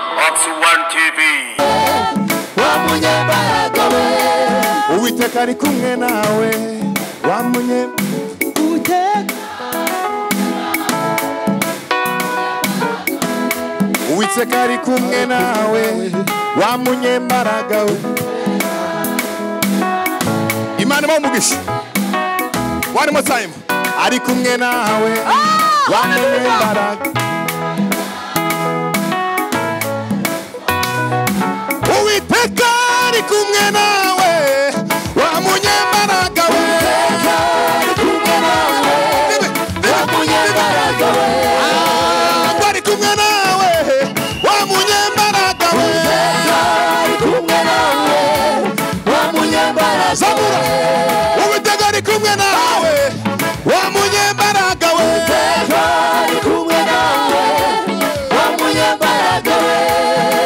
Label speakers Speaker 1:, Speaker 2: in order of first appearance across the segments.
Speaker 1: One TV.
Speaker 2: wa munyembaraga we
Speaker 3: uwiteka ari kumwe nawe wamunye
Speaker 2: uteka
Speaker 3: uwiteka ari kumwe nawe wamunyembaraga we imana imuha umugisha one more time ari kumwe nawe wamunyembaraga uwiteka ari kumwe nawe wamunyembaraga we Nibe, nibe, nibe. Ntabwo ari kumwe nawe wa munyembaraga we zabura uwitega ari kumwe nawe wa munyembaraga we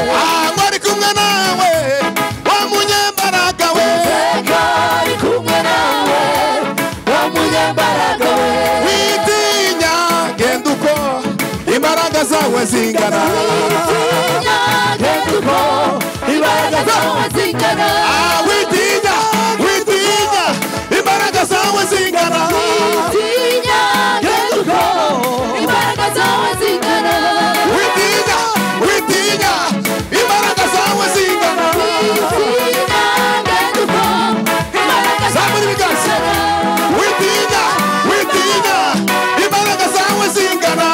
Speaker 3: ntabwo ari kumwe nawe wa munyembaraga we witinya genda uko imbaraga zawe zingana Ah, witinya witinya imbaraga zawe zingana witinya witinya imbaraga zawe zingana zamura ibiganza witinya witinya imbaraga zawe zingana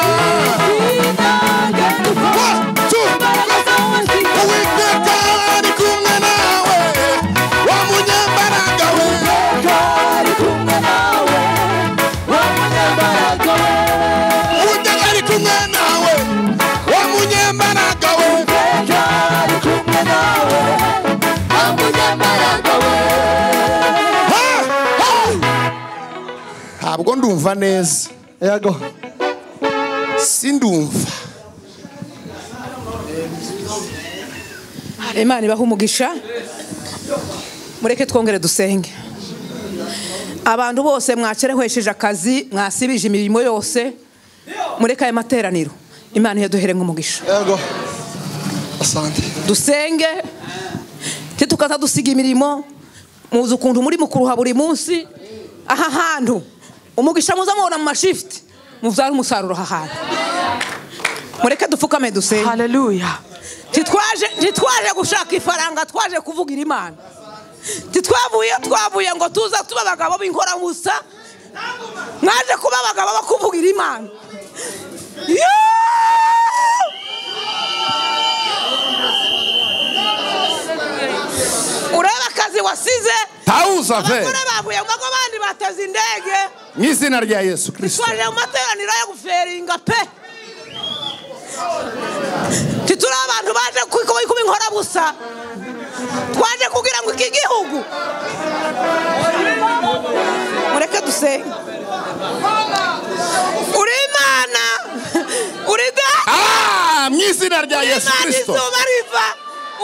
Speaker 3: One, two, three. Uwiteka ari kumwe nawe wa munyembaraga we Uwiteka ari kumwe nawe wa munyembaraga we Ha! Ha! ntabwo ndumva neza
Speaker 2: yego
Speaker 3: sindumva
Speaker 4: imana ibaha umugisha mureke twongere dusenge abantu bose mwacerehwesheje akazi mwasibije imirimo yose mureke aya materaniro imana iyaduheremo umugisha
Speaker 2: yego asante
Speaker 4: dusenge ntitukaza dusiga imirimo muzi ukuntu muri mukuruha buri munsi aha hantu umugisha muza mubona mu mashifuti mubyara umusaruro aha hantu mureke dupfukame dusenge
Speaker 5: haleluya
Speaker 4: titwaje titwaje gushaka ifaranga twaje kuvugira imana titwavuye twavuye ngo tuza tuba abagabo b'inkorabusa mwaje kuba abagabo bo kuvugira imana Yoo! ureba akazi wasize
Speaker 3: tawuza ve
Speaker 4: abagore bavuye ngo ngo abandi bateze indege
Speaker 3: mu izina rya yesu kirisito
Speaker 4: twaje mu materaniro yo guferinga pe tituri abantu baje kuba kuba inkorabusa twaje kugira ngo iki gihugu mureke dusenge uri imana uri data
Speaker 3: Ah, mu izina rya yesu
Speaker 4: imana
Speaker 3: kirisito
Speaker 4: izuba riva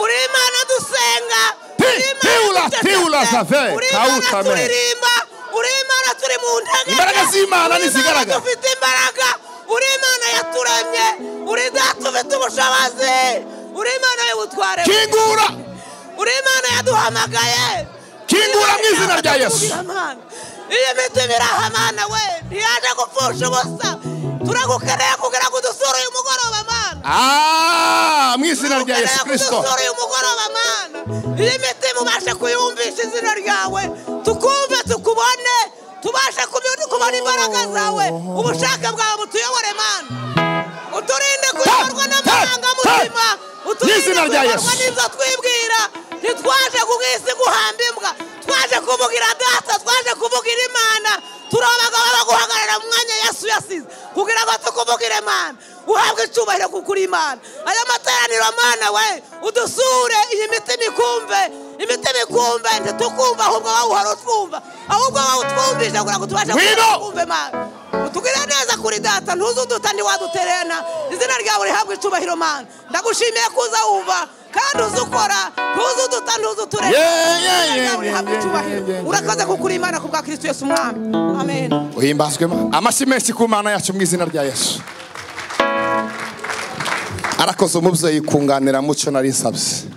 Speaker 4: uri imana dusenga
Speaker 3: Ti-
Speaker 4: uri Imana
Speaker 3: tiula,
Speaker 4: ducecetse,
Speaker 3: tiula, Safi,
Speaker 4: uri imana
Speaker 3: kauta, man.
Speaker 4: turirimba uri imana turi mu ntege
Speaker 3: Imbaraga z'Imana
Speaker 4: Uri Imana
Speaker 3: ntizigaragara.
Speaker 4: dufite imbaraga uri imana yaturemye uri data ufite ubushobozi uri imana y'ubutware
Speaker 3: kingura
Speaker 4: uri imana yaduhamagaye
Speaker 3: kingura mu izina rya yesu
Speaker 4: iyo mitima irahamana we ntiyaje gupfusha ubusa turagukeneye kugira ngo udusure uyu mugoroba mana
Speaker 3: Ah, mu izina rya yesu kirisito
Speaker 4: kudusura uyu mugoroba mana iyo imitima ubashe kuyumvisha izina ryawe tukumve tukubone tubashe kubi- kubona imbaraga zawe ubushake bwawe butuyobore mana uturinde kuyoborwa n'amarangamutima uturinde
Speaker 3: N'izina rya
Speaker 4: kuyoborwa
Speaker 3: Yesu.
Speaker 4: n'ibyo twibwira ntitwaje ku isi guhamba imbwa twaje kuvugira data twaje kuvugira imana turi abagabo bo guhagarara mu mwanya yesu yasize kugira ngo tukuvugire imana uhabwe icyubahiro kuko uri imana aya materaniro mana we udusure iyi mitima ikumve imitima ikumve ntitukumve ahubwo wawuhora utwumva ahubwo wawutwumvisha kugira ngo tubashe
Speaker 3: Ngwino!
Speaker 4: kumve mana utugirire neza kuri data ntuze uduta ntiwaduterena izina ryawe rihabwe icyubahiro mana ndagushimiye kuza wumva kandi uzi ukora ntuze uduta ntuze uturena
Speaker 3: Yeah, yeah,
Speaker 4: Izina ryawe
Speaker 3: yeah,
Speaker 4: rihabwe
Speaker 3: yeah,
Speaker 4: icyubahiro
Speaker 3: yeah, yeah, yeah.
Speaker 4: urakaze kukuri imana ku bwa kirisito yesu umwami amen
Speaker 3: uhimbazwemo amashyi menshi ku mana yacu mu izina rya yesu arakoze umubyeyi kunganira mucyo nari nsabye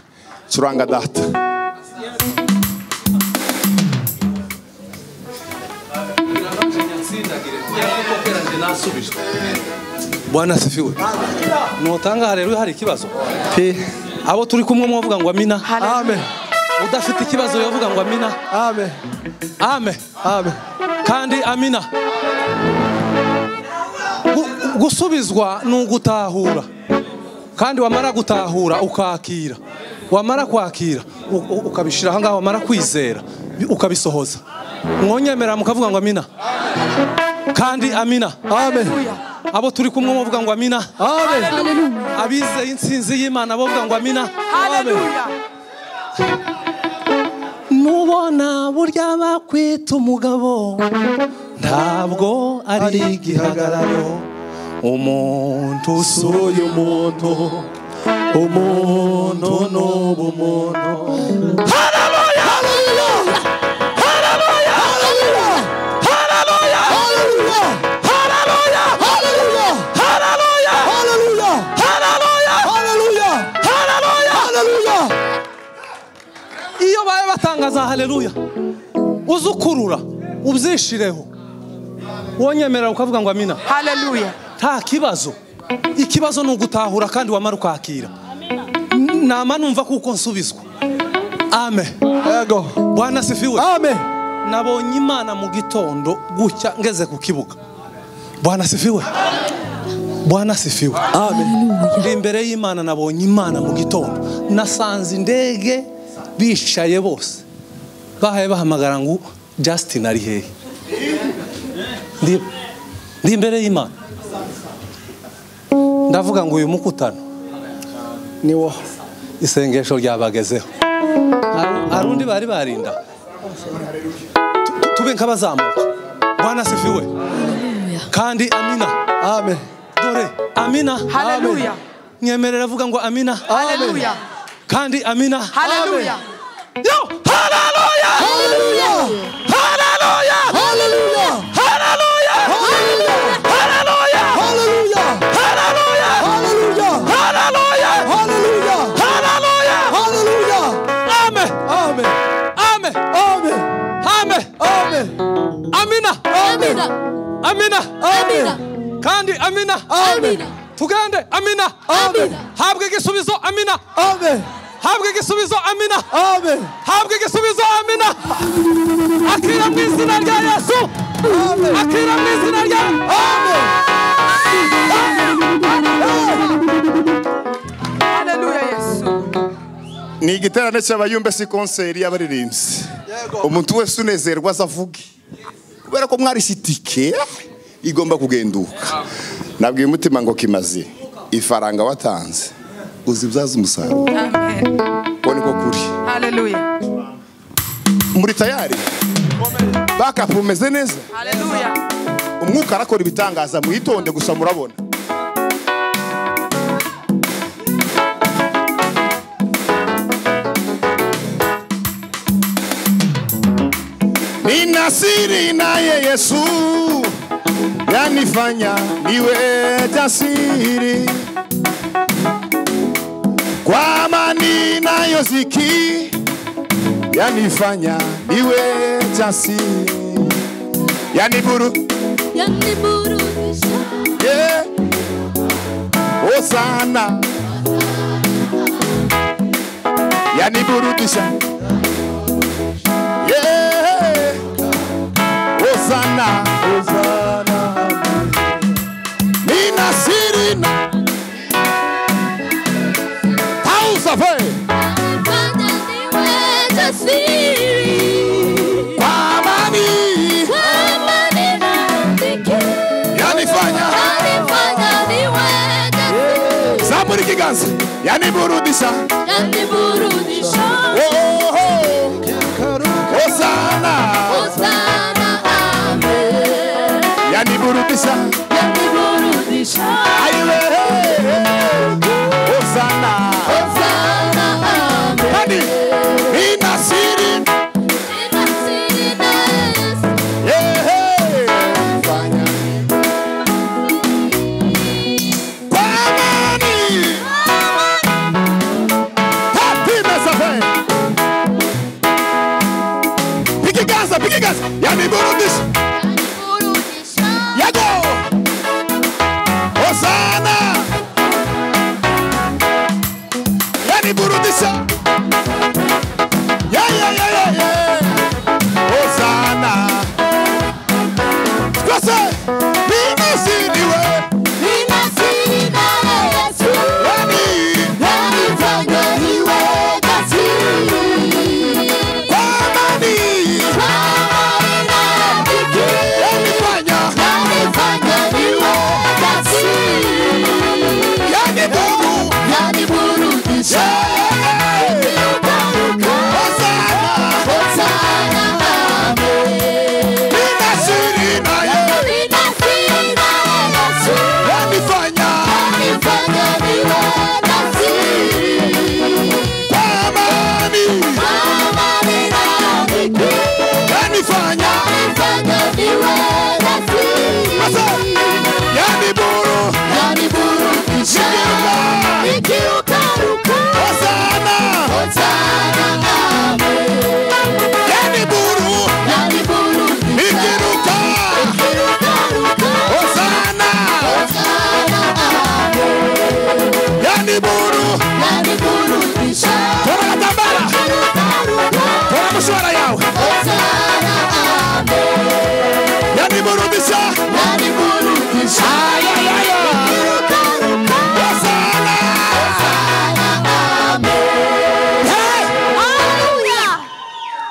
Speaker 3: curanga data
Speaker 1: bwana sifiwe nutanga rero hari ikibazo pe abo turi kumwe mwavuga ngo amina
Speaker 2: Amen.
Speaker 1: udafite ikibazo yavuga ngo amina
Speaker 2: Amen.
Speaker 1: ame
Speaker 2: Amen.
Speaker 1: kandi amina Gu- gusubizwa ni ugutahura kandi wamara gutahura ukakira wamara kwakira u- u- ukabishyira ahangaha wamara kwizera bi- ukabisohoza mwonyemera mukavuga ngo amina kandi amina
Speaker 2: Amen.
Speaker 1: abo turi kumwe muvuga ngo amina
Speaker 2: Amen.
Speaker 1: abizeye insinzi y'imana bavuga ngo amina nubona burya bakwita umugabo ntabwo ari igihagararo umuntu usuye
Speaker 2: Uyu muntu umuntu n'ubu muntu
Speaker 1: iyo baye batangaza haleluya uzukurura ubyishireho wonyemerera ukavuga ngo amina
Speaker 5: Hallelujah.
Speaker 1: nta kibazo ikibazo ni ugutahura kandi wamara ukakira N- nama numva kuko nsubizwa amen
Speaker 2: Ego.
Speaker 1: bwana asifiwe
Speaker 2: Amen.
Speaker 1: nabonye imana mu gitondo gucya ngeze ku kibuga bwana asifiwe bwana asifiwe Ndi imbere y'imana nabonye imana mu gitondo nasanze indege bicaye bose bahaye bahamagara ngo justin ari hehe Ndi- ndi imbere y'imana ndavuga ngo uyu mukutano niwo isengesho ryabagezeho Hari- hari undi bari barinda Tu- tube nk'abazamuka bwana sifiwe kandi amina
Speaker 2: Amen.
Speaker 1: dore amina
Speaker 5: Hallelujah.
Speaker 1: nyemerera avuga ngo amina
Speaker 5: Hallelujah.
Speaker 1: kandi amina
Speaker 5: Hallelujah.
Speaker 1: yo haleluya haleluya haleluya haleluya haleluya haleluya haleluya amen
Speaker 2: Amen.
Speaker 1: amen
Speaker 2: Amen.
Speaker 1: amen
Speaker 2: Amen.
Speaker 1: amina
Speaker 2: Amen.
Speaker 1: amina
Speaker 2: Amen.
Speaker 1: kandi amina
Speaker 2: Amen.
Speaker 1: tugende amina
Speaker 2: Amen.
Speaker 1: habwe igisubizo amina
Speaker 2: Amen.
Speaker 1: habwe igisubizo amina
Speaker 2: Amen.
Speaker 1: habwe igisubizo amina akira mu izina rya yesu akira mu izina rya
Speaker 5: Hallelujah, Yesu.
Speaker 3: ni igiterane cy'abayumbe si konseri y'abaririmbyi umuntu wese unezerwa aza avuge kubera ko mwarishye itike igomba kugenduka nabwiye umutima ngo kimaze ifaranga watanze uzibyaze umusaruro
Speaker 5: Amen.
Speaker 3: uwo niko kuri
Speaker 5: Hallelujah.
Speaker 3: muri tayari bakapu umeze neza
Speaker 5: Hallelujah.
Speaker 3: umwuka arakora ibitangaza mwitonde gusa murabona ni nasiri naye yesu yanifanya niwe jasiri kwa amani nayo ziki yanifanya niwe jasiri yaniburu Yeah. Osana. Yaniburudisha. Yeah. Osana. Osana. Nina sirina. Tausa fe. Kwa amani. Yanifanya. Zaburi kiganza. Yaniburudisha. Oh, oh, oh. Osana. Yaniburudisha. Aiwe. Osana. Hadi. Nina sirina. Fanya. Kwa amani.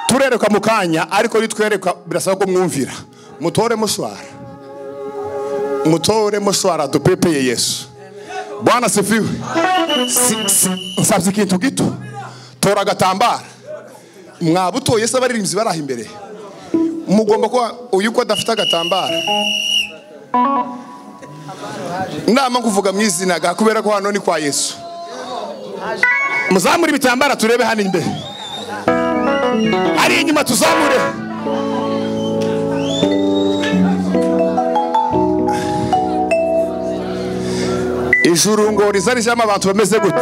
Speaker 3: tuzatwereka mu kanya ariko nitwereka birasaba ko mwumvira mutore mushwara mutore mushwara tupepeye yesu bwana sifiwe Si- si- nsabye ikintu gito tora agatambara mwabutoye se abaririmbyi bari aha imbere mugomba kuba uyu ko adafite agatambara nama nkuvuga mu izina ga kubera ko hano ni kwa yesu muzamure ibitambara turebe hano imbere ari inyuma tuzamure ijuru ngo rizarijamo abantu bameze gute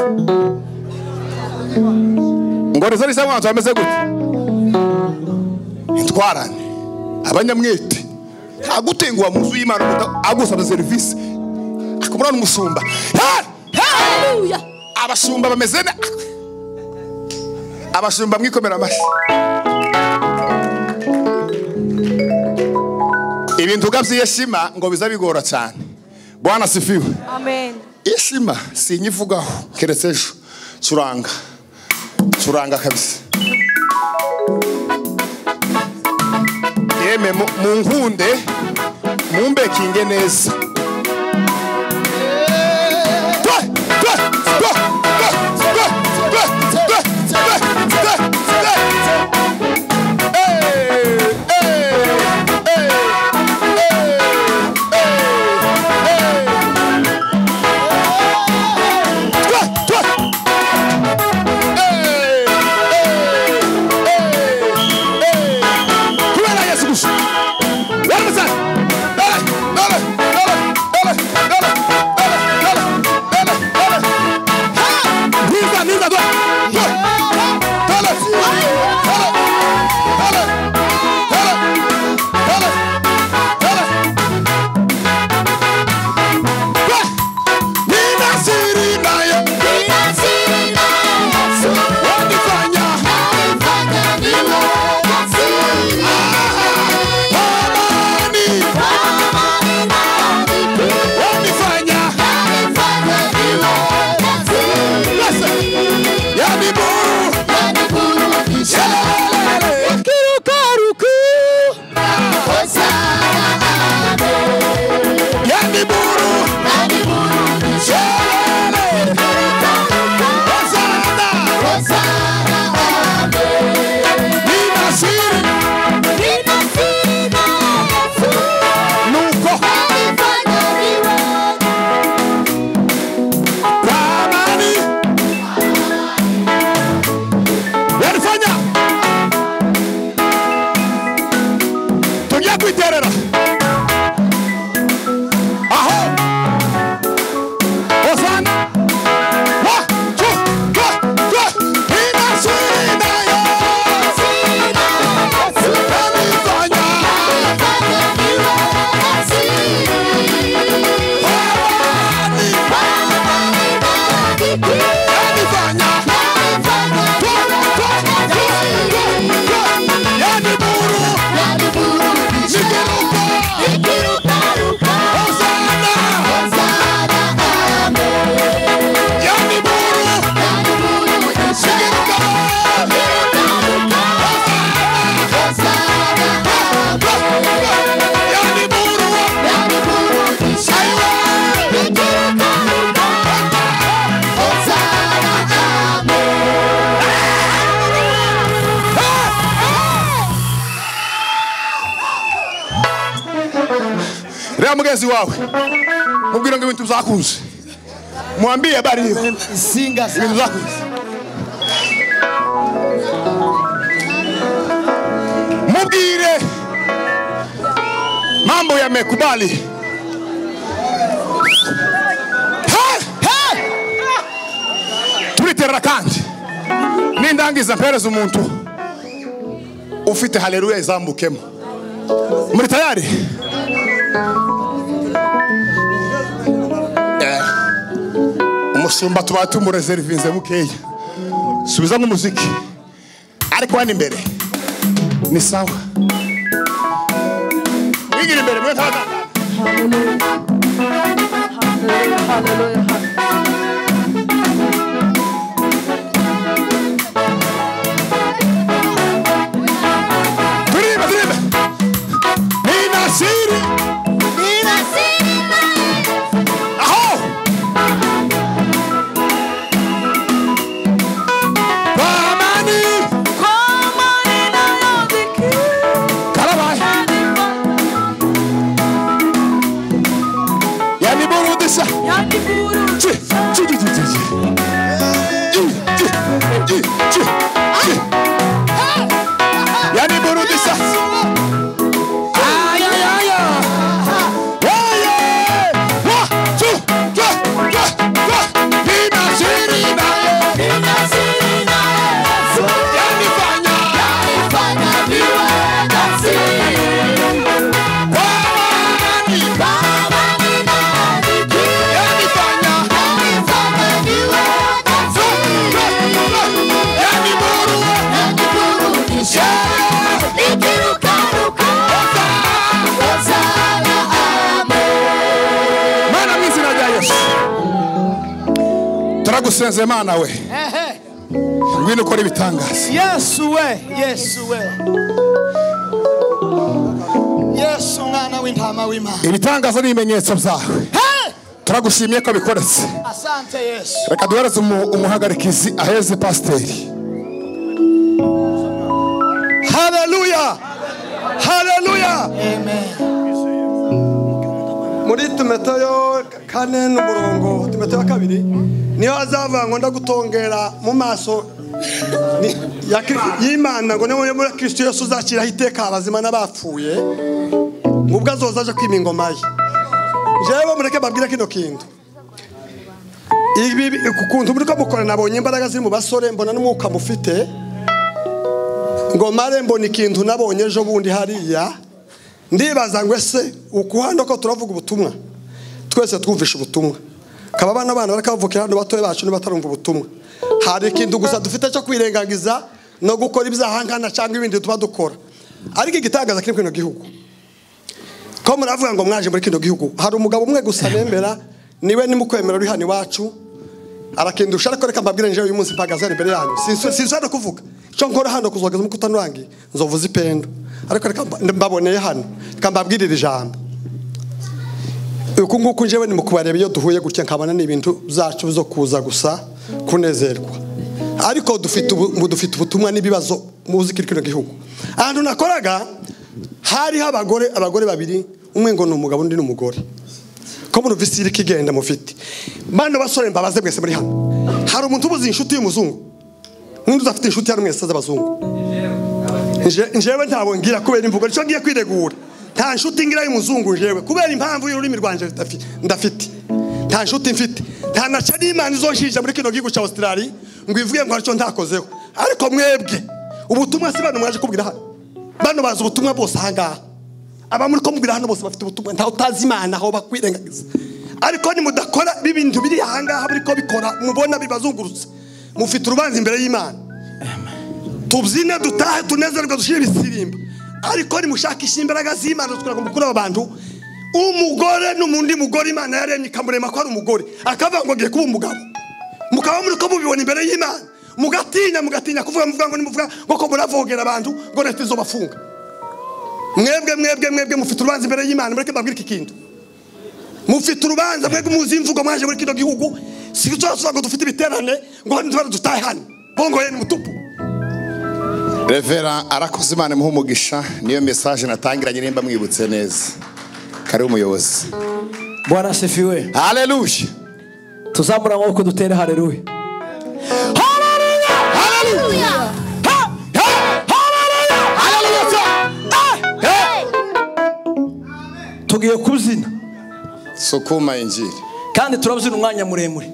Speaker 3: ngo rizarijamo abantu bameze gute intwarane abanyamwete ntagutenguha mu nzu y'imana umuta- agusaba serivisi akumura n'umushumba Ha! Ha!
Speaker 2: Haleluya.
Speaker 3: abashumba bameze ne abashumba mwikomera amashyi ibintu ugabye yeshima ngo biza bigora cyane bwana sifiwe
Speaker 5: Amen.
Speaker 3: yeshima sinyivugaho keretse ejo curanga curanga kabisa yeme mu- mu nkunde mumbekinge neza Twe, twe, twe, twe, twe, twe, twe, twe, twe, twe. Hey, hey, hey, hey, hey, hey. Twa, twa. Hey, hey, hey, hey. Kubera Yesu gusa. Waraza. Dale, dale, dale, dale, dale, dale, dale, dale, dale. Ha! Niza, niza, dwa. Dwa. Dale, dale, dale, dale, dale, dale. Yani buru Shele Hosanna Ninasiri Nuko Ramani Yarifanya Tujya kwiterera Aho Hosanna One, two, three, three Ninasiri Yarifanya reba mugenzi wawe mubwire ngo ibintu bizakunze mwambie habari hiyo
Speaker 6: Singa sana.
Speaker 3: ibintu bizakunze mubwire mambo yamekubali Ha! Ha! turiterera kandi nindangiza mpereza umuntu ufite haleluya izambukemo muri tayari Eh, umushumba tuba tumureservinze bukeya subiza nk'umuziki ariko hano imbere ni sawa mwigira imbere mwe ntabwo
Speaker 5: Hallelujah. Hallelujah. Hallelujah.
Speaker 3: nyandivuruza Chi, chi, chi, chi, chi, chi. Chi, chi, chi, chi, chi. Yandivuruza. Ay, ay, ay, ay. Ay, ay. Wa, tu, twa, twa, twa. Bima, sirima, eh. Yanifanya. mana mw'izina rya yesu turagusenze mana we ngwino ukora ibitangaza
Speaker 6: yesu we yesu we yesu umwana w'intama w'imana
Speaker 3: ibitangaza ni ibimenyetso byawe turagushimiye ko bikoretse
Speaker 6: asante yesu
Speaker 3: reka duhereze umu- umuhagarikizi aheze pasiteri
Speaker 6: haleluya haleluya
Speaker 7: muri tumeteyo kane n'umurongo tumeteyo kabiri niyo hazavuga ngo ndagutongera mu maso ni- ya Kri- y'imana ngo niyo muri kirisito yose uzashyiraho iteka abazima n'abapfuye ngo ubwo azoza aje kwima ingoma ye njyewe mureke babwire kino kintu ibi ku kuntu muri ko mukora nabonye imbaraga ziri mu basore mbona n'umwuka mufite ngo mare mbona ikintu nabonye ejo bundi hariya ndibaza ngo ese ukuhano ko turavuga ubutumwa twese twumvisha ubutumwa kaba abana bana barakavukira hano batoya bacu nibatarumva ubutumwa hari ikintu gusa dufite cyo kwirengagiza no gukora ibyaha nkana cyangwa ibindi tuba dukora ariko igitangaza kiri muri kino gihugu ko muravuga ngo mwaje muri kino gihugu hari umugabo umwe gusa nemera niwe nimukwemera uri hano iwacu arakindusha ariko reka mbabwire njyewe uyu munsi mpagaze hano imbere yanyu Sinsu- sinzi hano kuvuga icyo nkora hano kuzogeza umukutanurangi nzovuza ipendo ariko reka mba- mbaboneye hano reka mbabwirire ijambo uku nguku njyewe ni mu kubareba iyo duhuye gutya nkabona ni ibintu byacu zo kuza gusa kunezerwa ariko dufite ubu- ubu dufite ubutumwa n'ibibazo muzi kiri kino gihugu ahantu nakoraga hariho abagore abagore babiri umwe ngo ni umugabo undi ni umugore ko muri visi iri kigenda mufite bano basore mbabaze mwese muri hano hari umuntu ubuze inshuti y'umuzungu n'undi udafite inshuti hano mwese z'abazungu Nje- njewe ntabwo ngira kubera imvugo nicyo ngiye kwiregura nta nshuti ngira y'umuzungu njewe kubera impamvu y'ururimi rwanjye ndafi- ndafite nta nshuti mfite nta na cyane imana izoshinja muri kino gihugu cya australia ngo ivuge ngo haricyo ntakozeho ariko mwebwe ubutumwa si bano mwaje kubwira hano bano bazi ubutumwa bose ahangaha aba muri ko mubwira hano bose bafite ubutumwa ntawe utazi imana aho bakwirengagiza ariko nimudakora b'ibintu biri ahangaha muri ko bikora mubona bibazungurutse mufite urubanza imbere y'imana tubyine dutahe tunezerwe dushyire ibisirimba ariko nimushakishe imbaraga z'imana kugira ngo mukure abo bantu umugore n'umundi mugore imana yaremye ikamurema ko ari umugore akavuga ngo agiye kuba umugabo mukaba muri ko mubibona imbere y'imana mugatinya mugatinya kuvuga muvuga ngo nimuvuga ngo ko muravogera abantu ngo leta izobafunga mwebwe mwebwe mwebwe mufite urubanza imbere y'imana mureke mbabwire iki kintu mufite urubanza mwebwe muzi imvugo mwaje muri kino gihugu si tuzasoza ngo dufite ibiterane ngo hano tubare dutahe hano bongoye ni mutupu
Speaker 3: revera arakoze imana imuha umugisha niyo mesaje natangiranye nimba mwibutse neza kari umuyobozi
Speaker 8: bwana asifiwe
Speaker 3: haleluya
Speaker 8: tuzamura amaboko dutere hareruye tugiye kubyina
Speaker 3: sukuma injiri
Speaker 8: kandi turabyina umwanya muremure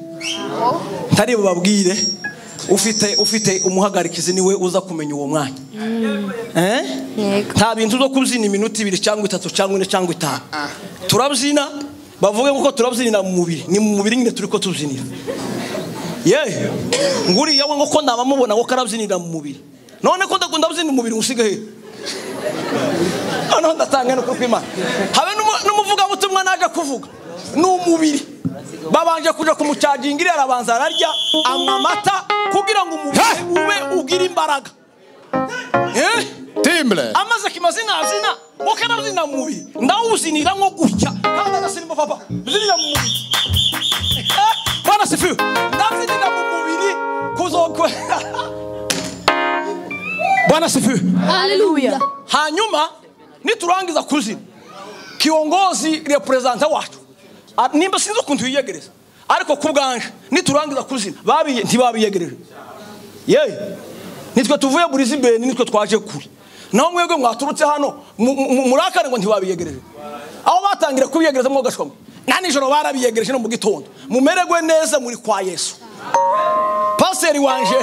Speaker 8: ntari bubabwire ufite ufite umuhagarikizi niwe uza kumenya uwo mwanya Eh? nta bintu zo kubyina iminota ibiri cyangwa itatu cyangwa ine cyangwa itanu turabyina bavuge kuko turabyinira mu mubiri ni mu mubiri nyine turi ko tubyinira yewe nguriya we ngo ko nabamubona ngo karabyinira mu mubiri none ko ndakunda byina umubiri usige he noneho ndatanga n'ukuri kw'imana habe n'umu- n'umuvugabutumwa naje kuvuga ni umubiri babanje kuja kumucaginga iriya arabanza ararya anywa amata kugira ngo umubiri ube ugira imbaraga Eh?
Speaker 3: timbure
Speaker 8: amaze kimazina azina ngo karabyina mu mubiri ndawuzinira nko gutya kandi agasinimba papa zinira mu mubiri Eh, bwana sifiwe ndazinira mu mubiri kuzokwe bwana sifiwe
Speaker 2: Haleluya.
Speaker 8: hanyuma niturangiza kuzina kiongozi representa wacu Ah, nimba sinzi ukuntu wiyegereza ariko ku bwanje niturangiza kuzina babiye ntibabiyegereje yewe nitwe tuvuye buri zibeni nitwe twaje kure naho mwebwe mwaturutse hano mu- mu- murakare ngo ntibabiyegereje aho batangira kubiyegereza mwogashwa mwe na nijoro barabiyegereje no mu gitondo mumererwe neza muri kwa yesu pasiteri wanje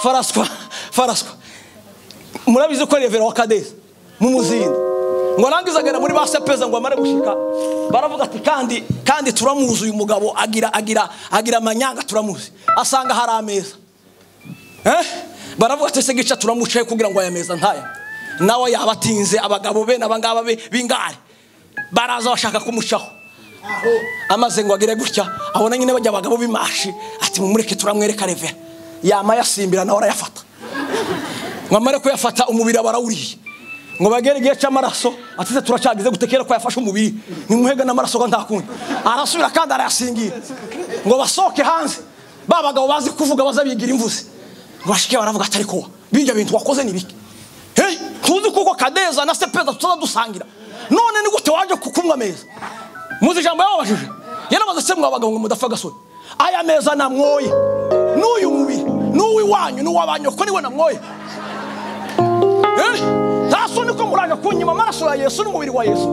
Speaker 8: faraswa faraswa murabizi ko revera wa kadesi mu muzinda ngo arangize agana muri ba sepeza ngo amare gushika baravuga ati kandi kandi turamuzi uyu mugabo agira agira agira amanyanga turamuzi asanga hari ameza eh baravuga ati se gica turamucaye kugira ngo aya meza ntaya nawe yaba atinze abagabo be n'abangaba be b'ingare baraza bashaka kumucaho amaze ngo agire gutya abona nyine bajya abagabo b'imashi ati mumureke turamwereka revera yama yasimbira nawe arayafata ngo amare kuyafata umubiri aba arawuriye ngo bagere igihe cy'amaraso atize turacagize gute kera ko yafashe umubiri nimuhega n'amaraso ko nta kundi arasubira kandi arayasingira ngo basohoke hanze ba bagabo bazi kuvuga bazabigira imvuze ngo bashike baravuga atari kowa bijya bintu wakoze ni bike hey tuzi kuko kadeza na sepeza tutaza dusangira none ni gute waje kukumwa ameza muzi ijambo yababajije yaramaze se mwa bagabo ngo mudapfa agasoni aya meza namwoye n'uyu mubiri n'uw'iwanyu n'uw'abanyu ko niwe namwoye Eh, nta soni ko muraje kunyima amaraso ya yesu n'umubiri wa yesu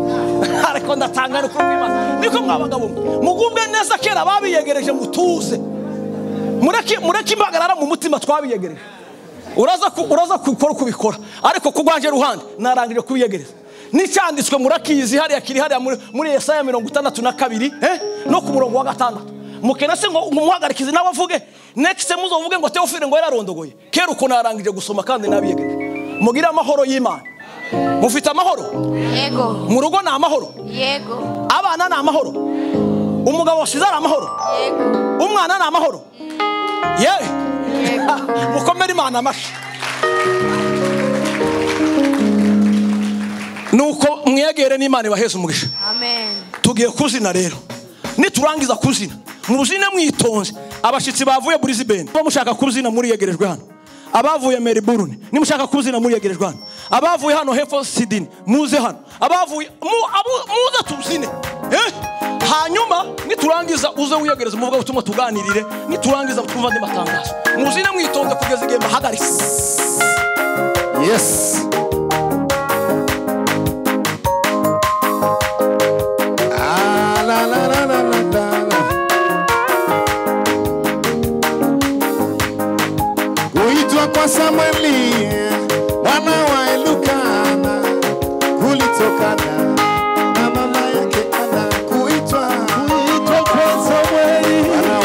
Speaker 8: ariko ndatangara ukuri kw'imana niko mwabagabo mwe. mugubwe neza kera babiyegereje mutuze mureke mureke impagarara mu mutima twabiyegereje uraza ku- uraza gukora uko ubikora ariko ku rwanjye ruhande narangije kubiyegereza n'icyanditswe murakizi hariya kiri hariya muri- muri yesaya mirongo itandatu na kabiri eh, no ku murongo wa gatandatu mukena se ngo ngo muhagarikize nawe avuge next muzovuge ngo teofile ngo yararondogoye kera ukuntu narangije gusoma kandi nabiyegereje mugire amahoro y'imana mufite amahoro
Speaker 9: Yego.
Speaker 8: mu rugo ni amahoro
Speaker 9: Yego.
Speaker 8: abana ni amahoro umugabo wasize ari amahoro umwana ni amahoro yewe mukomere imana amashyi nuko mwegere n'imana ibaheze umugisha
Speaker 9: Amen.
Speaker 8: tugiye kuzina rero niturangiza kuzina muzine mwitonze abashyitsi bavuye burizibeni niba mushaka kuzina muriyegerejwe hano abavuye meriburune nimushaka kuzina muriyegerejwe hano abavuye hano hepfo sidini muze hano abavuye mu- abu- muze tuzine Eh? hanyuma niturangiza uze wiyegereze umuvuga ubutumwa tuganirire niturangiza twumva andi matangazo muzine mwitonze kugeza igihe mbahagaritse
Speaker 3: Yes. Ah, la, la, la, la, la, la, la. Kuitwa kwa Samweli wana wa Elukana kulitokana na mama yake Ana. Kuitwa kuitwa kwa Samweli wana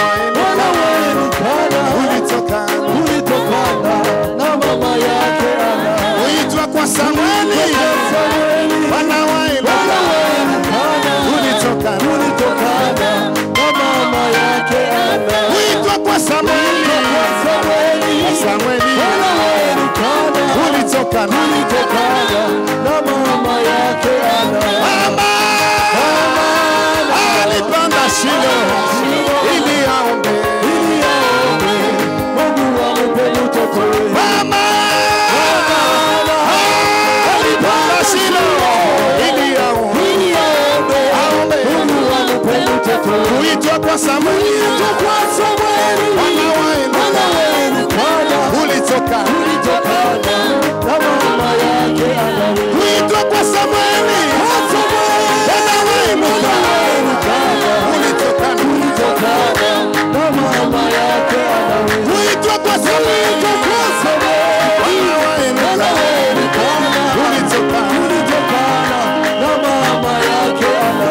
Speaker 3: wa Elukana kulitokana kulitokana na mama yake Ana. Kuitwa kwa Samweli wana wa Elukana kulitokana kulitokana na mama yake Ana. Kuitwa kwa Samweli kwa Samweli wana wa Elukana kulitokana kulitokana na mama yake Ana. Mama alipanda shilo ili aombe ili aombe Mungu ampe mtoto wewe. Mama alipanda shilo ili aombe ili aombe Mungu ampe mtoto wewe. Kuitwa kwa Samweli kuitwa kwa Samweli wana wa Elukana ulitoka ulitokana na mama yake Ana. Kuitwa kwa Samweli kwa Samweli wana wa Elukana ulitokana ulitokana na mama yake Ana. Kuitwa kwa Samweli kuitwa kwa Samweli wana wa Elukana ulitokana ulitokana na mama yake Ana.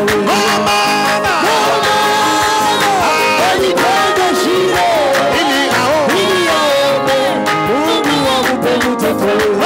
Speaker 3: Mama ili aombe Mungu ampe mtoto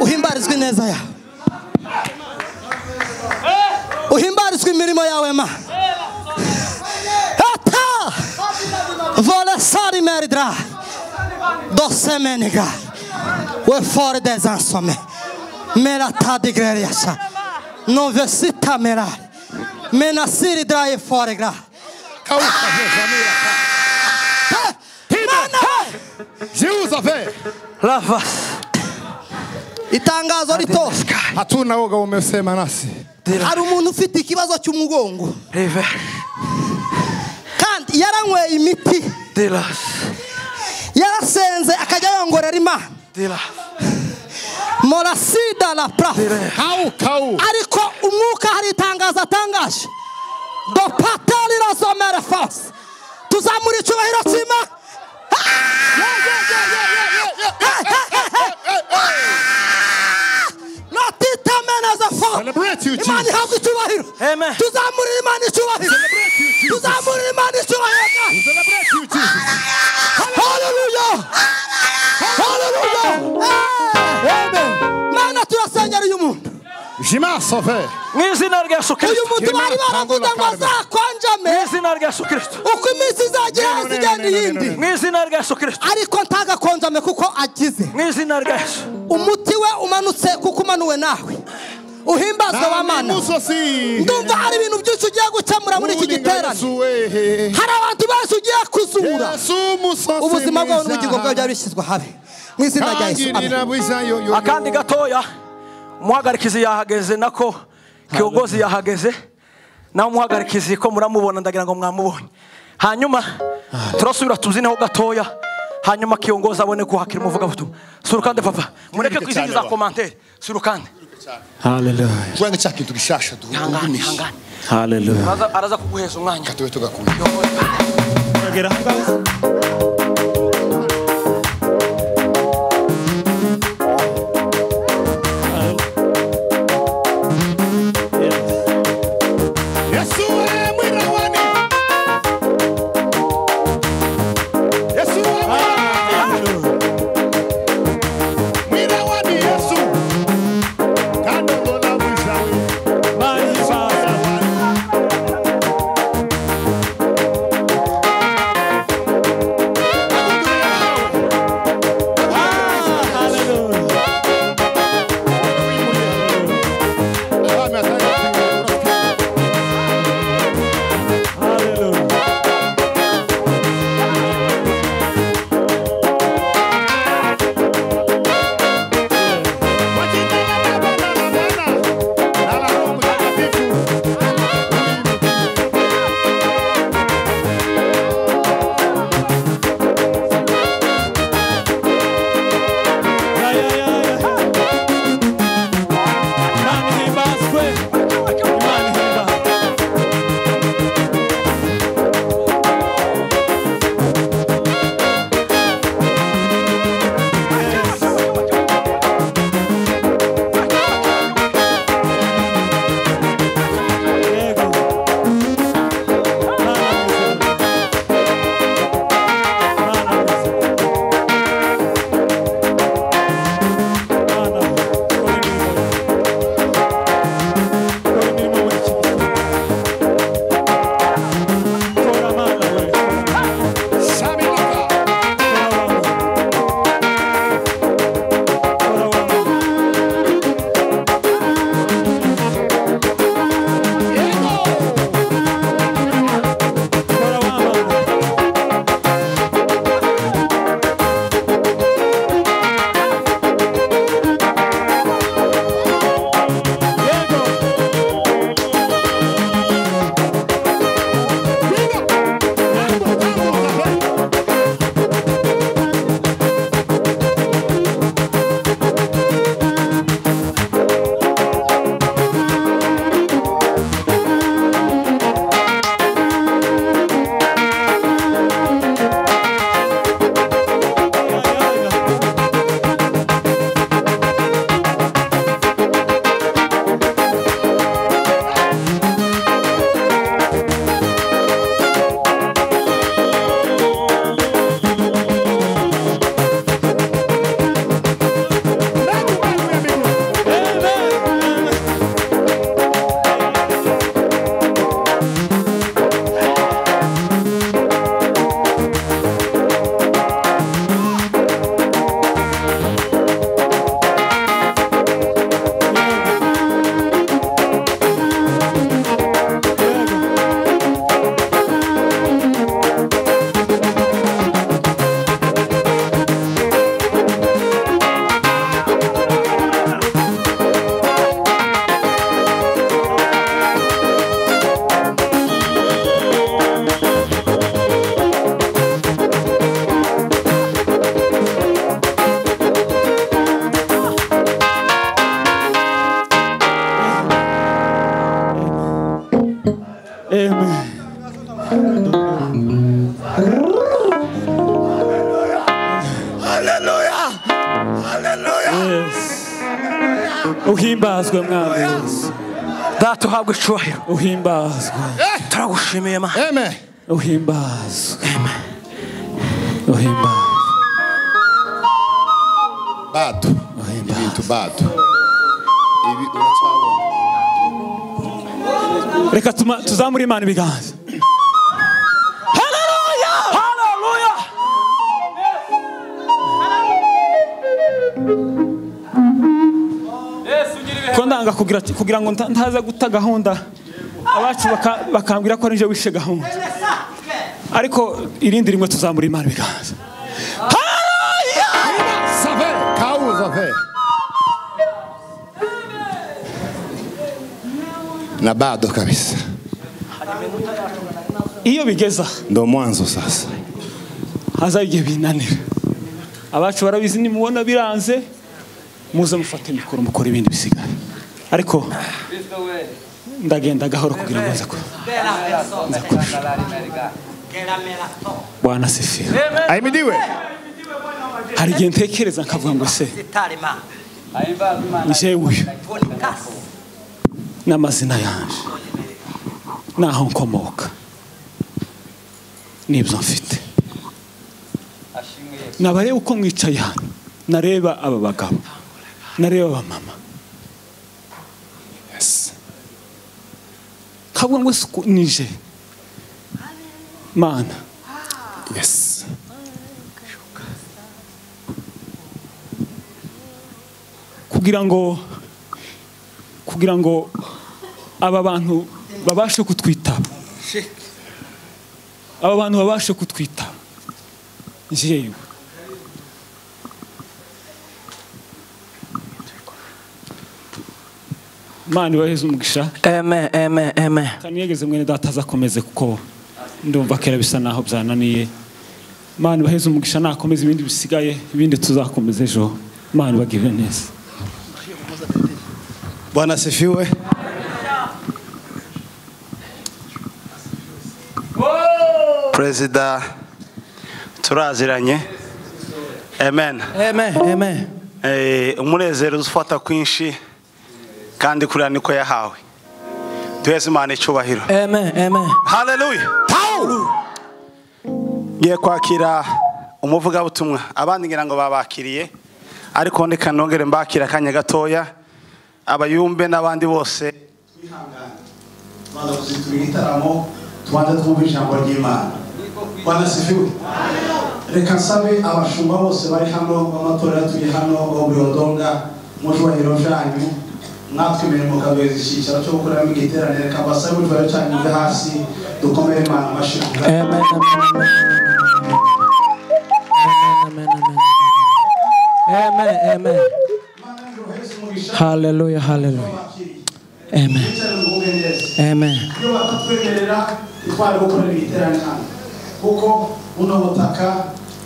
Speaker 10: uhimbarizwe ineza yawe uhimbarizwe imirimo yawe ma ata volesari meridra dosemeniga we fore des insommes mera tadigreriasa novesita merari menasiri draye fore gra
Speaker 3: jiuzafe
Speaker 10: lava itangazo ritoshye
Speaker 3: hatuna woga umesema nasi
Speaker 10: hari umuntu ufite ikibazo cy'umugongo kandi yaranyweye imiti yarasenze akajya yongorera imana morasida la prafu ariko umwuka hari itangazo atangaje dopatari razomere fasi tuzamura icyubahiro cy'imana natitameneza fo imana ihabwa icyubahiro tuzamurira imana icyubahiro tuzamurira imana icyubahiro haleluya haleluya mana turasengera uyu muntu
Speaker 3: jima sofe
Speaker 8: mu izina rya yesu
Speaker 10: uyu muntu bari baravuga ngo azakonjame uko iminsi izagera hose igenda iyindi
Speaker 8: mu izina rya yesu kirisito
Speaker 10: ariko ntagakonjame kuko agize
Speaker 8: mu izina rya yesu
Speaker 10: umuti we umanutse kuko umanuwe nawe uhimbazwa wa mana ndumva hari ibintu byinshi ugiye gukemura muri iki giterane hari abantu benshi ugiye kuzura ubuzima bwabo n'ubugingo bwabo byari bishyizwe habe mu izina rya yesu amen
Speaker 8: akandi gatoya umuhagarikizi yahageze nako kiyogozi yahageze nawe umuhagarikizi ko muramubona ndagira ngo mwamubonye hanyuma turasubira tuzineho gatoya hanyuma kiyongozi abone kuhakira umuvugabutumwa surukande papa mureke kwizingiza komantere surukande
Speaker 2: Hallelujah.
Speaker 3: kugira ngo cya kintu gishasha
Speaker 8: ihangane ihangane
Speaker 2: Hallelujah.
Speaker 8: Araza- araza kuguheza umwanya
Speaker 3: tube tugakuye yesu we mwirawani yesu we mwirawani yesu kandi mbona mwizawe
Speaker 2: uhimbazwe mwami
Speaker 8: data uhabwe icyubahiro
Speaker 2: uhimbazwe
Speaker 8: turagushimiye mana
Speaker 2: uhimbazwe uhimbazwe
Speaker 3: bado ibintu bado ibi uracyabona
Speaker 2: reka tuma- tuzamure imana ibiganza
Speaker 8: haleluya haleluya
Speaker 2: ko ndanga kugira kugira ngo nta- ntaza guta gahunda abacu baka- bakambwira ko nije wishe gahunda ariko irindi rimwe tuzamura imana ibiganza
Speaker 3: save kawuza ve na bado kabisa
Speaker 2: iyo bigeza
Speaker 3: ndo mwanzo sasa
Speaker 2: hazaho igihe binanira abacu barabizi nimubona biranze muze mufate mikoro mukore ibindi bisigaye ariko ndagenda gahoro kugira ngo nza ku bwana sefira
Speaker 3: ahimidiwe
Speaker 2: hari igihe ntekereza nkavuga ngo se njyewe uyu n'amazina yanje n'aho nkomoka n'ibyo mfite nabareba uko mwicaye hano nareba aba bagabo nareba aba mama kavuga ngo suku nije mana
Speaker 3: yes
Speaker 2: kugira ngo kugira ngo aba bantu babashe kutwitaba aba bantu babashe kutwitaba njyewe mani waheze umugisha
Speaker 8: eme eme eme
Speaker 2: kaniyegeze mwene data azakomeze kuko ndumva kera bisa naho byananiye mani baheze umugisha nakomeze ibindi bisigaye ibindi tuzakomeza ejo mani bagirire neza
Speaker 1: bwana sifiwe
Speaker 11: perezida turaziranye amen
Speaker 8: eme eme
Speaker 11: Eh, umunezero ufata kwinshi kandi kuriya niko yahawe duheze imana icyubahiro
Speaker 8: eme eme
Speaker 11: haleluya ngiye kwakira umuvugabutumwa abandi ngira ngo babakiriye ariko ndeka nongere mbakira akanya gatoya abayumbe n'abandi bose igitaramo tubanza twumva ijambo ry'imana bwana sifiwe reka nsabe abashumba bose bari hano b'amatora yatuye hano bo buyodonga mucubahiro byanyu mwatwemere mukabeza icyicaro cyo gukoreramo igiteraniro reka mbasabe mucubahiro cyanyu bwe hasi dukomere imana amashinga
Speaker 8: eme eme eme haleluya haleluya eme eme
Speaker 11: iyo bakatwemerera twari gukorera igiterane hano kuko buno butaka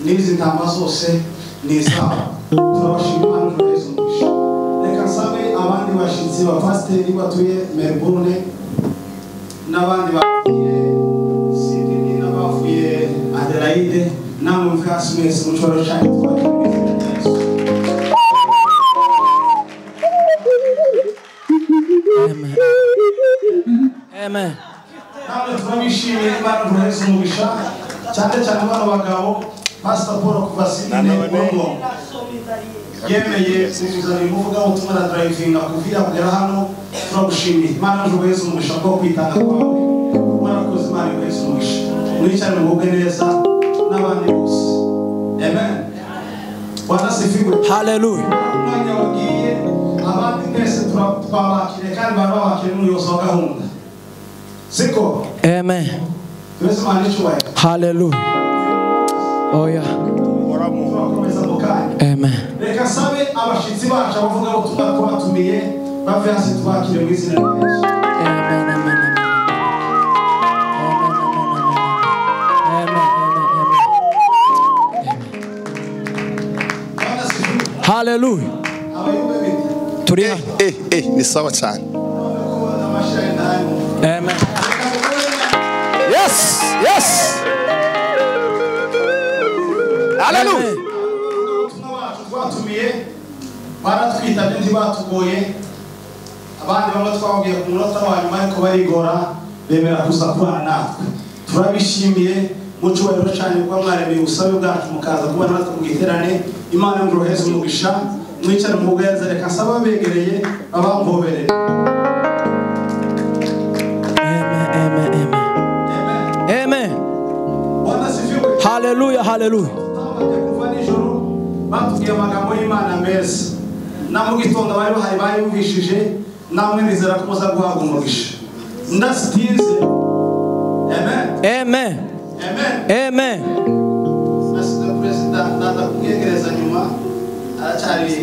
Speaker 11: n'izi ntama zose ni izabo turabashima hano tugeze umugisha reka nsabe abandi bashyitsi ba pasiteri batuye melbourne n'abandi bapfuye sidini n'abapfuye adelaide namwe mve hasi mwese mushobora gushaka itwara
Speaker 8: eme
Speaker 11: namwe turabishimiye imana turaheze umugisha cyane cyane bano bagabo pasita paul kuva sidine bongo yemeye kuzuzanya umuvuga ubutumwa na darayivinga kuvira kugera hano turagushimiye imana turaheze umugisha bwo kwitanga kwawe mwarakoze imana ikuraheze umugisha mwicarane mwuge neza n'abandi bose amen wanasifiwe
Speaker 8: haleluya
Speaker 11: umwanya wagiye abandi mwese tura- twabakire kandi bari babakire n'umuyobozi wa gahunda siko
Speaker 8: eme
Speaker 11: turaheze imana n'icyubahiro
Speaker 8: haleluya oya
Speaker 11: turakomeza mu kanya
Speaker 8: eme
Speaker 11: reka nsabe abashyitsi bacu abavuga ngo tuba twatumiye bave hasi twakire mu izina rya yesu
Speaker 8: haleluya
Speaker 11: abayumbe bite
Speaker 8: turi
Speaker 3: eh
Speaker 8: hano
Speaker 3: eh eh ni sawa cyane
Speaker 11: ko amashira indani
Speaker 8: Amen.
Speaker 11: reka dukore
Speaker 3: yes yes haleluya
Speaker 11: ubutumwa bacu twatumiye baratwitabye ntibatugoye abandi bamwe twababwiye ku munota wa nyuma ariko barigora bemera kuza kubana natwe turabishimiye mu cyubahiro cyane kuba mwaremeye ubusabe bwacu mukaza kubana natwe mu giterane imana y'umurohezi umugisha mwicare mu bugenza reka nsaba abegereye abampobereye
Speaker 8: Amen. Haleluya, haleluya.
Speaker 11: batubwiye amagambo y'imana meza na mu gitondo bari bahari bayumvishije namwe nizera ko muza guhabwa umugisha ndasitize amen
Speaker 8: amen
Speaker 11: amen
Speaker 8: amen
Speaker 11: ndasitize perezida ndaza kubwiyegereza nyuma aracyari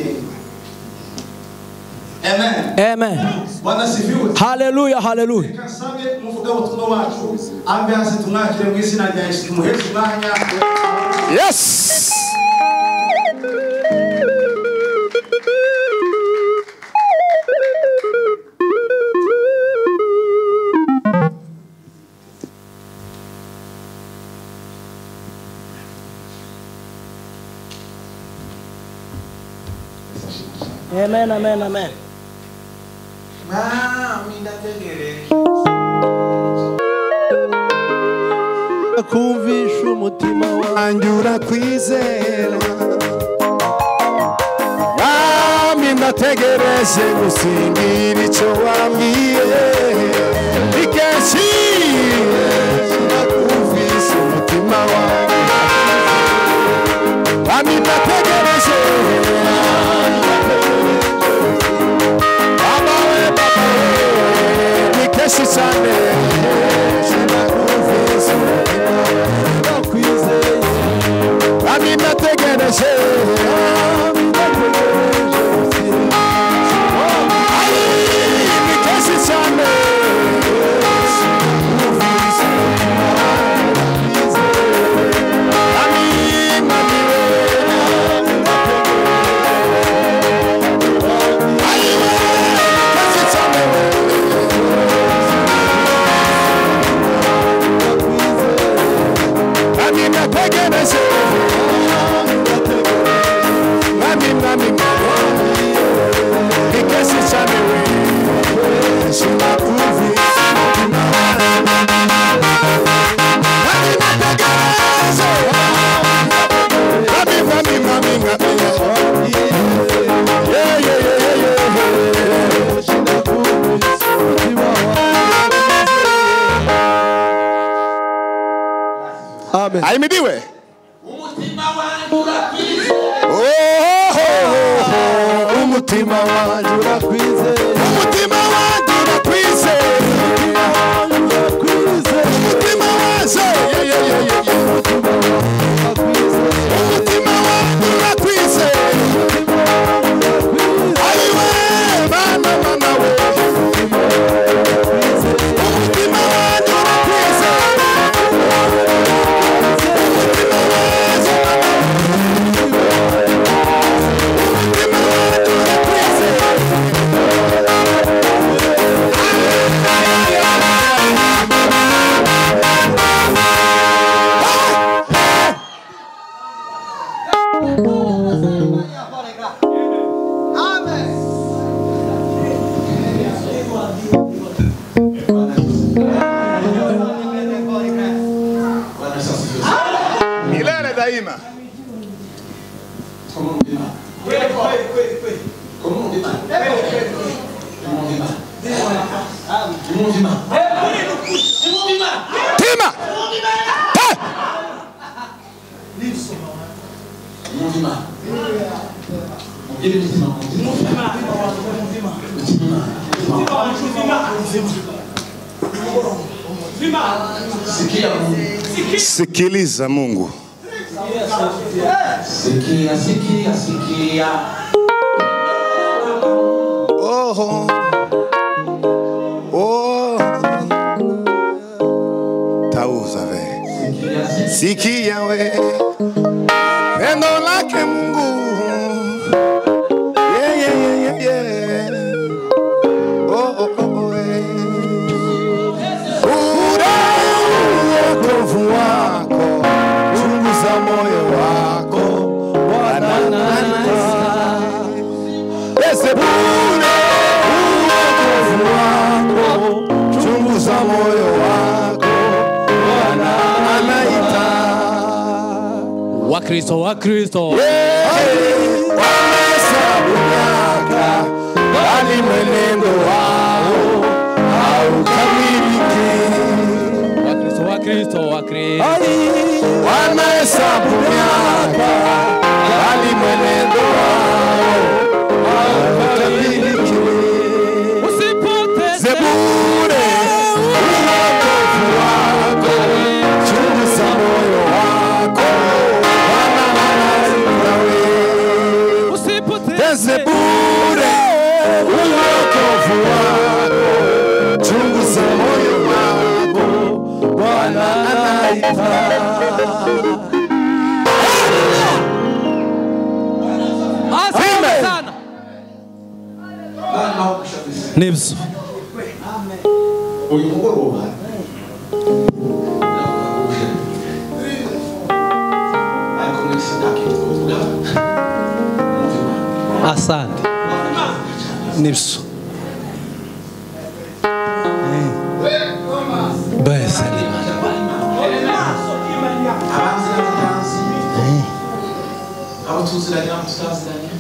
Speaker 11: amen
Speaker 8: Amen.
Speaker 11: bwana sifiwe
Speaker 8: Haleluya, haleluya.
Speaker 11: reka nsabe umuvuga ubutumwa wacu ambe hasi tumwakire mu izina rya yesu tumuheshe umwanya
Speaker 3: yes
Speaker 8: Amen, amen, amen.
Speaker 12: kumvisha umutima wanjye urakwizera
Speaker 3: mwami ndategereje gusingira icyo wambwiye ni kenshi nakumvise umutima wawe mwami ndategereje Baba we, Baba we, ni kenshi cyane nakumvise umutima wawe urakwizeye mwami ndategereje ayimidiwe umutima wanjye urakwizeye umutima wanjye urakwizeye umutima wanjye urakwizeye umutima wanjye yeah, yeah, yeah, yeah, yeah. umutima wanjye urakwizeye ariwe bana bana we umutima wanjye urakwizeye milele daima tima sikiliza mungu
Speaker 13: Sikia, sikia, sikia.
Speaker 3: Oho. Oh. Tauza ve. Sikia we. Pendo lake Mungu. Yeah, yeah, yeah, yeah, yeah. Oh, oh, oh, oh, eh. Ure uokovu wako. Chunguza moyo wako. Bwana nani ule uokovu wako, chunguza moyo wako, Bwana anaita.
Speaker 14: Wakristo, Wakristo,
Speaker 3: Wamehesabu miaka, bali mwenendo wao haukamiliki.
Speaker 14: Wakristo, Wakristo, Wakristo.
Speaker 3: Wamehesabu miaka, bali mwenendo wao haukamiliki. Zebure, uokovu wako, chunguza moyo wako, Bwana anaita wewe. Teze bure, uokovu wako, chunguza moyo wako, Bwana anaita.
Speaker 15: Asante sana.
Speaker 1: nibyo
Speaker 11: uyu mugoroba ariko mwese sinakitwa kuvuga
Speaker 1: asante nibyo bese
Speaker 11: abanzi n'abatazi abo tuziranye n'abo tutaziranye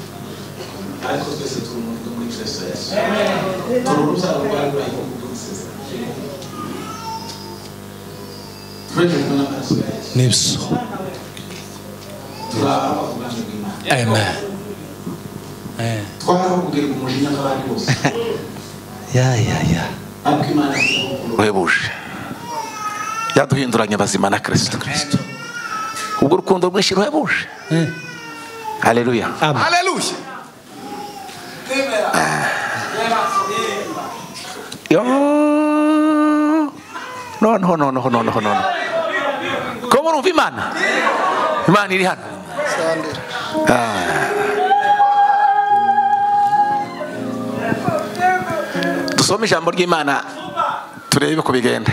Speaker 11: ariko twese turi mu rugo muri kristo yesu turi urubyaro rwa ibrahimu rw'umusezerano twejejwe n'amaraso ya yesu
Speaker 1: nibyo
Speaker 11: turi abavuganyi bw'imana
Speaker 1: amen Eh,
Speaker 11: twaravugaga umujinya nk'abandi bose
Speaker 1: ya ya ya
Speaker 11: ariko imana ifite
Speaker 16: buhebuje yaduhinduranya abazima na kristo ubwo urukundo rwinshi ruhebuje haleluya
Speaker 17: Haleluya.
Speaker 16: yo noneho noneho noneho noneho ko murumva imana imana iri hano Ah. dusome ijambo ry'imana turebe uko bigenda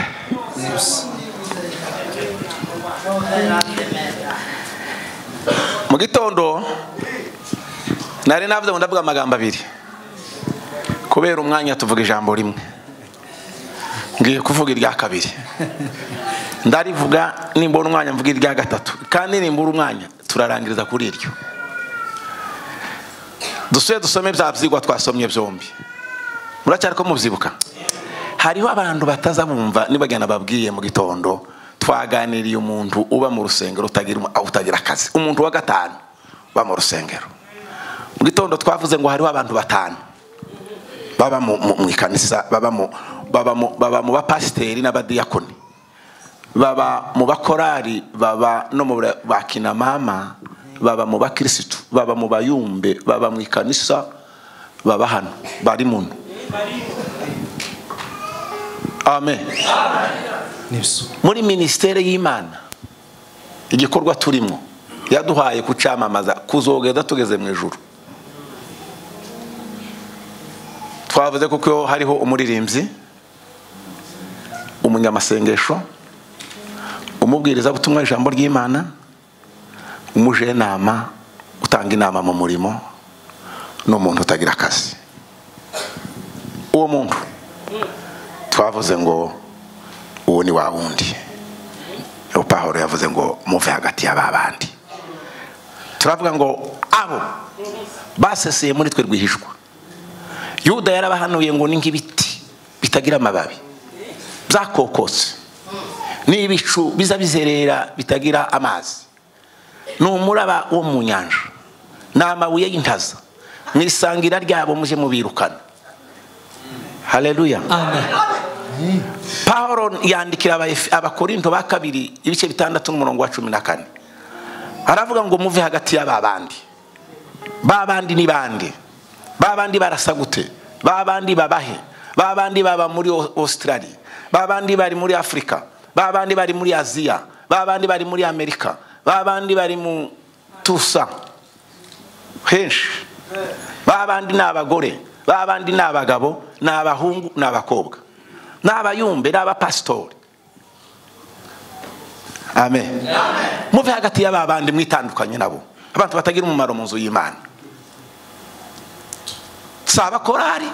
Speaker 16: mu gitondo nari navuze ngo ndavuga amagambo abiri kubera umwanya tuvuga ijambo rimwe ngiye kuvuga irya kabiri ndarivuga nimbura umwanya mvuga irya gatatu kandi nimbura umwanya turarangiriza kuri iryo dusubire dusome bya byigwa twasomye byombi muracyari ko mubyibuka hariho abantu bataza bumva nibagenda babwiye mu gitondo twaganiriye umuntu uba mu rusengero utagira umu- utagira akazi umuntu wa gatanu uba mu rusengero mu gitondo twavuze ngo hariho abantu batanu baba mu, mu, mu ikanisa baba mu baba mu, baba mu bapasiteri n'abadiyakoni baba mu bakorari baba no mu ba- bakinamama baba mu bakirisitu baba mu bayumbe baba mu ikanisa baba hano bari muno amen muri minisiteri y'imana igikorwa turimo yaduhaye kucamamaza kuzogeza tugeze mu ijuru twavuze kuko hariho umuririmbyi umunyamasengesho umubwiriza butumwa ijambo ry'imana umujenama utanga inama mu murimo n'umuntu utagira akazi uwo muntu twavuze ngo uwo ni wa wundi uwo pahoro yavuze ngo muve hagati y'aba bandi turavuga ngo abo baseseye muri twe rwihishwa yuda yarabahanuye ngo ni nk'ibiti bitagira amababi byakokotse ni ibicu biza bizerera bitagira amazi ni umuraba wo mu nyanja ni amabuye y'intaza mu isangira ryabo muje mubirukana haleluya pawulo yandikira Abaefe- abakorinto ba kabiri ibice bitandatu n'umurongo wa cumi na kane aravuga ngo muve hagati y'aba bandi ba bandi ni bande ba bandi barasa gute ba bandi babahe ba bandi baba muri Au- australia ba bandi bari muri afurika ba bandi bari muri aziya ba bandi bari muri amerika ba bandi bari mu tusa henshi ba bandi ni abagore ba bandi ni abagabo ni abahungu ni abakobwa ni abayumbe ni abapasitori amen muve hagati y'aba bandi mwitandukanye nabo abantu batagira umumaro mu nzu y'imana si abakorari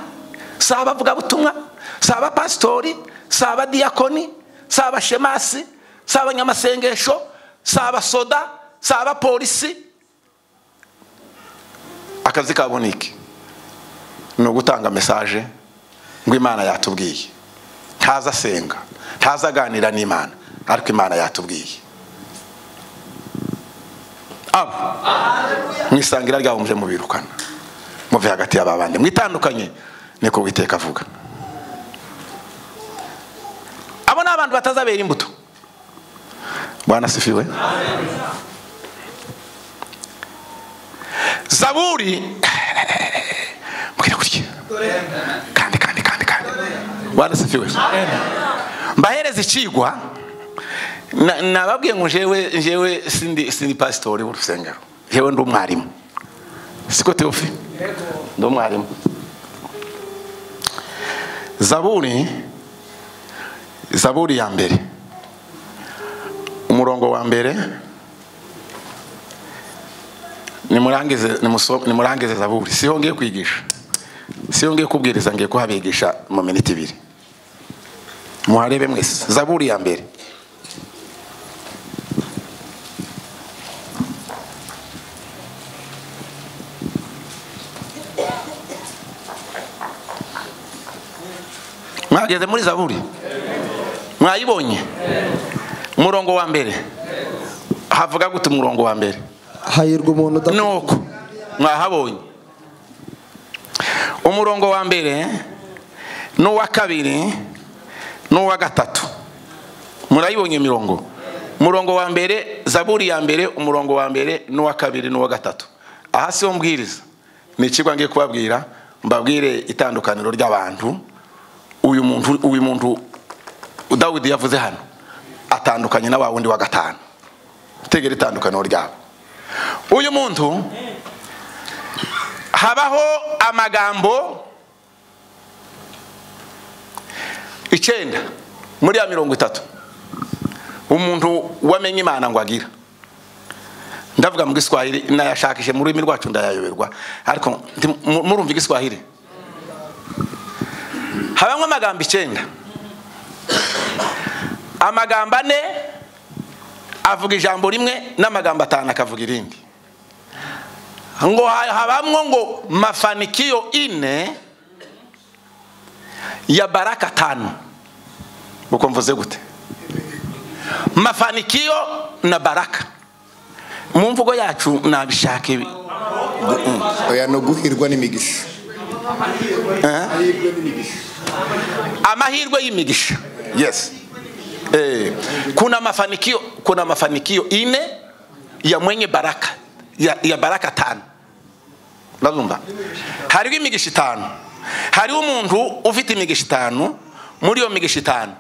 Speaker 16: si abavugabutumwa si abapasitori si abadiyakoni si abashemasi si abanyamasengesho si abasoda si abapolisi akazi kabo ni iki ni ugutanga mesaje ngo imana yatubwiye ntaza asenga ntaza aganira n'imana ariko imana yatubwiye abo mu isangira ryabo muje mubirukana muve hagati y'aba bandi mwitandukanye niko witeka avuga abo ni abantu batazabera imbuto banasifiwe zaburi mbwira gutya kandi kandi kandi kandi banasifiwe mbahereza ikigwa na- nababwiye ngo jewe jewe sindi sindi pasitori w'urusengero jewe ndi umwarimu siko teofi ndi umwarimu zaburi zaburi ya mbere umurongo wa mbere nimurangize nimuso- nimurangize zaburi siho ngiye kwigisha siho ngiye kubwiriza ngiye kuhabigisha mu minota ibiri muharebe mwese zaburi ya mbere mwageze muri zaburi mwayibonye umurongo wa mbere havuga gute umurongo wa mbere
Speaker 18: hahirwa umuntu udafite
Speaker 16: nuko mwahabonye umurongo wa mbere n'uwa kabiri n'uwa gatatu murayibonye imirongo umurongo wa mbere zaburi ya mbere umurongo wa mbere n'uwa kabiri n'uwa gatatu aha siho mbwiriza ni ikigo ngiye kubabwira mbabwire itandukaniro ry'abantu uyu muntu uyu muntu dawidi yavuze hano atandukanye na wa wundi wa gatanu tegera itandukaniro ryabo uyu muntu habaho amagambo icyenda muri ya mirongo itatu umuntu wamenye imana ngo agira ndavuga mu giswahili nayashakishe mu rurimi rwacu ndayayoberwa ariko ndi- mu- murumva igiswahili habamo amagambo icyenda amagambo ane avuga ijambo rimwe n'amagambo atanu akavuga irindi ngo ha- habamwo ngo mafanikio ine ya baraka tano uko mvuze gute mafanikio na baraka mu mvugo yacu nabishaka ibi oya no guhirwa n'imigisha amahirwe y'imigisha yes eh, kuna mafanikio kuna mafanikio ine ya mwenye baraka ya, ya baraka tano urabumva hariho imigisha itanu hariho umuntu ufite imigisha itanu muri iyo migisha itanu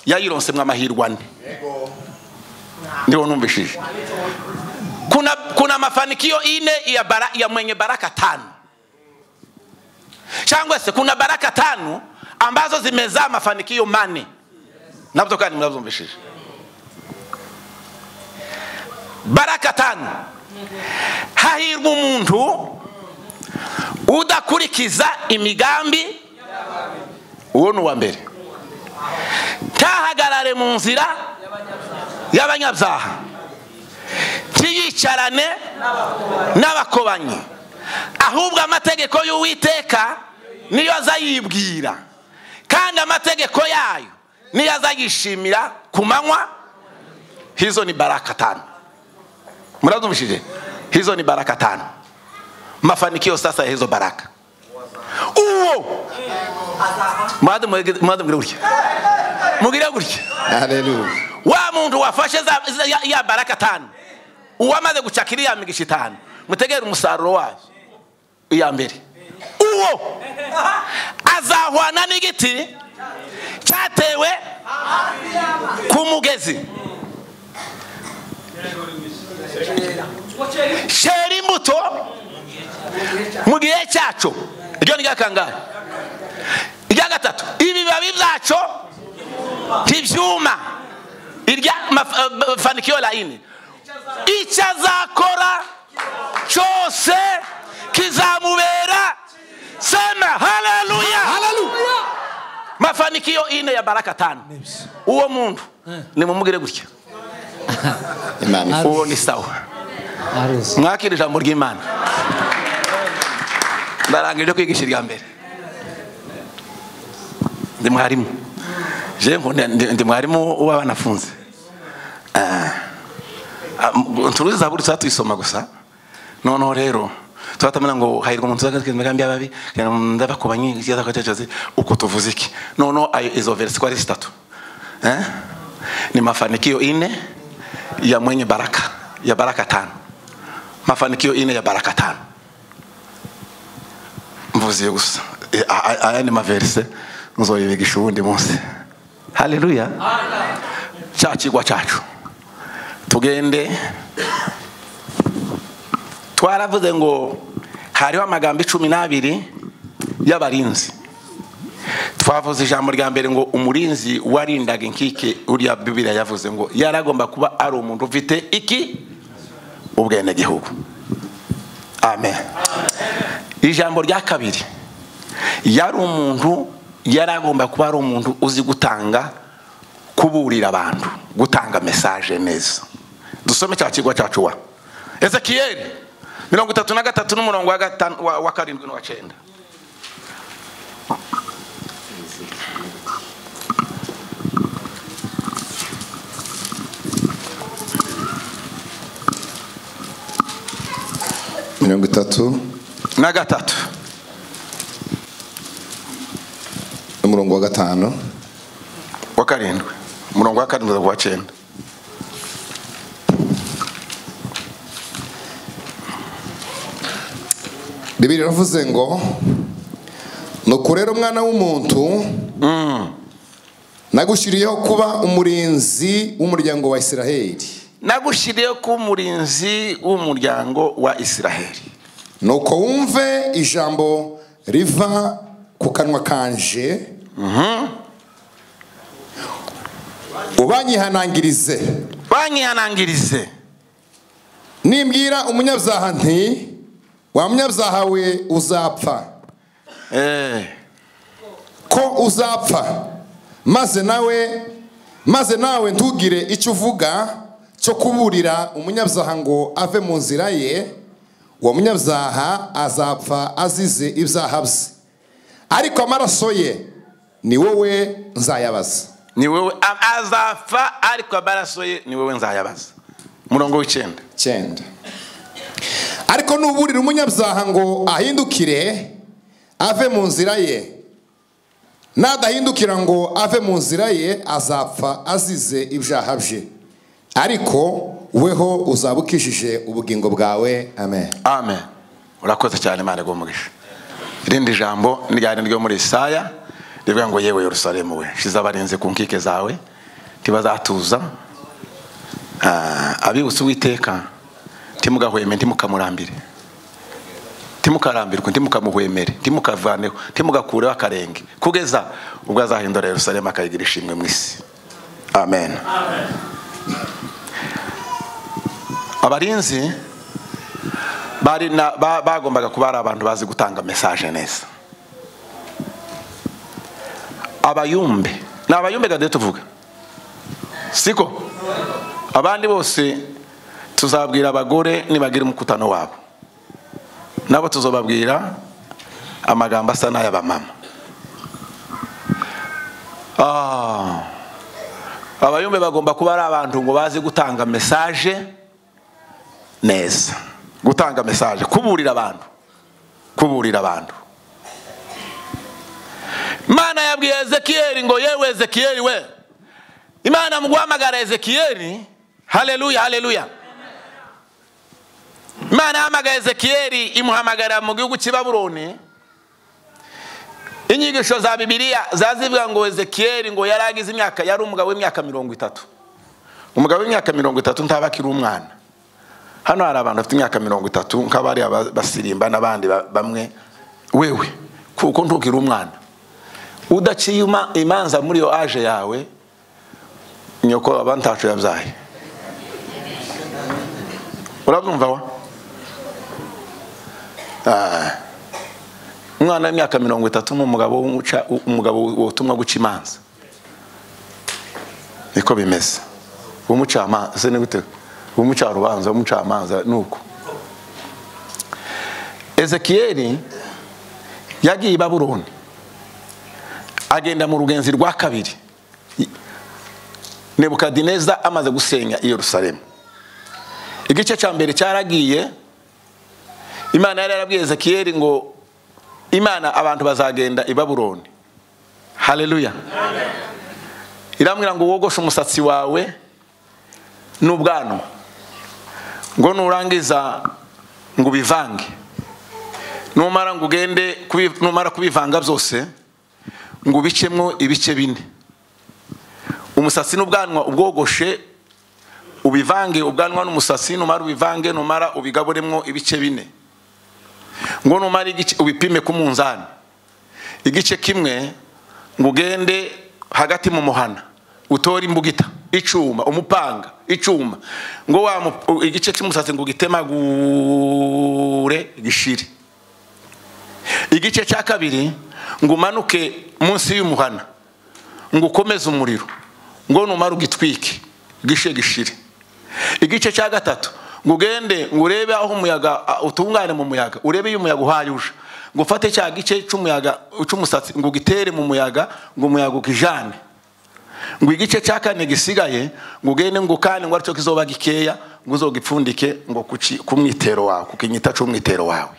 Speaker 16: yayironsemo amahirwe ane ndiho numvishije kuna, kuna mafanikio ine ya, bara, ya mwenye baraka tano cyangwa se kuna baraka tano ambazo zimezaa mafanikio mane nabyo kandi murabyumvishije baraka tano hahirwa umuntu udakurikiza imigambi uwo ni uwa mbere ntahagarare mu nzira y'abanyabyaha ntiyicarane n'abakobanyi ahubwo amategeko y'uwiteka niyo azayibwira kandi amategeko yayo niyo azayishimira ku manywa hizo ni baraka tano murabyumvishije hizo ni baraka tano mafanikio sasa ya hizo baraka uwo mwade mubwire gutya mubwire gutya wa muntu wafashe za- za- ya- ya baraka tanu uwamaze gucakira iya migisha itanu mutegere umusaruro wayo iya mbere uwo azahwana n'igiti cyatewe ku mugezi cyera imbuto mu gihe cyacu iryo ni ry'akangahe irya gatatu ibibabi byacu ntibyuma irya maf- eh, mafanikio la ine icyo azakora cyose kizamubera sema haleluya mafanikio ine ya baraka tano uwo muntu nimumubwire gutya
Speaker 19: Imana.
Speaker 16: uwo ni sawa mwakira ijambo ry'imana ndaranga iryo kwigisha irya mbere ndi mwarimu je nkunda- ndi- ndi mwarimu w'abanafunze nturuzi zaburi tuba tuyisoma gusa noneho rero tuba tumenya ngo hahirwa umuntu uzakatwa imigambi y'ababi ndabakubanye ikibazo ako cyose uko tuvuze iki noneho ayo izo verisi ko ari zitatu Eh? ni mafanikio ine ya mwenye baraka ya baraka tano mafanikio ine ya baraka tano mvuze gusa Eh, a- a- aya ni maverise nzoyibigisha ubundi munsi haleluya cya kigwa cyacu tugende twaravuze ngo hariho amagambo icumi n'abiri y'abarinzi twavuze ijambo rya mbere ngo umurinzi warindaga inkike uriya bibiriya yavuze ngo yaragomba kuba ari umuntu ufite iki ubwenegihugu amen ijambo rya kabiri yari umuntu yaragomba kuba ari umuntu uzi gutanga kuburira abantu gutanga mesaje neza dusome cya kigo cyacu wa ezekiyeli mirongo itatu na gatatu n'umurongo wa gatanu- wa- wa karindwi n'uwa cyenda
Speaker 19: mirongo itatu
Speaker 16: na gatatu
Speaker 19: umurongo wa gatanu
Speaker 16: wa karindwi umurongo wa karindwi wa cyenda
Speaker 19: bibiri iravuze ngo nuko rero umwana w'umuntu nagushyiriyeho kuba umurinzi w'umuryango wa isiraheli
Speaker 16: nagushyiriyeho kuba umurinzi w'umuryango wa isiraheli
Speaker 19: nuko wumve ijambo riva ku kanwa kanje ubanyihanangirize
Speaker 16: banyihanangirize
Speaker 19: nimbwira umunyabyaha nti wa munyabyaha we uzapfa ko uzapfa maze nawe maze nawe ntugire icyo uvuga cyo kuburira umunyabyaha ngo ave mu nzira ye uwo munyabyaha azapfa azize ibyaha bye ariko amaraso ye ni wowe nzayabaza
Speaker 16: ni wowe a- azapfa ariko amaraso ye ni wowe nzayabaza umurongo w'icyenda
Speaker 19: cyenda ariko nuburira umunyabyaha ngo ahindukire ave mu nzira ye nadahindukira ngo ave mu nzira ye azapfa azize ibyaha bye ariko weho uzaba ukijije ubugingo bwawe amen
Speaker 16: amen urakoze cyane imana iguha umugisha irindi jambo ryari ryo muri isaya rivuga ngo yewe yerusalemu we shize abarinzi ku nkike zawe ntibazatuza Ah, abibutse uwiteka ntimugahweme ntimukamurambire ntimukarambirwe ntimukamuhwemere ntimukavaneho ntimugakureho akarenge kugeza ubwo azahindura yerusalemu akayigira ishimwe mu isi amen abarinzi bari na ba- bagombaga kuba ari abantu bazi gutanga mesaje neza abayumbe ni abayumbe gade tuvuga siko abandi bose tuzabwira abagore nibagira umukutano wabo nabo tuzobabwira amagambo asa n'ay'abamama Ah, abayumbe bagomba kuba ari abantu ngo bazi gutanga mesaje neza gutanga mesaje kuburira abantu kuburira abantu imana yabwiye ezekiyeli ngo yewe ezekiyeli we imana mu guhamagara ezekiyeli haleluya haleluya imana yahamagara ezekiyeli imuhamagara mu gihugu cy'i babuloni inyigisho za bibiliya zazivuga ngo ezekiyeli ngo yari agize imyaka yari umugabo w'imyaka mirongo itatu umugabo w'imyaka mirongo itatu ntaba akiri umwana hano hari abantu bafite imyaka mirongo itatu nk'abari aba- basirimba n'abandi ba- bamwe wewe kuko ntukiri umwana udaciye ima- imanza muri yo aje yawe nyoko aba ntacu yabyaye urabyumva wa Ah. umwana w'imyaka mirongo itatu n'umugabo w'umuca- umugabo wotumwa guca imanza niko bimeze umucamanza se ni gute umuca urubanza umucamanza ni uko ezekiyeli yagiye i baburoni agenda mu rugenzi rwa kabiri nebukadineza amaze gusenya i yerusalemu igice cya mbere cyaragiye imana yari yarabwiye ezekiyeli ngo imana abantu bazagenda i baburoni haleluya irambwira ngo wogoshe umusatsi wawe n'ubwanwa ngo nurangiza ngo ubivange numara ngo ugende kubi- numara kubivanga byose ngo ubicemo ibice bine umusatsi n'ubwanwa ubwogoshe ubivange ubwanwa n'umusatsi numara ubivange numara ubigaburemo ibice bine ngo numara igice ubipime ku munzani igice kimwe ngo ugende hagati mu muhana utore imbugita icuma umupanga icuma ngo wa mu- igice cy'umusatsi ngo ugitemagure gishire igice cya kabiri ngo umanuke munsi y'umuhana ngo ukomeze umuriro ngo numara ugitwike gishe gishire igice cya gatatu ngo ugende ngo urebe aho umuyaga a- utungane mu muyaga urebe iyo umuyaga uhaye uje ngo ufate cya gice cy'umuyaga cy'umusatsi ngo ugitere mu muyaga ngo umuyaga ukijane ngo igice cya kane gisigaye ngo ugende ngo ukane ngo aricyo kizoba gikeya ngo uzogipfundike ngo kuki- ku mwitero wawe ku kinyita cy'umwitero wawe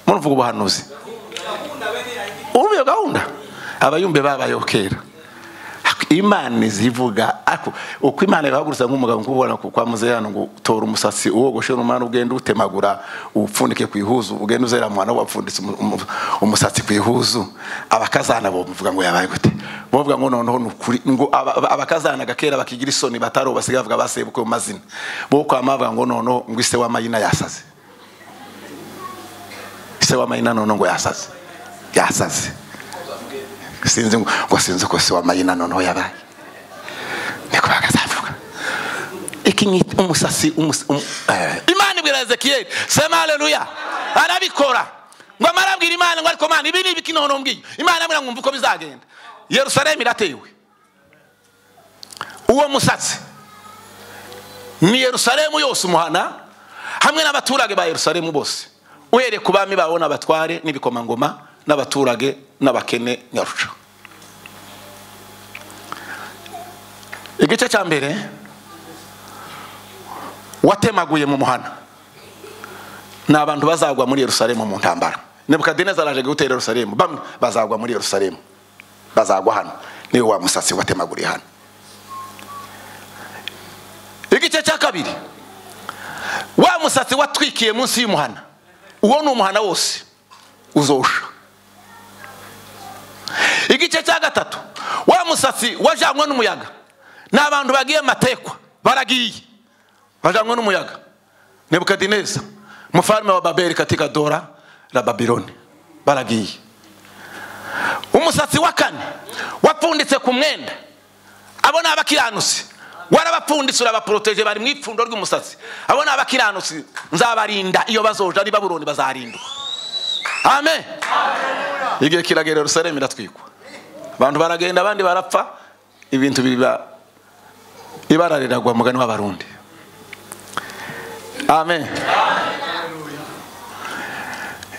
Speaker 16: muruvuga ubuhanuzi ubuye gahunda abayumbe babayeho kera imana izivuga ariko uko imana ibahagurutsa nk'umugabo nk'ubona ku kwa muzeyano ngo tora umusatsi uwogoshe n'umwana ugenda utemagura upfundike ku ihuzu ugenda uzera mwana wapfunditse umu- umu- umusatsi ku ihuzu abakazana bo bavuga ngo yabaye gute bavuga ngo noneho ni ukuri ngo aba- aba- abakazana gakera bakigira isoni batari ubu basigaye bavuga basebuke mu mazina bo kwa mavuga ngo noneho ngo ise w'amayina yasaze ise w'amayina none ngo yasaze yasaze sinzi ngo ngo sinzi ko se w'amayina noneho yabaye niko bakazavuga ikinyita umusatsi umus- um- eh, imana ibwira ezekiyeli sema haleluya arabikora ngo amara abwira imana ngo ariko mana ibi ni ibiki noneho mbwiye imana amwira ngo umva uko bizagenda yerusalemu iratewe uwo musatsi ni yerusalemu yose umuhana hamwe n'abaturage ba yerusalemu bose uhereye ku bami bawo n'abatware n'ibikomangoma n'abaturage n'abakene nyaruca igice cya mbere watemaguye mu muhana ni abantu bazagwa muri yerusalemu mu ntambara nebukadinezari araje gutera yerusalemu bamwe bazagwa muri yerusalemu bazagwa hano niwe wa musatsi watemaguriye hano igice cya kabiri wa musatsi watwikiye munsi y'umuhana uwo ni umuhana wose uzosha igice cya gatatu wa musatsi wajanywe n'umuyaga ni abantu bagiye mu matekwa baragiye bajanywe n'umuyaga nebukadineza mufarume wa babeli katika dora la babiloni baragiye umusatsi wa kane wapfunditse ku mwenda abo ni abakiranutsi warabapfunditse urabaporoteje bari mu ipfundo ry'umusatsi abo ni abakiranutsi nzabarinda iyo bazoja ni baburoni bazarinda amen igihe kiragera yerusalemu iratwikwa abantu baragenda abandi barapfa ibintu biba ibara riragwa mugani w'abarundi amen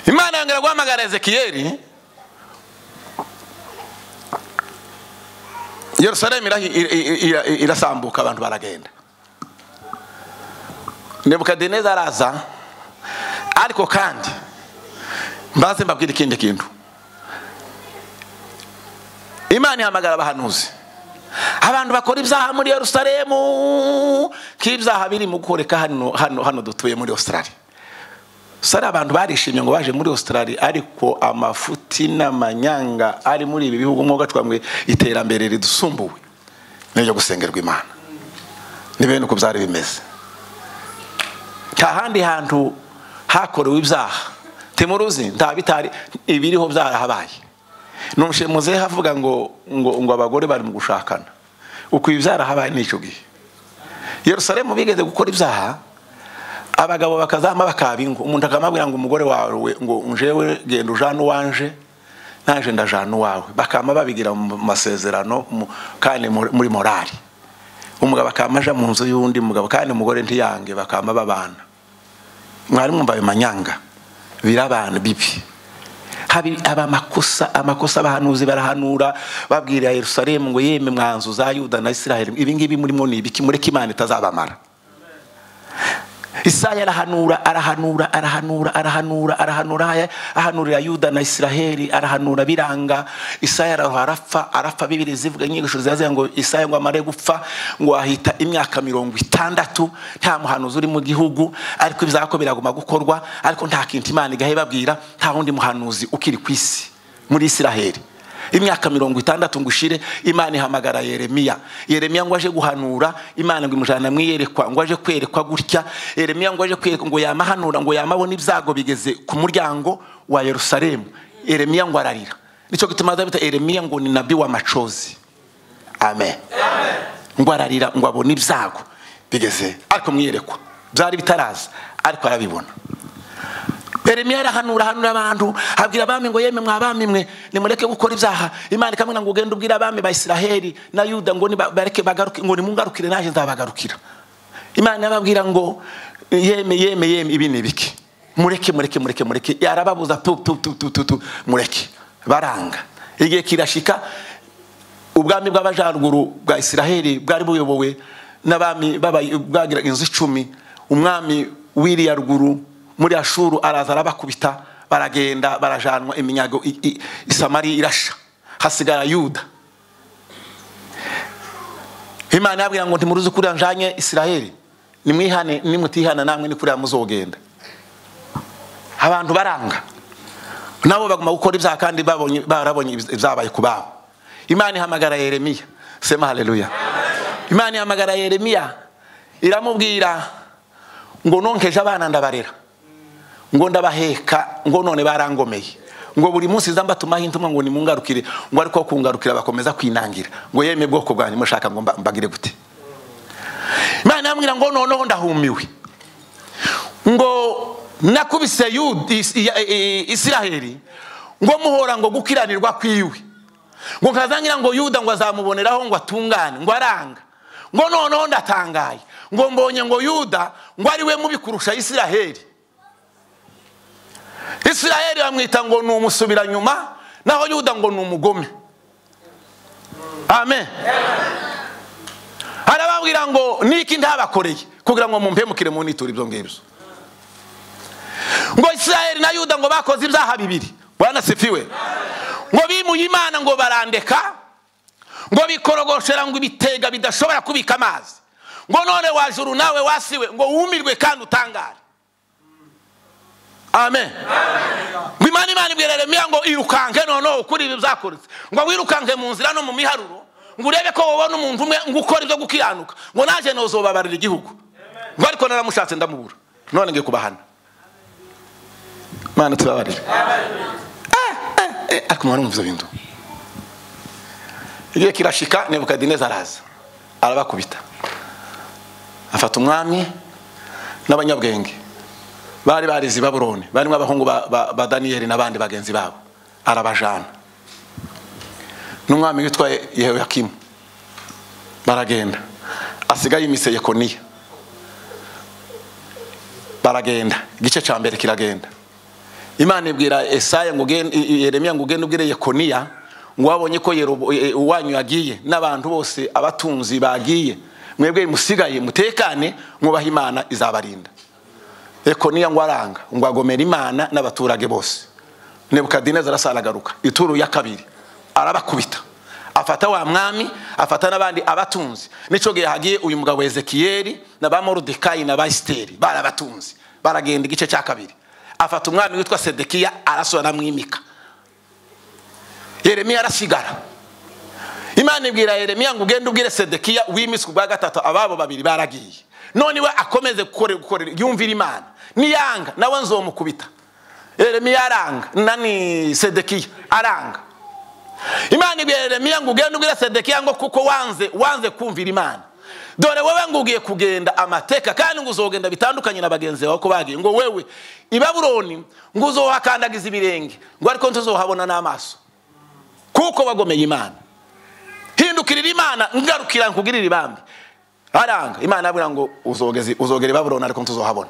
Speaker 16: imana yongera guhamagara ezekiyeli yerusalemu irahi- i- i- i- i- irasambuka abantu baragenda nebukadineza araza ariko kandi mbaze mbabwira ikindi kintu imana ihamagara abahanuzi abantu bakora ibyaha muri yerusalemu k'ibyaha biri mu gukoreka hano hano hano dutuye muri australia sari abantu barishimye ngo baje muri australia ariko amafuti n'amanyanga ari muri ibi bihugu nk'uko gacwamwe iterambere ridusumbuwe n'iryo gusengerwa imana ni bene uko byari bimeze nta handi hantu hakorewe ibyaha timuruzi nta bitari ibiriho byarahabaye nushe muzehe avuga ngo ngo ngo abagore bari mu gushakana uko ibi byarahabaye n'icyo gihe yerusalemu bigeze gukora ibyaha abagabo bakazama bakaba ingo umuntu akamabwira ngo umugore wawe ngo njewe genda ujane uwanje naje ndajana uwawe bakama babigira mu masezerano mu- kandi muri muri morali umugabo akama aja mu nzu y'undi mugabo kandi umugore ntiyange bakama babana mwari mwumva ayo manyanga birabana bibi Habi- haba amakosa amakosa abahanuzi barahanura babwira yerusalemu ngo yeme mwanzu za yuda na isiraheli ibi ngibi murimo ni ibiki mureke imana itazabamara isaya arahanura arahanura arahanura arahanura arahanura aya- ahanurira yuda na isiraheli arahanura biranga isaya araho arapfa arapfa bibiri zivuga inyigisho ziraziga ngo isaya ngo amare gupfa ngo ahita imyaka mirongo itandatu nta muhanuzi uri mu gihugu ariko ibizako biraguma gukorwa ariko nta kintu imana igahe babwira nta wundi muhanuzi ukiri ku isi muri isiraheli imyaka mirongo itandatu ngo ushire imana ihamagara yeremiya yeremiya ngo aje guhanura imana ngo imujana mu iyerekwa ngo aje kwerekwa gutya yeremiya ngo aje kwerekwa ngo yamahanura ngo yamabona ibyago bigeze ku muryango wa yerusalemu yeremiya ngo ararira nicyo gituma bita yeremiya ngo ni nabi w'amacozi amen ngo ararira ngo abone ibyago bigeze ariko mu iyerekwa byari bitaraza ariko arabibona Yeremiya arahanura hanura abantu abwira abami ngo yemwe mwabami mwe nimureke gukora ibyaha imana ikamwira ngo ugende ubwire abami ba Isiraheli na Yuda ngo niba- bareke bagaruke ngo nimungarukire naje nzabagarukira imana irababwira ngo yeme yeme yeme ibi ni ibiki mureke mureke mureke mureke yarababuza tu tu tu tu tu tu mureke baranga igihe kirashika ubwami bw'abajaruguru bwa Isiraheli bwari buyobowe n'abami baba- bwagira inzu icumi umwami w'iriya ruguru muri ashuru araza arabakubita baragenda barajanwa iminyago i- i- i Samari irasha hasigara yuda imana yabwira ngo ntimuruzi kuriya njanye isiraheli nimwihane nimutihana namwe ni kuriya muzogenda abantu baranga nabo baguma gukora ibyaha kandi babonye- barabonye ibyabaye ku babo imana ihamagara yeremiya sema haleluya imana ihamagara yeremiya iramubwira ngo nonkeje abana ndabarera ngo ndabaheka ngo none barangomeye ngo buri munsi nza mbatumaho intumwa ngo nimungarukire ngo ariko kungarukira bakomeza kwinangira ngo yeme bwoko bwanjye mushaka ngo mba- mbagire gute imana yambwira ngo noneho ndahumiwe ngo nakubise Yuda- Is- Iya- I- I- isiraheli ngo muhora ngo gukiranirwa kwiwe ngo nkazangira ngo yuda ngo azamuboneraho ngo atungane ngo aranga ngo noneho ndatangaye ngo mbonye ngo yuda ngo ari we mubi kurusha isiraheli isiraheli bamwita ngo ni umusubiranyuma naho yuda ngo ni umugome amen arababwira ngo niki ntabakoreye kugira ngo mumpemukire munitura ibyo ngibyo ngo isiraheli na yuda ngo bakoze ibyaha bibiri banasifiwe ngo bimuye imana ngo barandeka ngo bikorogoshera ngo ibitega bidashobora kubika amazi ngo none wajuru nawe wasiwe ngo wumirwe kandi utangare amen ngo imana imana ibwira Yeremiya ngo irukanke noneho kuri ibi byakoretse ngo wirukanke mu nzira no mu miharuro ngo urebe ko wabona umuntu umwe ngo ukora ibyo gukiranuka ngo naje nozobabarira igihugu ngo ariko naramushatse ndamubura none ngiye kubahana mana tubabarire akamaro mu byo bintu igihe kirashika nebukadineza araza arabakubita afata umwami n'abanyabwenge bari barize i babuloni barimo abahungu ba, ba, ba daniyeli n'abandi bagenzi babo arabajana n'umwami witwa Ye- yehoyakimu baragenda asigaye imise yekoniya baragenda igice cya mbere kiragenda imana ibwira esaya ngo ugende- i- i- yeremiya ngo ugende ubwire yekoniya ngo wabonye ko Yerobo- e- e- uwanyu yagiye n'abantu bose abatunzi bagiye mwebwe musigaye mutekane mwubahe imana izabarinda yekoniya ngo aranga ngo agomera imana n'abaturage bose nebukadinezari arasa aragaruka ituru ya kabiri arabakubita afata wa mwami afata n'abandi abatunzi n'icyo gihe hagiye uyu mugabo ezekiyeli na ba morodekayi na ba esiteri barabatunzi baragenda igice cya kabiri afata umwami witwa sedekiya arasura aramwimika yeremiya arasigara imana ibwira yeremiya ngo ugende ubwire sedekiya wimise ku bwa gatatu ababo babiri baragiye none we akomeze gukorera gukorera yumvira imana niyanga nawe nzomukubita yeremiya aranga nani sedekiya aranga imana ibwira yeremiya ngo ugende ubwire sedekiya ngo kuko wanze wanze kumvira imana dore wowe ngo ugiye kugenda amateka kandi ngo uzogenda bitandukanye na bagenzi bawe ko bagiye ngo wewe i babuloni ngo uzohakandagiza ibirenge ngo ariko ntuzohabona n'amaso kuko wagomeye imana hindukirira imana ngarukira nkugirire ibambi aranga imana yabura ngo uzogeze uzogere babuloni ariko ntuzohabona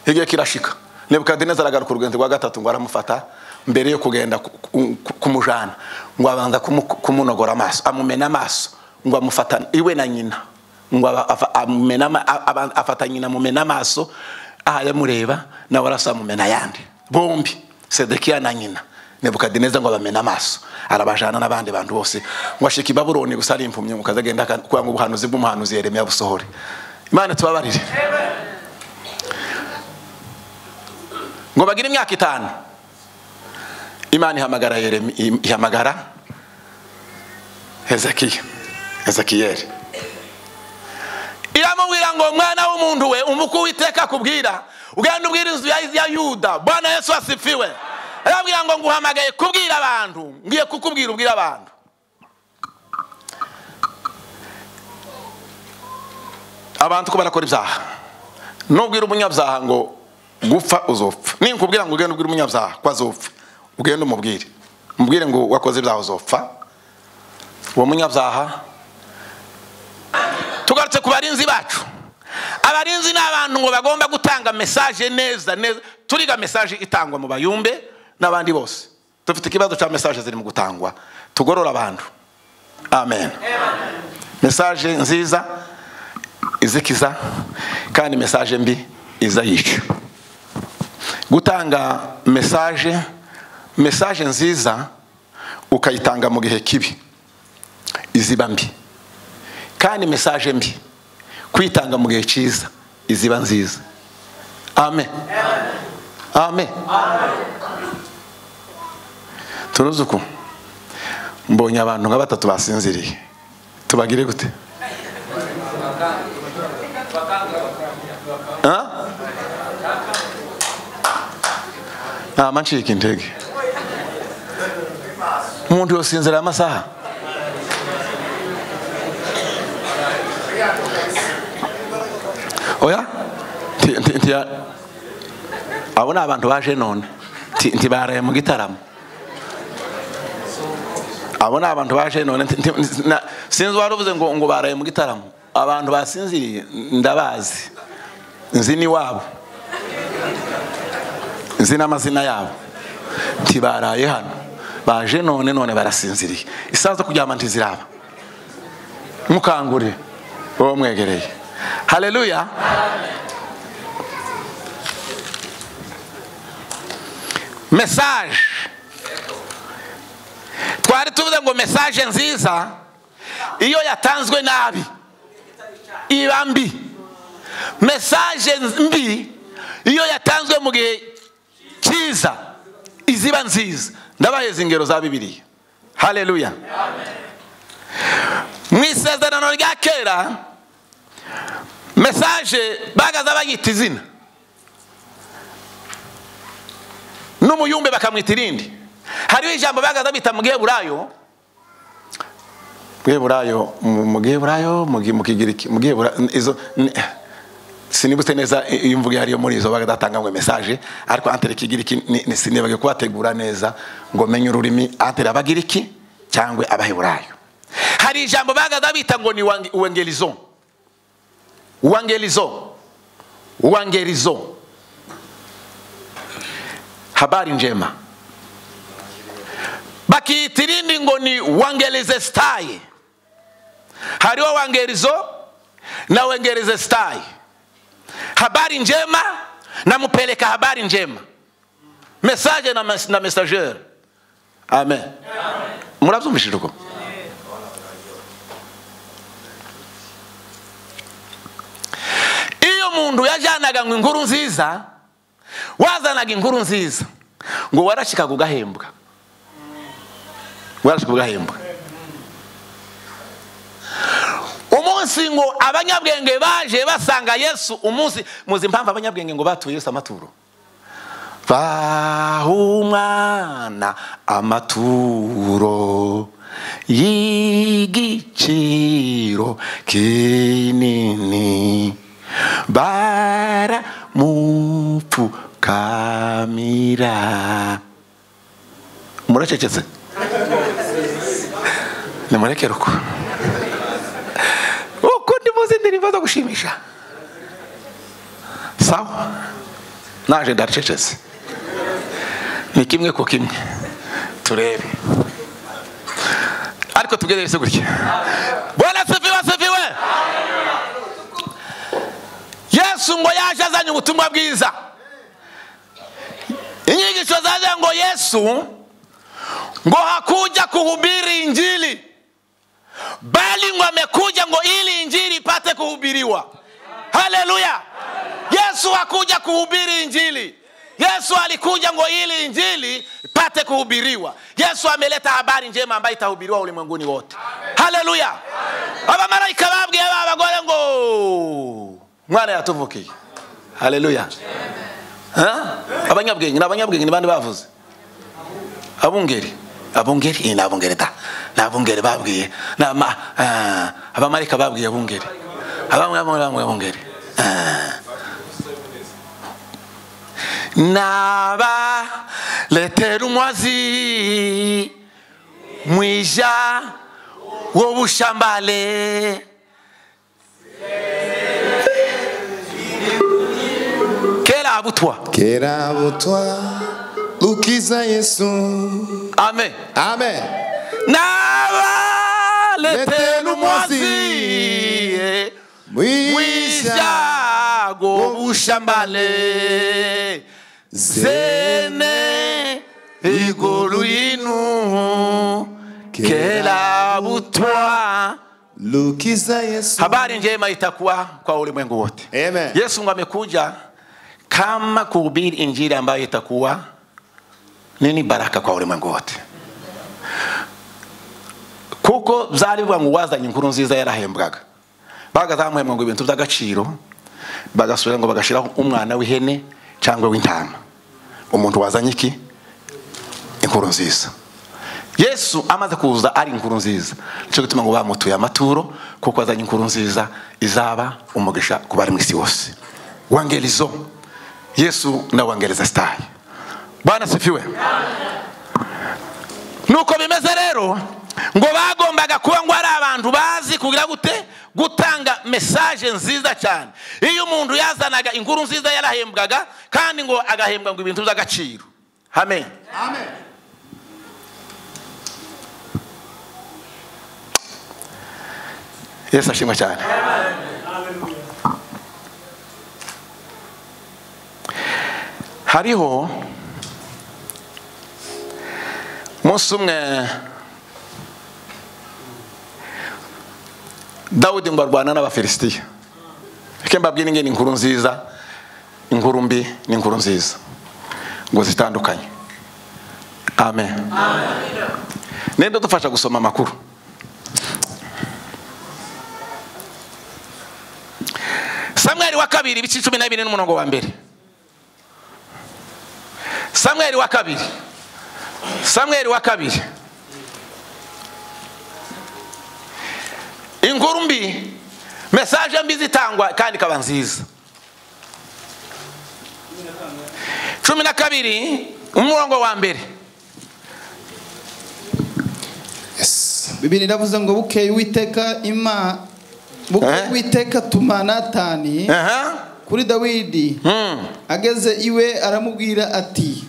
Speaker 16: igihe kirashika nebukadinezari aragaruka urugendo rwa gatatu ngo aramufata mbere yo kugenda ku- ku- ku- kumujana ngo abanza kumu- kumunogora amaso amumena amaso ngo amufatane iwe na nyina ngo aba- afa- amumena ama- a- aba- afata nyina amumena amaso aha yamureba nawe arasa amumena ayandi bombi sedekiya na nyina nebukadineza ngo abamena amaso arabajana n'abandi bantu bose ngo ashika i babuloni gusa ari impumyi ngo kaze agenda aka- kugira ngo ubuhanuzi bw'umuhanuzi yeremiya busohore imana tubabarire ngo bagire imyaka itanu imana ihamagara Yeremi- ihamagara hezekiya hezekiyeli iramubwira ngo mwana w'umuntu we umuku witeka kubwira ugenda ubwira inzu ya- ya yuda bwana yesu asifiwe arabwira ngo nguhamagaye kubwira abantu ngiye kukubwira ubwira abantu abantu ko barakora ibyaha nubwira umunyabyaha ngo gupfa uzopfa ninkubwira ngo ugende ubwire umunyabyaha ko azopfa ugende umubwire umubwire ngo wakoze ibyaha uzopfa uwo munyabyaha tugarutse ku barinzi bacu abarinzi ni abantu ngo bagomba gutanga mesaje neza neza turiga mesaje itangwa mu bayumbe n'abandi bose dufite ikibazo cya mesaje ziri mu gutangwa tugorora abantu amen mesaje nziza izikiza kandi mesaje mbi iza yica gutanga mesaje mesaje nziza ukayitanga mu gihe kibi iziba mbi kandi mesaje mbi kwitanga mu gihe cyiza iziba nziza amen amen turuzi uku mbonye abantu nka batatu basinziriye tubagire gute Ha? ntama ncika intege umuntu yosinzira amasaha oya Nti- nti- nti- abo ni abantu baje none Nti- ntibaraye mu gitaramo abo ni abantu baje none nti- nti- na- sinzi wari uvuze ngo ngo baraye mu gitaramo abantu basinziriye ndabazi nzi n'iwabo nzi n'amazina yabo ntibaraye hano baje none none barasinziriye isaha zo kuryama ntiziraba mukangurire uwo mwegereye haleluya mesaje twari tuvuze ngo mesaje nziza iyo yatanzwe nabi iba mbi mesaje mbi iyo yatanzwe mu gihe cyiza iziba nziza ndabaheza ingero za bibiliya haleluya mu isezerano rya kera mesaje bagaza bayita izina n'umuyumbe bakamwita irindi hariho ijambo bagaza bita mu giheburayo giheburayo mu giheburayo mu Gi- mu kigiriki mu gihebura izo ni- sinibutse neza iyo imvugo iyo ariyo muri izo bagatanga ngo mesaje ariko antere kigiriki ni- ni- sinibagiwe kubategura neza ngo menye ururimi antere abagiriki cyangwa abaheburayo hari ijambo bagaza bita ngo ni wange- uwangelizo uwangelizo uwangelizo habari njema bakiitirindi ngo ni wangelizestai hariho wangerizo na wengelizestai habari njema namupeleka habari njema mesaje na, mes na messager amen murabyumvishije uko iyo umuntu yajyanaga ngo inkuru nziza wazanaga inkuru nziza ngo warashikaga ugahembwa warashikaga ugahembwa umunsi ngo abanyabwenge baje basanga yesu umunsi muzi impamvu abanyabwenge ngo batuye yesu amaturo baha umwana amaturo y'igiciro kinini baramupfukamira muracecetse nimurekere uko uko ndimuzi ndirimbo zo gushimisha sawa naje ndacecetse ni kimwe ku kimwe turebe ariko tugerageze gutya bwana sefiwe sefiwe yesu ngo yaje azanye ubutumwa bwiza inyigisho zaje ngo yesu ngo hakuja kuhubiri injili bali ngo amekuja ngo ili injili ipate kuhubiriwa haleluya yesu hakuja kuhubiri injili yesu alikuja ngo ili injili ipate kuhubiriwa yesu ameleta habari njema ambayo itahubiriwa ulimwenguni wote haleluya abamaraika babwiye ba abagore ngo mwana yatuvukiye haleluya Ha? abanyabwenge ni abanyabwenge ni bandi bavuze abungeri abungeri Eh, ni abungeri da ni abungeri babwiye Ni ama- ah, abamarayika babwiye abungeri abamwe bamwe bamwe abungeri Ah. naba letera umwazi mwisha wobushambale kera abutwa
Speaker 19: kera butwa ukiza yesu
Speaker 16: amen
Speaker 19: amen
Speaker 16: nabaletera umwazi mwisha wobushambale zene igulu yinu kera butwa
Speaker 19: lukiza yesu
Speaker 16: habari njema itakuwa kwa ulimwengu wote
Speaker 19: Amen.
Speaker 16: yesu ngo amekuja kama kuhubiri injili ambayo itakuwa nini baraka kwa ulimwengu wote kuko byari bivuga ngo uwazanye inkuru nziza yarahembwaga bagazamuhembwa ngo ibintu by'agaciro bagasubira ngo bagashyiraho umwana w'ihene cyangwa w'intama umuntu wazanye iki inkuru nziza yesu amaze kuza ari inkuru nziza nicyo gituma ngo bamutuye amaturo kuko azanye inkuru nziza izaba umugisha ku bari mu isi wose wangerizo yesu na wangereza sitayi bwana sifiwe nuko bimeze rero ngo bagombaga kuba ngo ari abantu bazi kugira gute gutanga mesaje nziza cyane iyo umuntu yazanaga inkuru nziza yarahembwaga kandi ngo agahembwa ngo ibintu by'agaciro amen yesu ashimwe cyane hariho umunsi umwe dawudi ngo arwana n'abafilisitiya reka mbabwire ingene inkuru nziza inkuru mbi n'inkuru nziza ngo zitandukanye amen ninde dufasha gusoma amakuru samweli wa kabiri ibice cumi na bine n'umurongo wa mbere samweli wa kabiri samweli wa kabiri inkuru mbi mesaje mbi zitangwa kandi ikaba nziza cumi na kabiri umurongo wa mbere
Speaker 20: bibiri iravuze ngo bukeye uwiteka ima bukeye uwiteka tuma natani kuri dawidi ageze iwe aramubwira ati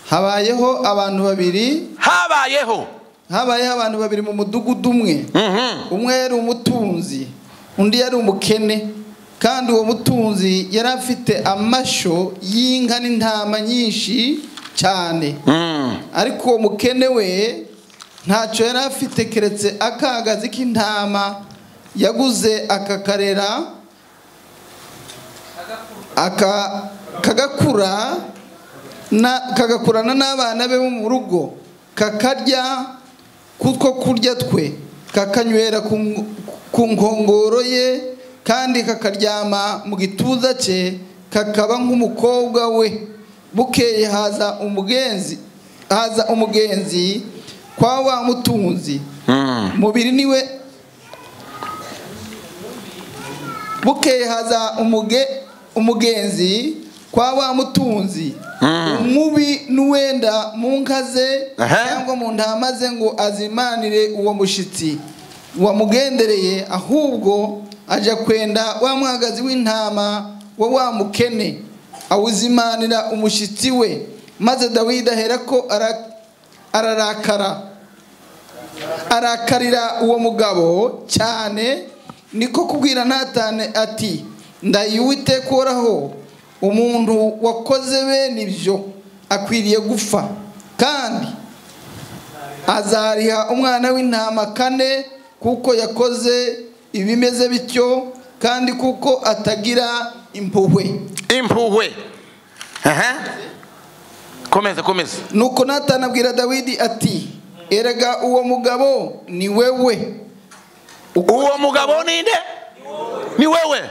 Speaker 20: habayeho abantu babiri
Speaker 16: habayeho
Speaker 20: habayeho abantu babiri mu mudugudu umwe umwe yari umutunzi undi yari umukene kandi uwo mutunzi yari afite amashyo y'inka n'intama nyinshi cyane ariko uwo mukene we ntacyo yari afite keretse akagazi k'intama yaguze akakarera aka kagakura na kagakurana n'abana be bo mu rugo kakarya kutwo kurya twe kakanywera ku ngo- ku nkongoro ye kandi kakaryama mu gituza cye kakaba nk'umukobwa we bukeye haza umugenzi haza umugenzi kwa wa mutunzi umubiri niwe bukeye haza umuge umugenzi kwa wa mutunzi umubi n'uwenda mu nka ze
Speaker 12: Aha.
Speaker 20: cyangwa mu ntama ze ngo azimanire uwo mushyitsi wamugendereye ahubwo ajya kwenda wa mwagazi w'intama wa wa mukene awuzimanira umushyitsi we maze dawidi aherako ara- ararakara arakarira uwo mugabo cyane niko kubwira natane ati ndayuwite koraho umuntu wakoze bene ibyo akwiriye gupfa kandi azariha umwana w'intama kane kuko yakoze ibimeze bityo kandi kuko atagira impuhwe
Speaker 16: impuhwe aha komeza komeza
Speaker 20: nuko natani abwira dawidi ati erega uwo mugabo ni wewe
Speaker 16: uwo mugabo ninde ni wewe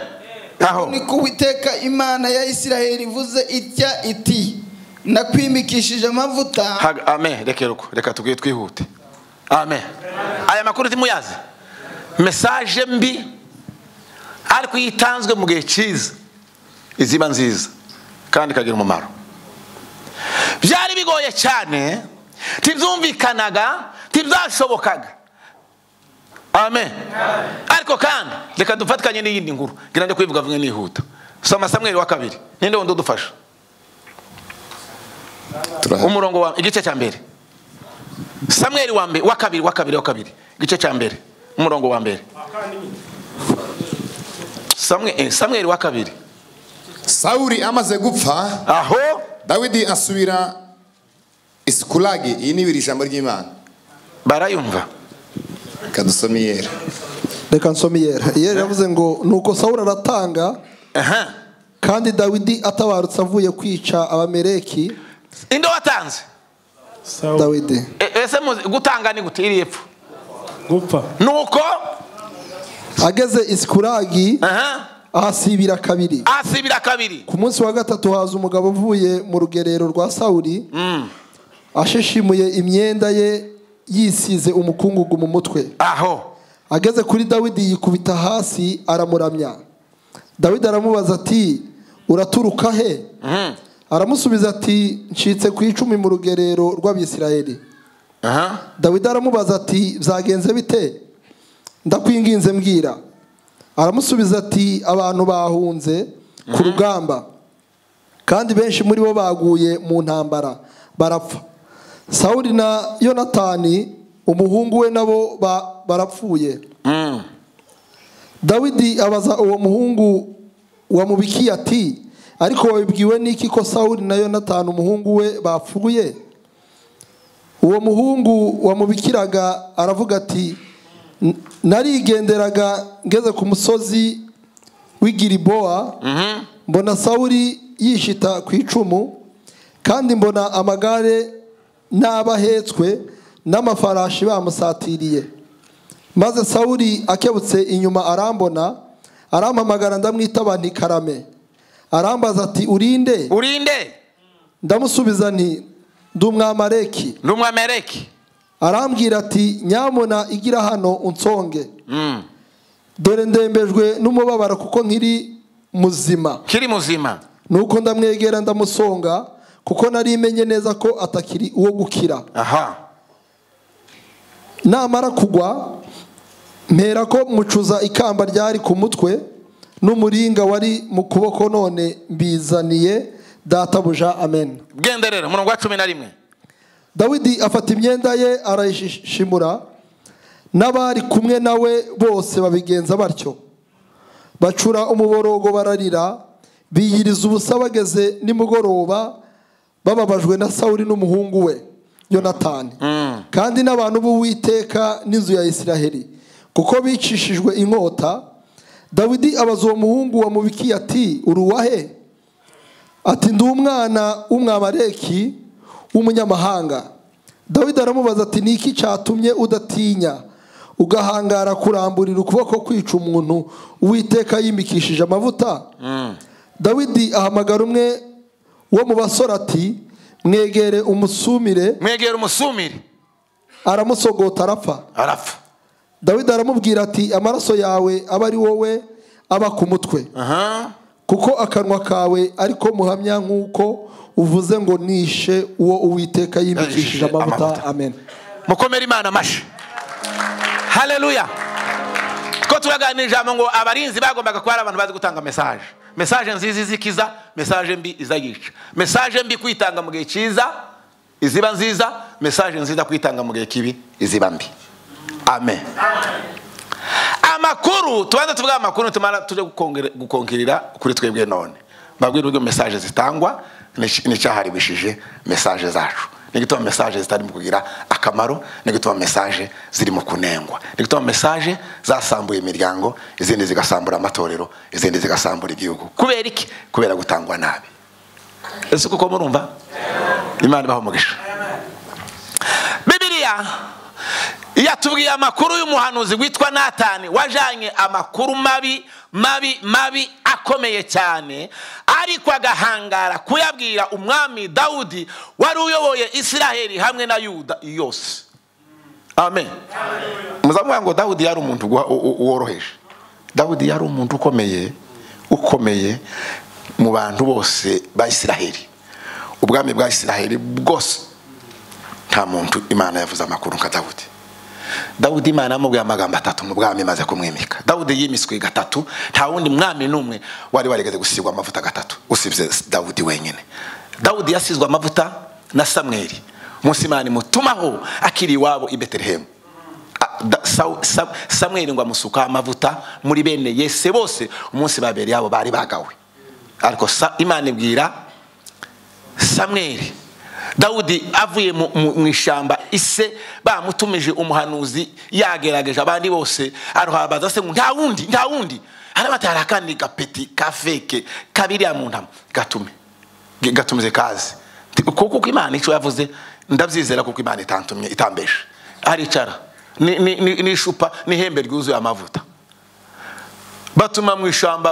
Speaker 16: aho
Speaker 20: niko uwiteka imana ya isiraheli ivuze itya iti nakwimikishije amavuta
Speaker 16: Haga- amen reka ruko reka tubwire twihute amen aya makuru timuyazi mesaje mbi ariko iyo itanzwe mu gihe cyiza iziba nziza kandi ikagira umumaro byari bigoye cyane tibyumvikanaga tibyashobokaga amen ariko kandi reka dufatikanye n'iyindi nkuru ngira njye kuyivuga vuba nihuta soma samweri wa kabiri ninde wundi udufasha umurongo wa igice cya mbere samweri wa mbere wa kabiri wa kabiri wa kabiri igice cya mbere umurongo wa mbere Samwe- eh, samweri wa kabiri
Speaker 19: sawuli amaze gupfa
Speaker 16: aho
Speaker 19: dawidi asubira isikulagi iyi ni ibiri ijambo ry'imana
Speaker 16: barayumva
Speaker 19: reka dusome iyera
Speaker 9: reka nsome iyera iyera yavuze ngo nuko sawuli aratanga kandi dawidi atabarutse avuye kwica abamereki
Speaker 16: inde watanze
Speaker 9: dawidi
Speaker 16: E- ese muzi- gutanga ni gute iri epfo
Speaker 9: gupfa
Speaker 16: nuko
Speaker 9: ageze isikuragi ahasibira kabiri
Speaker 16: asibira kabiri
Speaker 9: ku munsi wa gatatu haza umugabo uvuye mu rugerero rwa sawuli ashishimuye imyenda ye yisize umukungugu mu mutwe
Speaker 16: aho
Speaker 9: ageze kuri dawidi yikubita hasi aramuramya dawidi aramubaza ati uraturuka he aramusubiza ati ncitse ku icumi mu rugerero rw'abisirayeli dawidi aramubaza ati byagenze bite ndakwinginze mbwira aramusubiza ati abantu bahunze ku rugamba kandi benshi muri bo baguye mu ntambara barapfa sawuli na yonatani umuhungu we nabo ba- barapfuye dawidi abaza uwo muhungu wamubikiye ati ariko wabibwiwe n'iki ko sawuli na yonatani umuhungu we bapfuye uwo muhungu wamubikiraga aravuga ati "N- narigenderaga ngeze ku musozi w'igiribowa mbona sawuli yishita ku icumu kandi mbona amagare n'abahetswe n'amafarashi bamusatiriye maze sawuli akebutse inyuma arambona arampamagara ndamwitaba nti karame arambaza ati urinde
Speaker 16: urinde
Speaker 9: ndamusubiza nti ndi umwamareki
Speaker 16: ni umwamereki
Speaker 9: arambwira ati nyamuna igira hano unsonge dore ndembejwe n'umubabaro kuko nkiri muzima
Speaker 16: kiri muzima
Speaker 9: nuko ndamwegera ndamusonga kuko nari menye neza ko atakiri uwo gukira
Speaker 16: aha
Speaker 9: namara kugwa mpera ko mucuza ikamba ryari ku mutwe n'umuringa wari mu kuboko none mbizaniye databuja amen
Speaker 16: genderera umurongo wa cumi na rimwe
Speaker 9: dawidi afata imyenda ye arayishimura n'abari kumwe nawe bose babigenza batyo bacura umuborogo bararira biyiriza ubusa bageze nimugoroba bababajwe na sawuli n'umuhungu we yonatani kandi n'abantu b'uwiteka n'inzu ya isiraheli kuko bicishijwe inkota dawidi abaza uwo muhungu wamubikiye ati uruwahe ati ndi umwana w'umwamareki w'umunyamahanga dawidi aramubaza ati ni iki cyatumye udatinya ugahangara kuramburira ukuboko kwica umuntu uwiteka yimikishije amavuta dawidi ahamagara umwe wo mu basore ati mwegere umusumire
Speaker 16: mwegera umusumire
Speaker 21: aramusogota arapfa
Speaker 16: arapfa
Speaker 21: dawidi aramubwira ati amaraso yawe aba ari wowe aba ku mutwe kuko akanwa kawe ariko muhamya nk'uko uvuze ngo nishe uwo uwiteka yimikishije amavuta amen
Speaker 16: mukomere imana amashyi hareruya two turaganira ijambo ngo abarinzi bagombaga kuba ari abantu bazi gutanga mesaje mesaje nziza izikiza mesaje mbi izayica mesaje mbi kwitanga mu gihe cyiza iziba nziza mesaje nziza kwitanga mu gihe kibi iziba mbi amen amakuru tubanza tuvuga amakuru tumara tujya gukonkerera kuri twebwe none babwira uburyo mesaje zitangwa n'icyaharibishije mesaje zacu ni gutuma mesaje zitari mu kugira akamaro ni gutuma mesaje ziri mu kunengwa ni gutuma mesaje zasambuye imiryango izindi zigasambura amatorero izindi zigasambura igihugu kubera iki kubera gutangwa nabi ese kuko murumva imana ibaha umugisha bibiriya yatubwiye amakuru y'umuhanuzi witwa natani wajyanye amakuru mabi mabi mabi akomeye cyane ariko agahangara kuyabwira umwami dawudi wari uyoboye isiraheli hamwe na yuda yose amen muzamuvuga ngo dawudi yari umuntu woroheje dawudi yari umuntu ukomeye ukomeye mu bantu bose ba isiraheli ubwami bwa isiraheli bwose nta muntu imana yavuze amakuru nka dawudi dawudi imana yamubwiye amagambo atatu mu bwami imaze kumwimika dawudi yimiswe gatatu nta wundi mwami n'umwe wari warigeze gusigwa amavuta gatatu usibye dawudi wenyine dawudi yasizwe amavuta na samweri munsi imana imutumaho akiri iwabo i betelehemu samweri ngo amusukaho amavuta muri bene yese bose umunsi babiri yabo bari bagawe ariko imana ibwira samweri dawudi avuye mu ishyamba ise bamutumije umuhanuzi yagerageje abandi bose aruhabaza se ngo nta wundi nta wundi arabatara akandi gapeti ka feke kabiriya mu ntama gatume gatumize kaze kuko imana icyo yavuze ndabyizera kuko imana itantumye itambeshe aricara n'icupa n'ihembe ryuzuye amavuta batuma mu ishyamba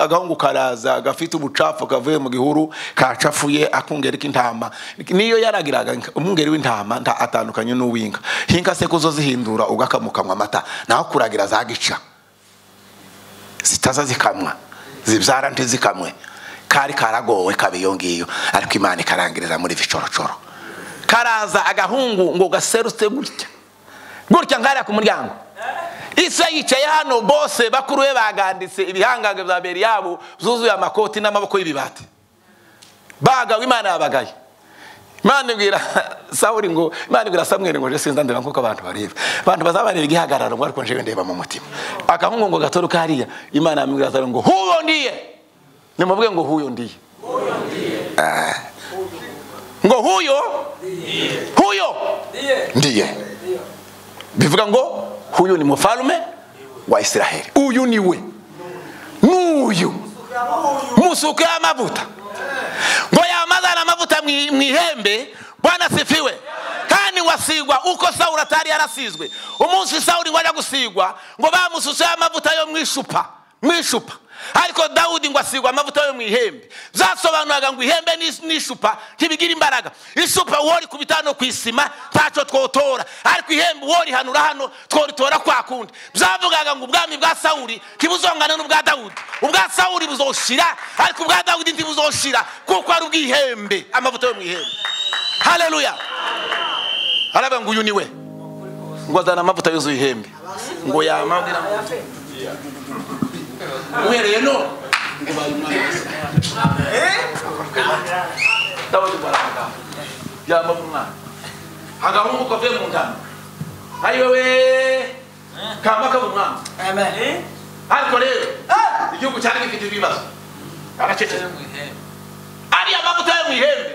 Speaker 16: agahungu karaza gafite ubucafu kavuye mu gihuru kacafuye akungeri k'intama niyo yaragiraga umwungeri w'intama atandukanye n'uw'inka hinka se kuzo zihindura ugakamukamwa amata naho kuragira zagica zitaza zikamwa zibyara ntizikamwe kari karagowe kaba iyo ngiyo ariko imana ikarangiriza muri bicorocoro karaza agahungu ngo gaserutse gutya gutya nkariya ku muryango isa yicaye hano bose bakuru be baganditse ibihangange bya mbere yabo zuzuye amakoti n'amaboko y'ibibati bagawe imana yabagaye imana ibwira sawuri ngo imana ibwira samweri ngo je sinza ndeba nkuko abantu bareba abantu bazabareba igihagararo ngo ariko njewe ndeba mu mutima agahungu ngo gatoruka hariya imana yamubwira sawuri ngo huyo ndiye nimuvuge ngo huyo ndiye Ah. ngo huyo huyo ndiye bivuga ngo huyu ni mfalume wa israheli uyu ni we n'uyu musuke amavuta ngo yamazana amavuta mu ihembe bwana sifiwe kandi wasigwa uko sawuri atari yarasizwe umunsi sawuri ngo ajya gusigwa ngo bamususeho amavuta yo mu icupa mu icupa ariko dawudi ngo asigwa amavuta yo mu ihembe byasobanuraga ngo ihembe n'icupa ntibigira imbaraga icupa wori ku bitano ku isima ntacyo twotora ariko ihembe wori hanura hano tworitora kwa kundi byavugaga ngo ubwami bwa sawuri ntibuzongane n'ubwa dawudi ubwa sawuri buzoshira ariko ubwa dawudi ntibuzoshira kuko ari ubw'ihembe amavuta yo mu ihembe hareruya aravuga ngo uyu ni we ngo azana amavuta yuzuye ihembe ngo yamabwira uhereye none ndabona imbaraga yamba umwana agahungu kavuye mu ngano ari wowe kamba kaba umwana ariko rero igihugu cyari gifite ibibazo aracecetse ariya mavuta yo mu ihembe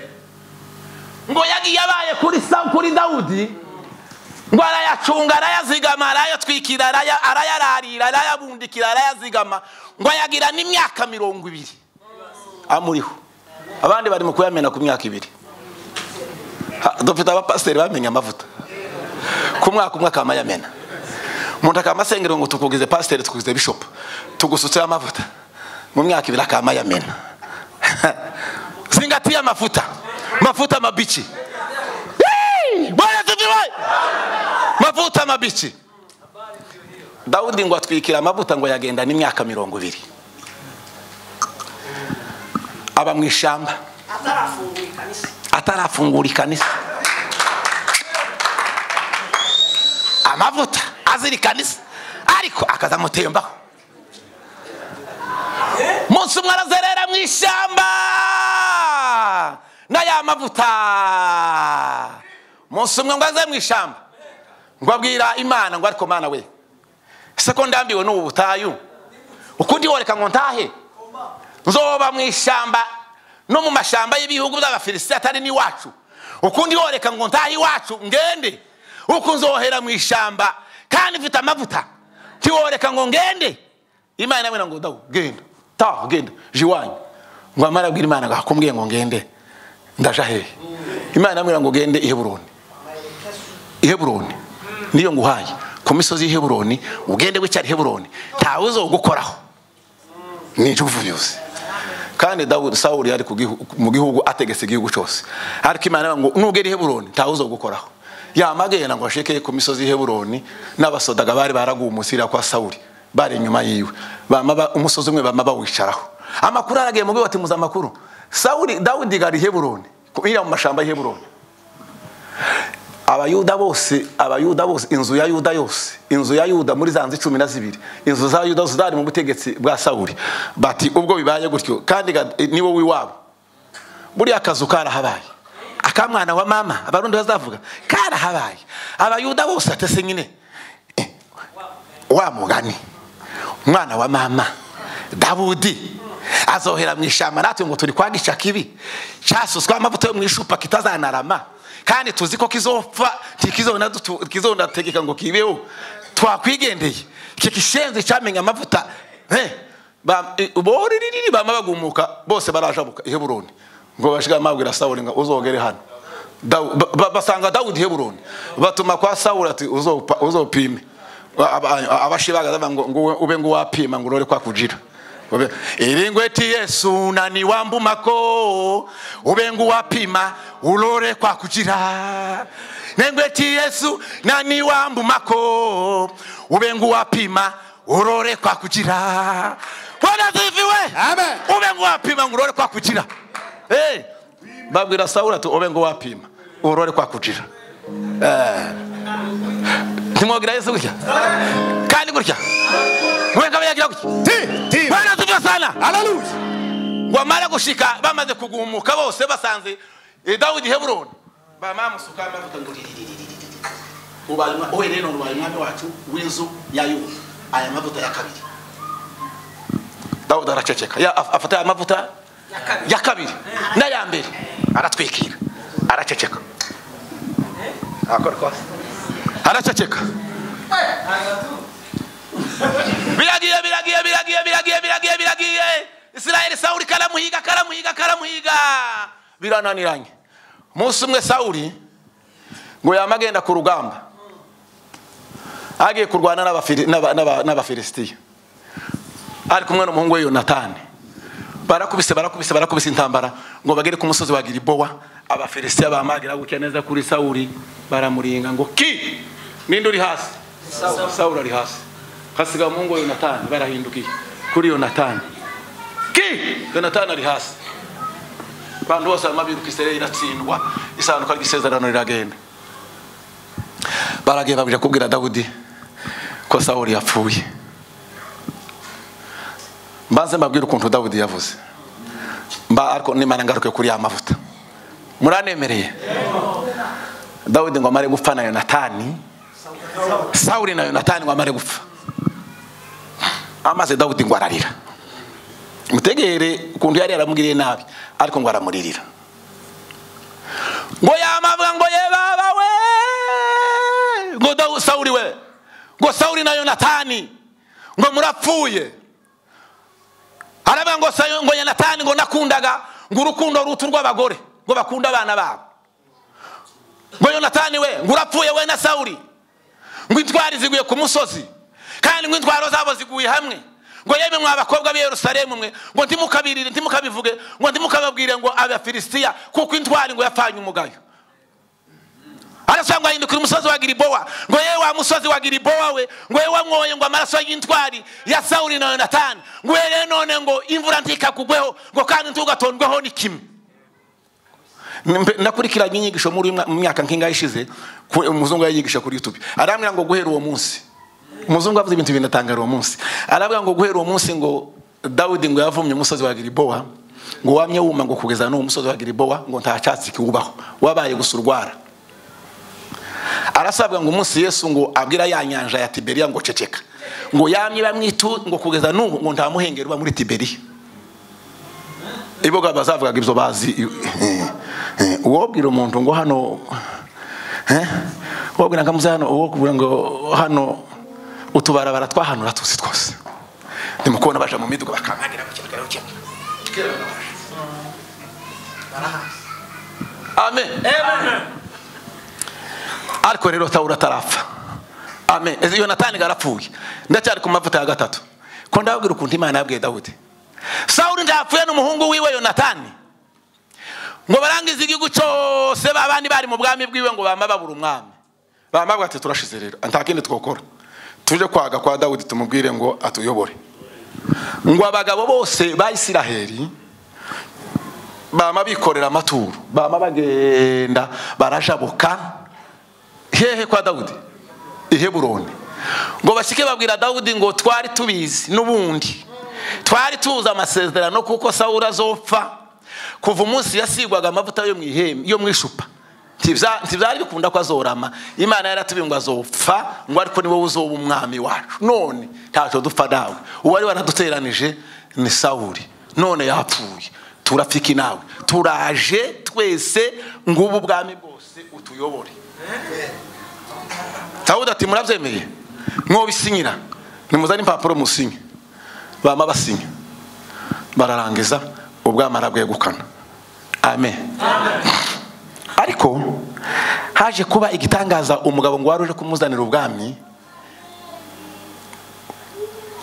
Speaker 16: ngo yagiye abaye kuri sam kuri dawudi ngo arayacunga arayazigama arayatwikira arayararira arayabundikira arayazigama ngo ayagira n'imyaka mirongo ibiri amuriho abandi barimo kuyamena ku myaka ibiri dufite abapasiteri bamenye amavuta ku mwaka umwe akaba yamena umuntu akaba asengera ngo tukugize pasiteri tukugize bishopu tugusutseho amavuta mu myaka ibiri akaba yamena zingatiye amafuta mafuta mabici Bwana tuviwe mavuta mabici dawudi ngo atwikira amavuta ngo yagenda n'imyaka mirongo ibiri aba mu ishyamba atarafungura ikanisa amavuta azira ikanisa ariko akaza amutembaho umunsi umwe arazerera mu ishyamba n'aya mavuta umunsi umwe ngo aze mu ishyamba ngo abwira imana ngo ariko mana we ese ko ndambiwe n'ubu butayu ukundi woreka ngo ntahe nzoba mu ishyamba no mu mashyamba y'ibihugu by'abafilisiti atari n'iwacu ukundi woreka ngo ntahe iwacu ngende uko nzohera mu ishyamba kandi mfite amavuta ntiworeka ngo ngende imana nawe ngo dawu genda taha genda jiwanyu ngo amara abwira imana ngo akumbwiye ngo ngende ndaja hehe imana iramubwira ngo ugende i heburoni i heburoni niyo nguhaye ku misozi y'i heburoni ugende wicare i heburoni ntawe uzogukoraho ni injuvu byose kandi dawudi sawuli yari ku gihu- mu gihugu ategetse igihugu cyose ariko imana iramubwira ngo nugera i heburoni ntawe uzogukoraho yamagenda ngo ashike ku misozi y'i heburoni n'abasodaga bari baraguye umusira kwa sawuli bari inyuma yiwe Bama ba- umusozi umwe bama bawicaraho amakuru aragiye mu biba muzi amakuru sawuli dawudi gari i heburoni ku- iriya mu mashyamba y'i heburoni abayuda bose abayuda bose inzu ya yuda yose inzu ya yuda muri za nzu cumi na zibiri inzu za yuda zari mu butegetsi bwa sawuli bati ubwo bibaye gutyo kandi ga- ni wowe iwabo buriya kazu karahabaye akamwana wa mama abarundi bazavuga karahabaye abayuda bose atese nyine eh, wa mugani umwana wa mama dawudi azohera mu ishyamba natwe ngo turi kwa gica kibi cyasuswaho amavuta yo mu ishupa kitazanarama kandi tuzi ko kizopfa ntikizona dutu- kizonategeka ngo kibeho twakwigendeye iki kishenzi cyamenya amavuta Eh, ba- eh, boririri bama bagumuka bose barajabuka i heburoni ngo bashiga mabwira sawuli ngo uzogere hano Dawu- ba- ba- basanga dawudi i heburoni batuma kwa sawuli ati "Uzopa- uzopime abashibagaza bavuga ngo ngo ube ngo wapima ngo urore kwa kujira Ube- iringweti yesu nani wambumako ube ngo wapima urore kwa kujira nengweti yesu nani wambumako ube ngo wapima urore kwa kujira bwana ziviwe ube ngo wapima ngo urore kwa kujira hey. babwira sawuli ati ube ngo wapima urore kwa kujira eh. ntimwogira yesu gutya kandi gutya mwenga bayagira gutya bana tujya sana haleluya ngo amara gushika bamaze kugumuka bose basanze eh, dawidi heburoni bamamusuka amavuta ngo ubaye umwa- uwe rero ubaye umwami wacu w'inzu ya yuda aya mavuta ya kabiri dawudi araceceka Ya- af- afata aya mavuta ya kabiri n'aya mbere aratwikira araceceka Arakora kwa- araceceka biragiye biragiye biragiye biragiye biragiye biragiye isirayeli sawuli karamuhiga karamuhiga karamuhiga birananiranye umunsi umwe sawuli ngo yama agenda ku rugamba agiye kurwana n'abafili- n'aba- n'aba- n'abafilisitiya ari kumwe n'umuhungu we yonatani barakubise barakubise barakubise intambara ngo bagere ku musozi wa giribowa abafilisitiya bamagira gutya neza kuri sawuli baramuringa ngo ki ninde uri hasi sawuli ari hasi hasiga umuhungu wa yonatani barahindukiye kuri yonatani ki yonatani ari hasi abantu bose barimo biruka isirayeli iratsindwa isanduka ry'isezerano riragenda baragiye babije kubwira dawudi ko sawuli yapfuye mbanze mbabwire ukuntu dawudi yavuze mba ariko nimara ngaruke kuri ya mavuta muranemereye dawudi ngo amare gupfa na yonatani sawuli na yonatani ngo amare gupfa amaze dawudi ngo ararira mutegere ukuntu yari yaramugiriye nabi ariko ngo aramuririra ngo yamavuga ngo ye baba we ngo Dawu- sawuli we ngo sawuli na yonatani ngo murapfuye aravuga ngo Sayo- ngo yonatani ngo nakundaga ngo urukundo rutu rw'abagore ngo bakunda abana babo ngo yonatani we ngo urapfuye we na sawuli ngo intwari ziguye ku musozi kandi ngo intwaro zabo ziguye hamwe ngo yemwe mwa bakobwa b'i yerusalemu mwe ngo ntimukabirire ntimukabivuge ngo ntimukababwire ngo abafilisitiya kuko intwari ngo yapfanye umugayo arasobanura ngo ahindukira umusozi wa giribowa ngo yewe wa musozi wa giribowa we ngo yewe wamwoye ngo amaraso y'intwari ya sawuli na yonatani ngo yewe rero none ngo imvura ntikakugweho ngo kandi ntugatondweho ni kimwe Mbe- nakurikiranye inyigisho muri mwa- mu myaka nk'ingahe ishize ku- umuzungu yayigisha kuri youtube arambwira ngo guhera uwo munsi umuzungu avuze ibintu binatangara uwo munsi arabwira ngo guhera uwo munsi ngo dawidi ngo yavumye umusozi wa giribowa ngo wamye wuma ngo kugeza n'uwo musozi wa giribowa ngo nta cyatsi kiwubaho wabaye gusa urwara arasabwa ngo umunsi yesu ngo abwira ya nyanja ya tiberiya ngo ceceka ngo yamye bamwitu ngo kugeza n'ubu ngo nta muhengeri uba muri tiberiya iboga bazavugaga ibyo bazi uwobwira umuntu ngo hano uwobwira ngo amuze hano uwobwira ngo hano utubarabara tw'ahantu uratuzi twose ndimo kubona baje mu miduga bakankangira ku kintu kirekire. amen ariko rero sawuli atarapfa amen Ese yonatani garapfuye ndacyari ku mavuta ya gatatu ko ndababwira ukuntu imana yabwiye dawudi sawuli ntapfuye n'umuhungu wiwe yonatani ngo barangize igihugu cyose babandi bari mu bwami bwiwe ngo bama babura umwami bama bavuga ati turashize rero nta kindi twakora tuje kwaga kwa dawudi tumubwire ngo atuyobore ngo abagabo bose ba isiraheli bama bikorera amaturo bama bagenda barajabuka hehe kwa dawudi i heburoni ngo bashyike babwira dawudi ngo twari tubizi n'ubundi twari tuzi amasezerano kuko sawuli azopfa kuva umunsi yasigwaga amavuta yo mu ihembe yo mu icupa ntibya- ntibyari bikunda ko azorama imana yaratubwiye ngo azopfa ngo ariko ni wowe uzoba umwami wacu none ntacyo dupfa nawe uwari waraduteranije ni sawuli none yapfuye turapfika nawe turaje twese ngo ubu ubwami bwose utuyobore sawuli ati murabyemeye mwobisinyira nimuzane impapuro musinye bama basinya bararangiza ubwami arabwegukana amen ariko haje kuba igitangaza umugabo ngo wari uje kumuzanira ubwami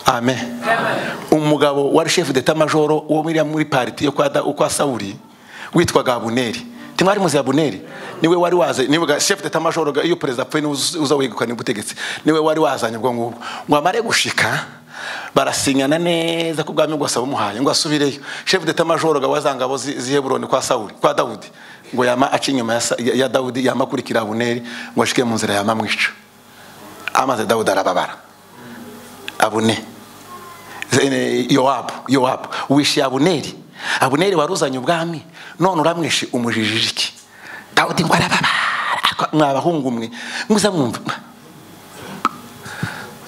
Speaker 16: amen umugabo wari shefu deta majoro wo muri muri pariti yo kwa Da- kwa sawuli witwaga abuneri ntimwari muzi abuneri niwe wari waze niwe shefu deta majoro ga- iyo perezida apfuye niwe uza- uza wegukana ubutegetsi niwe wari wazanye ubwo ngubwo ngo amare gushika barasinyana neza ko ubwami bwose abumuhaye ngo asubireyo shefu deta majoro ga wazangabo zi- z'i heburoni kwa sawuli kwa dawudi ngo yama aca inyuma ya Sa- ya ya dawudi yama akurikira abuneri ngo ashike mu nzira yama amwica amaze dawudi arababara abune Zene- yowabu yowabu wishiye abuneri abuneri wari uzanye ubwami none uramwishe umujijije iki dawudi ngo arababara Ariko mwa bahungu mwe muza mwumva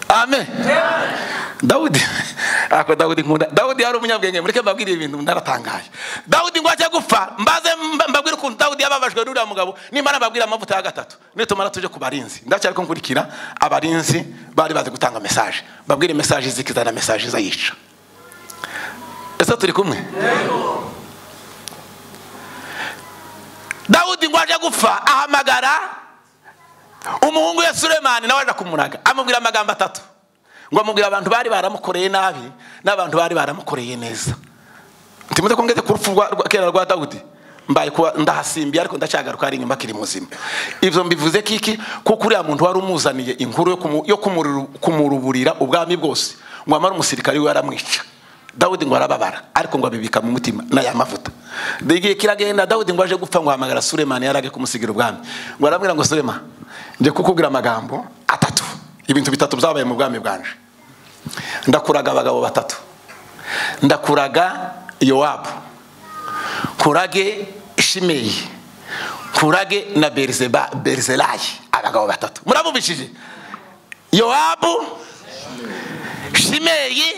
Speaker 16: amen dawudi ako dawudi nkunda dawudi yari umunyabwenge mureke mbabwire ibintu ndaratangaye dawudi ngo ajya gupfa mbaze mba- mbabwire ukuntu dawudi yababajwe n'uriya mugabo nimara mbabwire amavuta ya gatatu nitumara tuje ku barinzi ndacyari ko nkurikira abarinzi bari bazi gutanga mesaje mbabwire mesaje zikizana mesaje izayica ese turi kumwe dawudi ngo aje gupfa ahamagara umuhungu we suremani nawe aje kumuraga amubwira amagambo atatu ngo amubwira abantu bari baramukoreye nabi n'abantu bari baramukoreye neza ntimuze ko ngeze ku rupfu rwa- rwa- kera rwa dawudi mbaye kuba ndahasimbiye ariko ndacyagaruka ari inyuma akiri muzima ibyo mbivuze kiki kuko uriya muntu wari umuzaniye inkuru yo kumu- yo kumururu- kumuruburira ubwami bwose ngo amara umusirikare we aramwica dawudi ngo arababara ariko ngo abibika mu mutima n'aya mavuta igihe kiragenda dawudi ngo aje gupfa ngo ahamagara suremani yari aje kumusigira ubwami ngo arabwira ngo surema njye kukubwira amagambo atatu ibintu bitatu byabaye mu bwami bwanje ndakuraga abagabo batatu ndakuraga yowabu kurage shimeyi kurage na Berizeba- berizelayi abagabo batatu murabumvishije yowabu shimeyi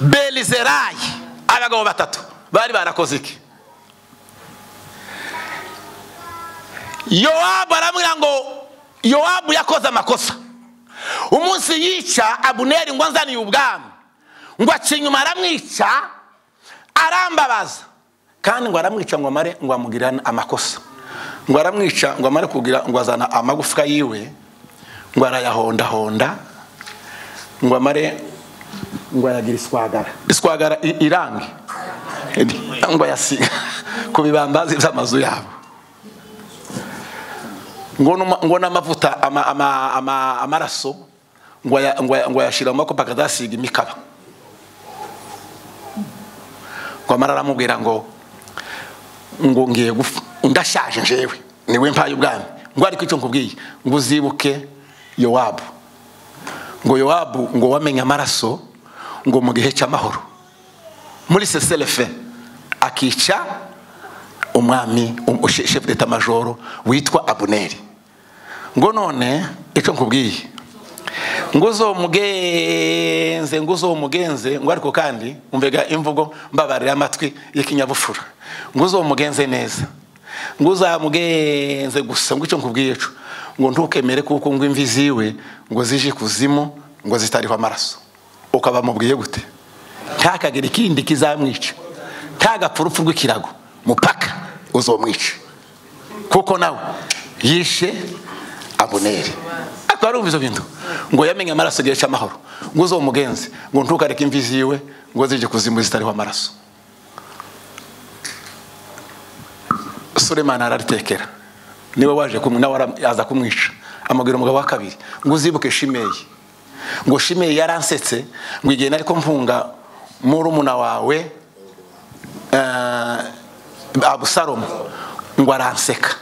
Speaker 16: berizelayi abagabo batatu bari barakoze iki yowabu aramubwira ngo yowabu yakoze amakosa umunsi yica abuneri ngo anzaniye ubwami ngo aca inyuma aramwica arambabaza kandi ngo aramwica ngo amare ngo amugirira amakosa ngo aramwica ngo amare kugira ngo azana amagufwa yiwe ngo arayahondahonda ngo amare ngo ayagira iswagara iswagara i- irangi ngo ayasiga ku bibambazi by'amazu yabo ngo n'ama- ngo n'amavuta ama- ama- ama- amaraso ngo aya- ngo aya- ngo ayashyira mu makopa akazasiga imikaba ngo amara aramubwira ngo ngo ngiye gupfa ndashaje njyewe niwe mpaye ubwami ngo ariko icyo nkubwiye ngo uzibuke yowabu ngo yowabu ngo wamenye amaraso ngo mu gihe cy'amahoro muri seserefe akica umwami um- she- shefu d'etat majoro witwa abuneri ngo none icyo nkubwiye ngo uzomugenze ngo uzomugenze ngo ariko kandi umvega imvugo mbabarira amatwi y'ikinyabupfura ngo uzomugenze neza ngo uzamugenze gusa ngo icyo nkubwiye cyo ngo ntukemere kuko ngo imvi ziwe ngo zije kuzimu ngo zitariho amaraso ukaba mubwiye gute ntakagire ikindi kizamwica ntagapfa urupfu rw'ikirago mupaka uzomwica kuko nawe yishe abuneri ariko warumva ibyo bintu ngo yamenye amaraso igihe cy'amahoro ngo uzomugenze ngo ntukareke imvi ziwe ngo zije kuzimu zitariho amaraso suremani araritekera niwe waje kumwe nawe ara- aza kumwica amubwira umugabo wa kabiri ngo uzibuke shimeyi ngo shimeyi yaransetse ngo igihe nari ko mpunga murumuna wawe eh, abusalomu ngo aranseka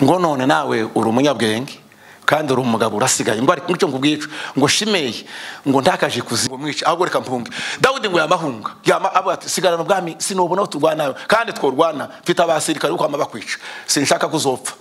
Speaker 16: ngo none nawe uri umunyabwenge kandi uri umugabo urasigaye ngo ariko icyo nkubwiye ico, ngo shimeyi ngo ntakaje kuzimu mwica ahubwo reka mpunge dawudi ngo yamahunga yama avuga ati sigarana ubwami sinubona aho turwanawe kandi tworwana mfite abasirikare kuko bama bakwica sinshaka ko uzopfa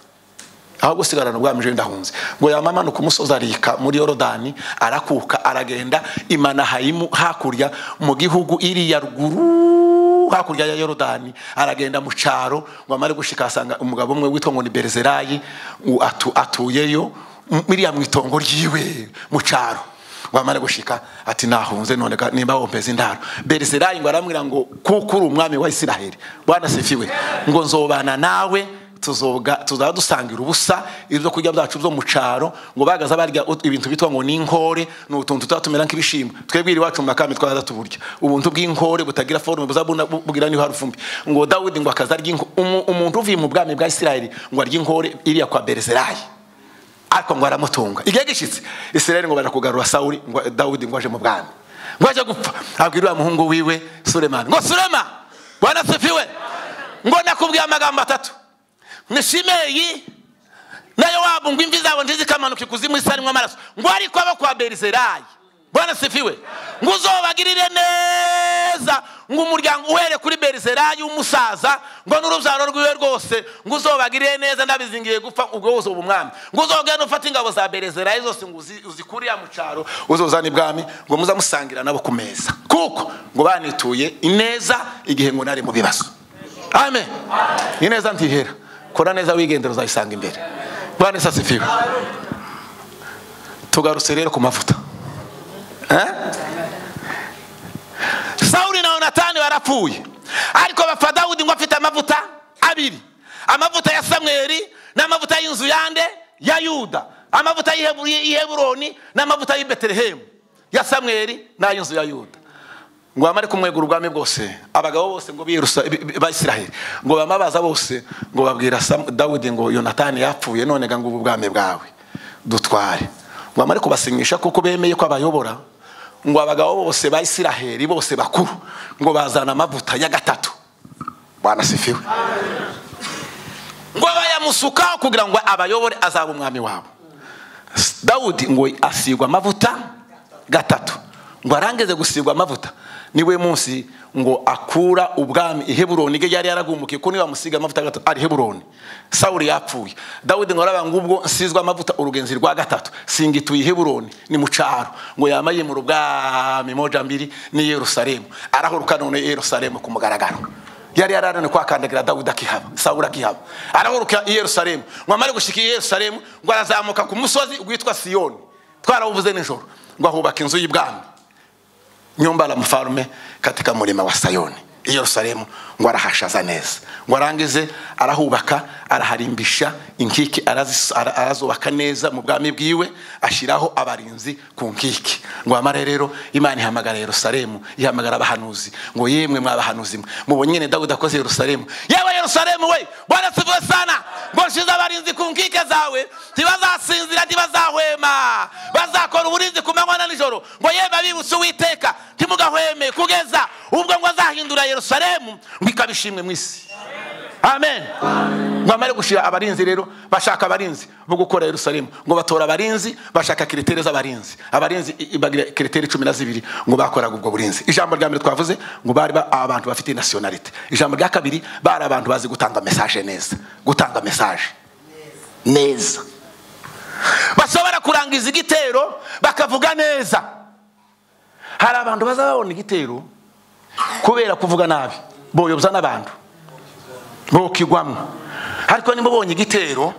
Speaker 16: ahubwo sigarana ubwami jewe ndahunze ngo yamamanuka umusozi arika muri yorodani arakuka aragenda imanahayimu hakurya mu gihugu iriya ruguru hakurya ya yorodani aragenda mu cyaro ngo amare gushika asanga umugabo umwe witwa ngo ni berizerayi u- atu- atuyeyo m- iriya mu itongo ryiwe mu cyaro ngo amare gushika ati nahunze none ga- nimba wompeza indaro berizerayi ngo aramwira ngo kuko uri umwami wa isiraheli bwana sifiwe ngo nzobana nawe tuzoga tuzaba dusangira ubusa ibyo kurya byacu byo mu cyaro ngo bagaza barya ut- ibintu bitwa ngo ni inkore ni utuntu tutaba tumera nk'ibishimbo twebwe iwacu mu makame twaraza tuburya ubuntu bw'inkore butagira forume buzabuna bu- bugira niho hari ufumbi ngo dawidi ngo akaza arya inko- umu- umuntu uvuye mu bwami bwa isirayeli ngo arya inkore iriya kwa berizerayi ariko ngo aramutunga igihe gishyitse isirayeli ngo barakugarura sawuli ngo dawidi ngo aje mu bwami ngo ajye gupfa abwira uriya muhungu wiwe suremani ngo surema bwana sefiwe ngo nakubwiye amagambo atatu ni shimeyi na yowabu ngo imvi zabo ntizikamanuke kuzimu isarimo amaraso ngo ariko abo kwa berizerayi bwana sifiwe ngo uzobagirire neza ngo umuryango uhere kuri berizerayi w'umusaza ngo n'urubyaro rwiwe rwose ngo uzobagirire neza ndabizingiye gupfa ubwo wose ubu umwami ngo uzogende ufate ingabo za berizerayi zose ngo uzi- uzikuriya mu cyaro uzozana ibwami ngo muzamusangirana nabo ku meza kuko ngo banituye ineza igihe ngo nari mu bibazo amen ineza ntihera kora neza wigendera uzayisanga imbere bwana isa sifiwe tugarutse rero ku mavuta Eh? sawuli na yonatani barapfuye ariko bapfa dawudi ngo afite amavuta abiri amavuta ya samweli n'amavuta y'inzu yande ya yuda amavuta y'i- y'i heburoni n'amavuta y'i betelehemu ya samweli n'ay'inzu ya yuda ngo bamare kumwegura ubwami bwose abagabo bose ngo birusa bi- bi- ba isiraheli ngo bamabaza bose ngo babwira Sam- dawudi ngo yonatani yapfuye none ga ngo ubu bwami bwawe dutware ngo bamare kubasinyisha kuko bemeye ko abayobora ngo abagabo bose ba isiraheli bose bakuru ngo bazana amavuta ya gatatu bwana sifiwe ngo bayamusukaho kugira ngo abayobore azaba umwami wabo dawudi ngo asigwa amavuta gatatu ngo arangize gusigwa amavuta niwe munsi ngo akura ubwami i heburoni ibyo yari yaragumukiye ko niba amusiga amavuta gatatu ari heburoni sawuli yapfuye dawidi ngo araba ngo ubwo nsizwa amavuta urugenzi rwa gatatu singituye i heburoni ni mu cyaro ngo yama yimura ubwami moja mbiri n'i yerusalemu arahoroka none i yerusalemu ku mugaragaro yari yararane kwakandagira dawudi akihaba sawuli akihaba arahuruka i yerusalemu ngo amare gushika i yerusalemu ngo arazamuka ku musozi witwa siyoni twarawuvuze nijoro ngo ahubaka inzu y'ibwami nyumba la mfarume katika murima wa sayoni i yerusalemu ngo arahashaza neza ngo arangize arahubaka araharimbisha inkike arazis- ara- arazubaka neza mu bwami bwiwe ashyiraho abarinzi ku nkike ngo amare rero imana ihamagara yerusalemu ihamagara abahanuzi ngo yemwe mwabahanuzi mwe mubonye nyine dawudi akoze yerusalemu yewe yerusalemu we bwana sivuwe sana ngo nshize abarinzi ku nkike zawe ntibazasinzira ntibazahwema bazakora uburinzi ku manywa na nijoro ngo yemwe abibutse uwiteka ntimugahweme kugeza ubwo ngo azahindura yerusalemu ngo ikaba ishimwe mu isi amen ngo amare gushira abarinzi rero bashaka abarinzi bo gukora yerusalemu ngo batora abarinzi bashaka kiritere z'abarinzi abarinzi i- i- bagira kiritere cumi na zibiri ngo bakoraga ubwo burinzi ijambo rya mbere twavuze ngo bari ba- abantu bafite nasiyonalite ijambo rya kabiri bari abantu bazi gutanga mesaje neza gutanga mesaje neza bashobora kurangiza igitero bakavuga neza hari abantu bazababona igitero kubera kuvuga nabi boyobya n'abantu bokigwamo ariko niba ubonye igitero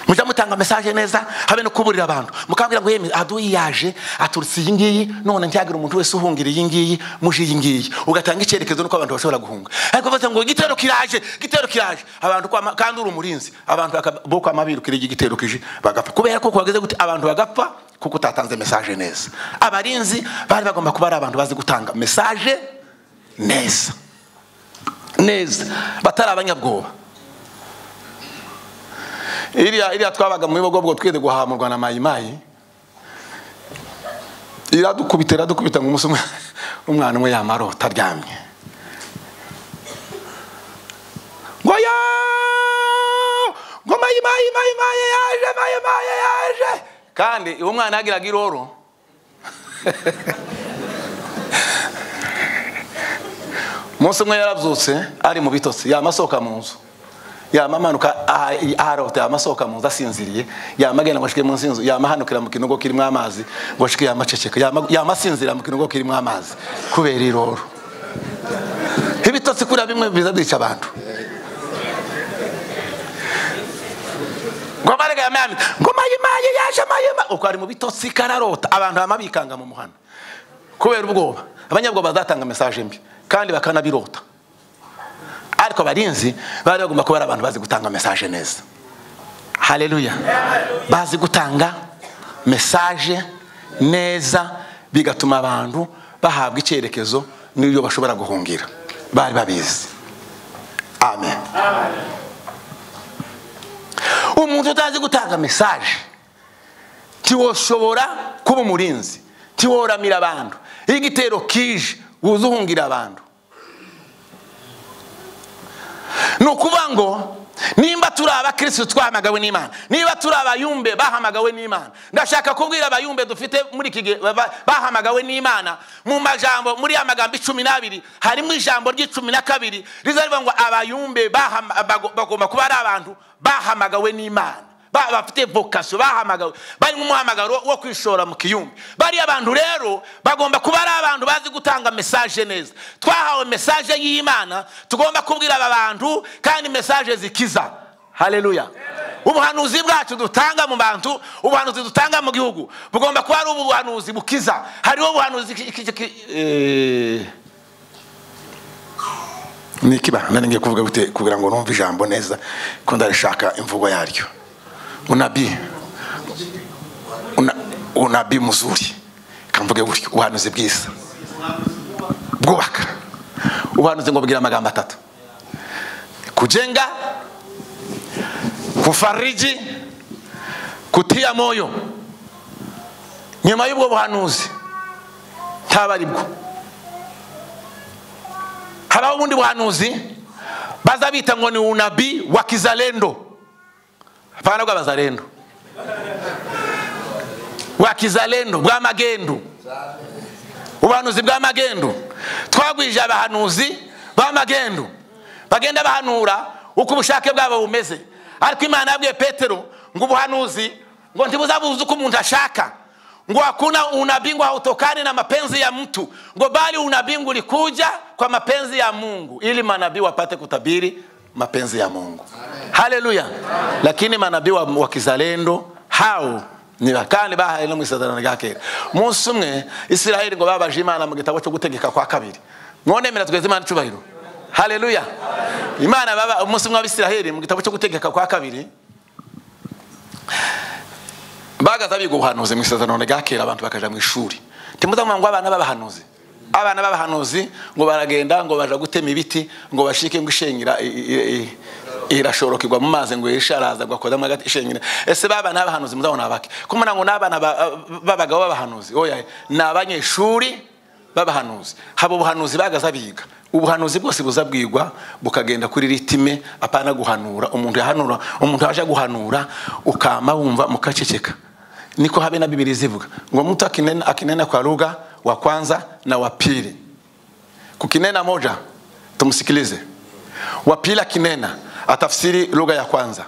Speaker 16: mujya mutanga mesaje neza habe no kuburira abantu mukabwira ngo yemwe aduyi yaje aturutse iyi ngiyi none ntihagire umuntu wese uhungira iyi ngiyi muje iyi ngiyi ugatanga icyerekezo nuko abantu bashobora guhunga ariko bavuze ngo igitero kiraje igitero kiraje abantu kwama- kandi uri umurinzi abantu baka- bo kwama birukira iki gitero kije bagapfa kubera ko kuhageze gute abantu bagapfa kuko utatanze mesaje neza abarinzi bari bagomba kuba ari abantu bazi gutanga mesaje neza neza batari abanyabwoba iriya iriya twabaga mu bibogobwo twere guhamurwa na mayimayi iradukubita iradukubita ngo umunsi umwe umwana umwe yamarota aryamye ngoya ngo mayimayi mayimayi yaje mayimayi yaje kandi uwo mwana yagiraga iroro umunsi umwe yarabyutse ari mu bitotsi yamasohoka mu nzu yama amanuka aha- aharota yama asohoka mu nzu asinziriye yama agenda ngo ashike munsi y'inzu yama ahanukira mu kinogo kirimo amazi ngo ashike yama aceceka yama yama asinzira mu kinogo kirimo amazi kubera iroro ibitotsi kuriya bimwe biza byica abantu ngo amarega yamami ngo mayimaye yaje mayima uko ari mu bitotsi kararota abantu bama bikanga mu muhanda kubera ubwoba abanyabwoba bazatanga mesaje mbi kandi bakanabirota ariko abarinzi bari bagomba kuba ari abantu bazi gutanga mesaje neza haleluya bazi gutanga mesaje neza bigatuma abantu bahabwa icyerekezo n'ibyo bashobora guhungira bari babizi amen umuntu utazi gutanga mesaje ntiwoshobora kuba umurinzi ntiworamira abantu iyo igitero kije wuze uhungira abantu ni ukuvuga ngo nimba turi abakirisitu twahamagawe n'imana niba turi abayumbe bahamagawe n'imana ndashaka kubwira abayumbe dufite muri iki gihe baba- bahamagawe n'imana mu majambo muri ya magambo icumi n'abiri harimo ijambo ry'icumi na kabiri riza rivuga ngo abayumbe bahama- bago- bagomba kuba ari abantu bahamagawe n'imana Ba- bafite vokasiyo bahamagawe bari nk'umuhamagaro wo kwishora mu kiyumbi bariya abantu rero bagomba kuba ari abantu bazi gutanga mesaje neza twahawe mesaje y'imana tugomba kubwira aba bantu kandi mesaje zikiza haleluya ubuhanuzi bwacu dutanga mu bantu ubuhanuzi dutanga mu gihugu bugomba kuba ari ubuhanuzi bukiza hariho ubuhanuzi ki- ki- ki- eh, ni ikiba ngiye kuvuga gute kugira ngo numve ijambo neza ko ndarishaka imvugo yaryo unabii una, unabii mzuri kamvuge gutyo ubuhanuzi bwiza bwubaka ubuhanuzi ngo bugira amagambo atatu kujenga kufariji kutia moyo nyuma y'ubwo buhanuzi ntaba ari bwo habaho ubundi buhanuzi baza bita ngo ni unabii wa kizalendo hapana bw'abazalendo bwa kizalendo bwa magendo ubuhanuzi bwa magendo twagwije abahanuzi ba magendo bagenda bahanura uko ubushake bwabo bumeze ariko imana yabwiye petero ngo ubuhanuzi ngo ntibuzabuze uko umuntu ashaka ngo hakuna unabii ngo hautokane na mapenzi ya mtu ngo bali unabii ngo ulikuja kwa mapenzi ya mungu ili manabii wapate kutabiri mapenzi ya mungu haleluya lakini manabii wa, wa kizalendo hao ni ba- kandi bahaye no mu isezerano rya kera umunsi umwe isiraheli ngo babaje imana mu gitabo cyo gutegeka kwa kabiri mwonemmera tweze imana icubahiro haleluya imana baba umunsi mw'abisiraheli mu gitabo cyo gutegeka kwa kabiri bagaza biga ubuhanuzi mu isezerano rya kera abantu bakaja mu ishuri ntimuzamwanga ngo abana b'abahanuzi abana b'abahanuzi ngo baragenda ngo baja gutema ibiti ngo bashike ngo ishengira irashoroka igwa mu mazi ngo yishe araza ngo akodamo agati ishengira ese babana b'abahanuzi muzabona abake kumana ngo n'abana ba- b'abagabo b'abahanuzi oya ni abanyeshuri b'abahanuzi haba ubuhanuzi bagaza biga ubuhanuzi bwose buza bwigwa bukagenda kuri ritime apana guhanura umuntu yahanura umuntu yaje guhanura ukama wumva mukaceceka niko habe na bibiri zivuga ngo mtu akinena, akinena kwa lugha wa kwanza na wa pili kukinena moja tumsikilize wa pili akinena atafsiri lugha ya kwanza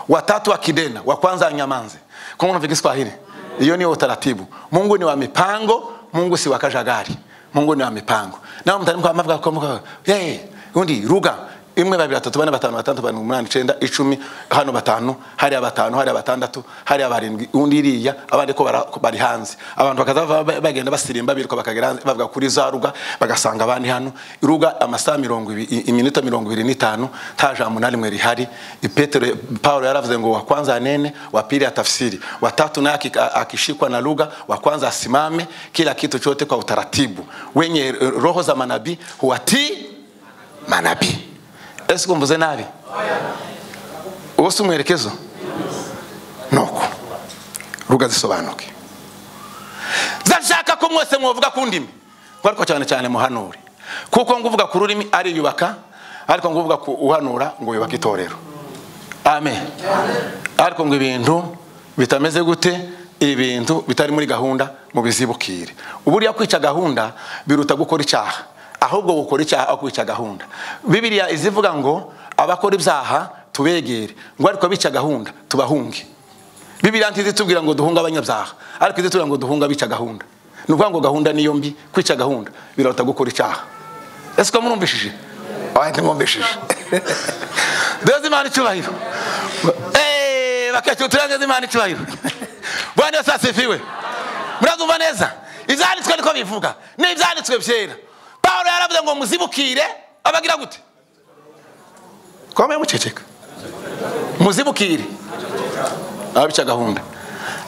Speaker 16: watatu akinena wa kwanza anyamanze kama unafikiri Kiswahili hiyo ni utaratibu Mungu ni wa mipango Mungu si wa kajagari Mungu ni wa mipango nawe mtanimu kwa mavuga kwa hey undi lugha imwe babiri batatu bane batanu batandatu barindwi umunani icenda icumi hano batanu hariya batanu hariya batandatu hariya barindwi undi iriya abandi ko bara- bari hanze abantu bakaza bava- bagenda basirimba biruka bakagera hanze bavuga kuri za ruga bagasanga abandi hano ruga amasaha mirongo ibiri i- iminota mirongo ibiri n'itanu nta jambo na rimwe rihari petero paulo yaravuze ngo wa kwanza anene wa pili atafsiri wa tatu naye aki- a- akishikwa na lugha wa kwanza asimame kila kitu chote kwa utaratibu wenye eh, roho za manabii huwatii manabii ese kumbuze nabi uwo si umwerekezo nuko ruga zisobanuke zashaka ko mwese mwovuga ku ndimi ngo ariko cyane cyane muhanure kuko ngo uvuga ku rurimi ariyubaka ariko ngo uvuga ku uhanura ngo yubaka itorero amen ariko ngo ibintu bitameze gute ibintu bitari muri gahunda mubizibukire uburiya kwica gahunda biruta gukora icyaha ahubwo gukora icyaha aho kwica gahunda bibiliya izivuga ngo abakora ibyaha tubegere ngo ariko abica gahunda tubahunge bibiliya ntizitubwira ngo duhunge abanyabyaha ariko izitubwira ngo duhunge abica gahunda ni ukuvuga ngo gahunda niyo mbi kwica gahunda biruta gukora icyaha ese ko murumvishije abandi mwumvishije duheze imana icyubahiro Eh, bakecuru turangeze imana icyubahiro bwana yose asifiwe murazumva neza ibyanditswe niko bivuga n'ibyanditswe byera pawulo yaravuze ngo muzibukire abagira gute twambaye muceceka muzibukire ababica gahunda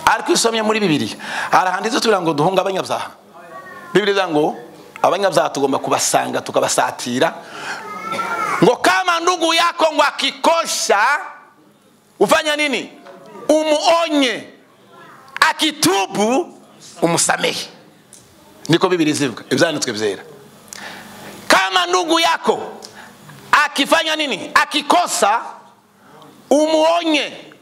Speaker 16: ariko iyo usomye muri bibiri hari ahantu izo tubwira ngo duhunge abanyabyaha bibiri ivuga ngo abanyabyaha tugomba kubasanga tukabasatira ngo kama ndugu yako ngo akikosha ufanya nini umuonye akitubu umusamehe niko bibiri zivuga ibyanditswe byera kama ndugu yako akifanya nini akikosa umuonye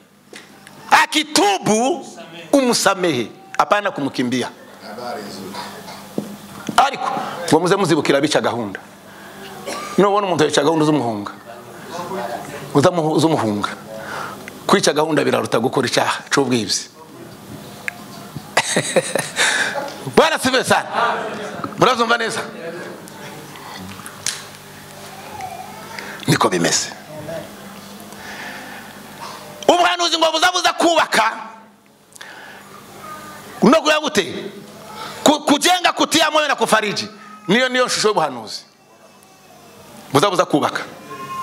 Speaker 16: akitubu umusamehe hapana kumkimbia ariko ngo muze muzibukira abica gahunda nubona umuntu yica gahunda z'umuhunga uzamuhu- z'umuhunga kwica gahunda biraruta gukora icyaha cy'ubwibzi bwana sibe sana murazumva neza niko bimeze ubuhanuzi ngo buzabuza kubaka no kuya gute Ku- kujenga kutia moyo na kufariji niyo niyo shusho y'ubuhanuzi buzabuza kubaka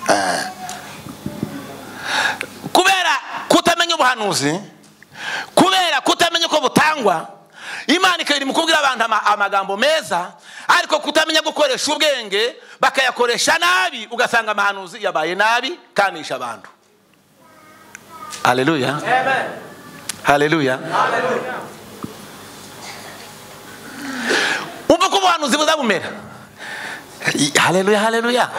Speaker 16: Eh. kubera kutamenya ubuhanuzi kubera kutamenya uko butangwa imana ikaba iri mu kubwira abantu ama- amagambo meza ariko kutamenya gukoresha ubwenge bakayakoresha nabi ugasanga amahanuzi yabaye nabi kanisha abantu haleluya haleluya umva uko ubuhanuzi buzabumera haleluya haleluya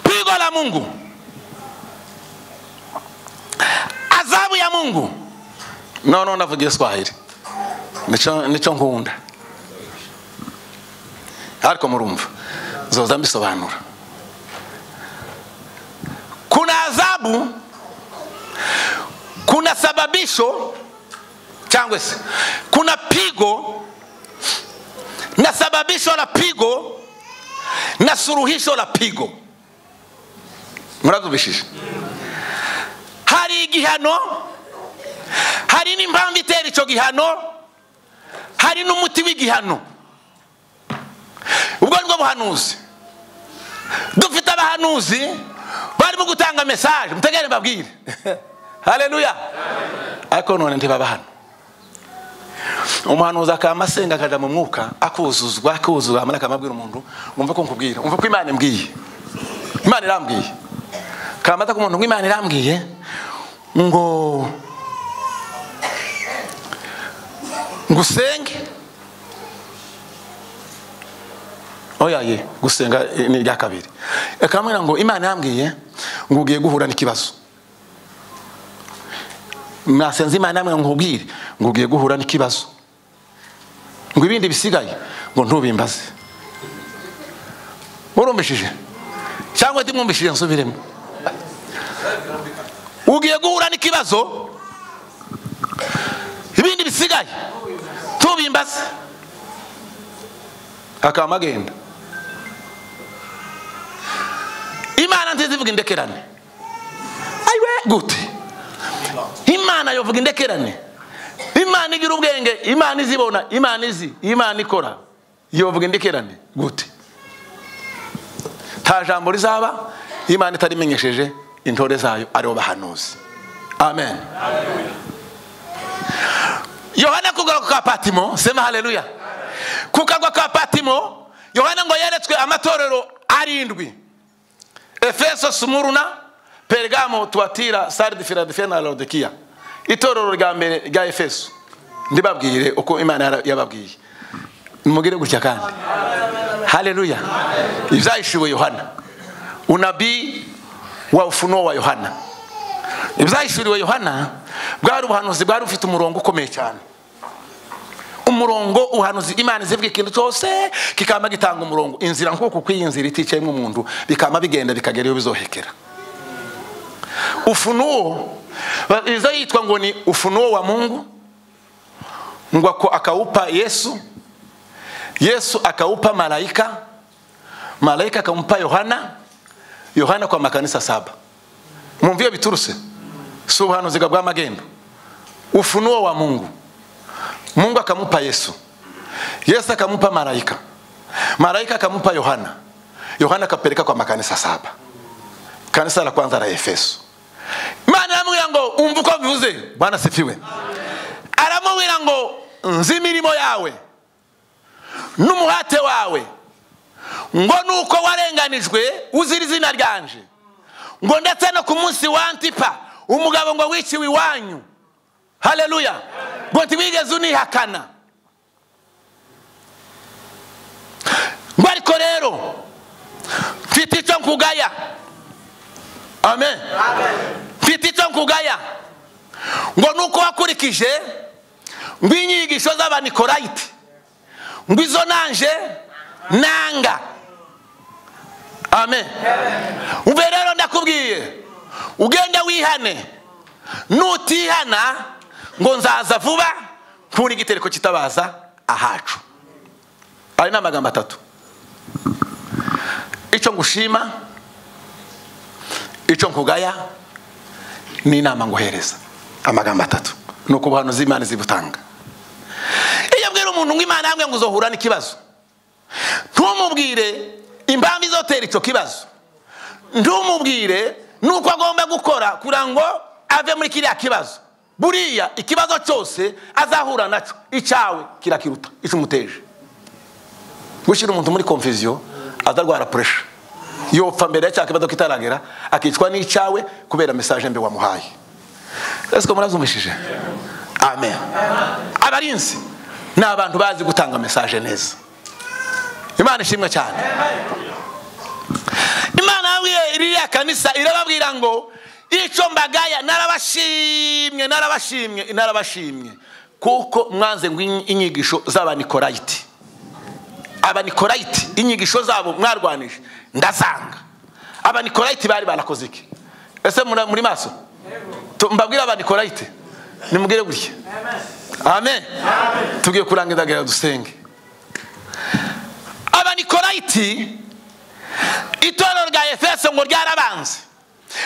Speaker 16: pigo la mungu adhabu ya mungu nono navuga iswahili nico nico nkunda ariko murumva nzoza mbisobanura kuna adhabu kuna sababisho cyangwa se kuna pigo na sababisho la pigo na suruhisho la pigo murazumishije hari igihano hari n'impamvu itera icyo gihano hari n'umuti w'igihano ubwo nibwo buhanuzi dufite abahanuzi barimo gutanga mesaje mutegere mbabwire hareruya ariko none ntibaba hano umuhanuzi akamasenga akajya mu mwuka akuzuzwa akuzuzwa hanyuma akamabwira umuntu wumva ko nkubwira wumva ko imana imbwiye imana irambwiye kamata ku muntu ngo imana irambwiye ngo ngo usenge oya ye gusenga eh, ni irya kabiri akamubwira ngo imana irambwiye ngo ugiye guhura n'ikibazo mwasenze imana irambwira ngo ubwire ngo ugiye guhura n'ikibazo ngo ibindi bisigaye ngo ntubimbaze murumvishije cyangwa ndimwumvishije nsubiremo ugiye guhura n'ikibazo ibindi bisigaye tubimbaze akaba agenda imana nziza ivuga indekerane ayiwe gute imana yovuga indekerane imana igira ubwenge imana izibona imana izi imana ikora yovuga indekerane gute nta jambo rizaba imana itarimenyesheje intore zayo aribo bahanuzi amen yohana kugaruka kwa patimo sema haleluya ku kagwa ka patimo yohana ngo yeretswe amatorero arindwi efeso sumuruna pergamo tuwatira saridi filadefiya na laodikiya itorero rya mbere rya efeso ndibabwire uko imana yara- yababwiye mugire gutya kandi haleluya ibyahishiwe yohana unabii wa ufunuo wa yohana ibyahishuriwe yohana bwari ubuhanuzi bwari bufite umurongo ukomeye cyane umurongo uhanuzi imana izivuga ikintu cyose kikaba gitanga umurongo inzira nk'uku kw'iyi nzira iticayemo umuntu bikaba bigenda bikagera iyo bizohekera ufunuo ba- iza yitwa ngo ni ufunuo wa mungu ngo ako akawupa yesu yesu akawupa malaika malaika akamupa yohana yohana kwa makanisa saba mwumva iyo biturutse si ubuhanuzi bwa magendo ufunuo wa mungu mungu akamupa yesu yesu akamupa malaika malaika akamupa yohana yohana akapeleka kwa makanisa saba kanisa la kwanza la efeso imana iramubwira ngo umva uko bivuze bwana sifiwe aramubwira ngo nzi imirimo yawe n'umuhate wawe ngo nuko warenganijwe uzira izina ryanje ngo ndetse no ku munsi wa antipa umugabo ngo wiciwe iwanyu haleluya ngo ntiwigeze unihakana ngo ariko rero mfite icyo nkugaya amen mfite icyo nkugaya ngo nuko wakurikije ngo inyigisho z'abanikorayiti ngo izo nanje nanga amen umve rero ndakubwiye ugende wihane nutihana ngo nzaza vuba nkura igitereko kitabaza ahacu ayo ni amagambo atatu icyo ngushima icyo nkugaya n'inama nguhereza amagambo atatu ni uko ubuhanuzi imana zibutanga iyo abwira umuntu ngo imana yambwiye ngo uzohura n'ikibazo ntumubwire impamvu izotera icyo kibazo ntumubwire nuko agomba gukora kugira ngo ave muri kiriya kibazo buriya ikibazo cyose azahura nacyo icyawe kirakiruta icyumuteje gushyira umuntu muri konfisiyo azarwara puresha yopfa mbere ya cya kibazo kitaragera akicwa n'icyawe kubera mesaje mbi wamuhaye ese ko murazumishije amen abarinzi ni abantu bazi gutanga mesaje neza imana ishimwe cyane imana yabwiye ririya kanisa irababwira ngo icyo mbagaya narabashimye narabashimye narabashimye kuko mwanze ngo in- inyigisho z'abanikorayiti abanikorayiti inyigisho zabo mwarwanije ndazanga abanikorayiti bari barakoze iki ese mura- muri maso Tu- mbabwire abanikorayiti nimubwire gutya amen tugiye kurangiza gera dusenge abanikorayiti itorero rya efeso ngo ryarabanze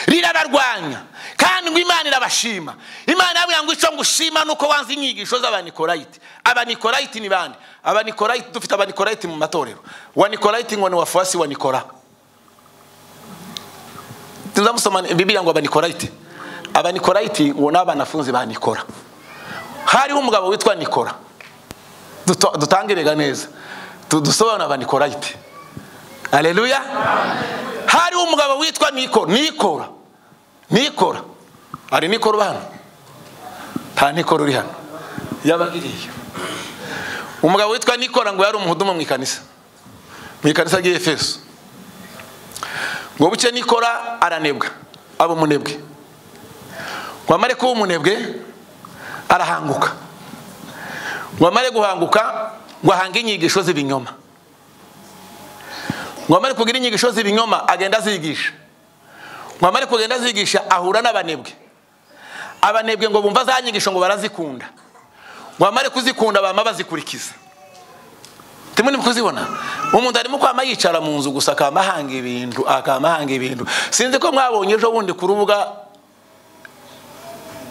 Speaker 16: rirabarwanya kandi ngo imana irabashima imana irabwira ngo icyo ngushima ni uko wanze inyigisho z'abanikorayiti abanikorayiti ni bande abanikorayiti dufite abanikorayiti mu matorero wanikorayiti ngo ni wafuwasi wa nikora tuzamusoma bibiliya ngo abanikorayiti abanikorayiti ngo ni abanafunzi ba nikora hariho umugabo witwa nikora Duto- dutangirega neza Tu- dusobanura abanikorayiti aleluya hariho umugabo witwa nikora nikora nikora hari nikora uba hano nta nikora uri hano yaba iriya umugabo witwa nikora ngo yari umuhudumu mu ikanisa mu ikanisa ry'efeso ngo buke nikora aranebwa aba umunebwe ngo amare kuba umunebwe arahanguka ngo amare guhanguka ngo ahange inyigisho z'ibinyoma ngo amare kugira inyigisho z'ibinyoma agenda azigisha ngo amare kugenda azigisha ahura n'abanebwe abanebwe ngo bumva za nyigisho ngo barazikunda ngo amare kuzikunda bama bazikurikiza turimo ni kuzibona umuntu arimo kwama yicara mu nzu gusa akama ahanga ibintu akama ahanga ibintu sinzi ko mwabonye ejo bundi ku rubuga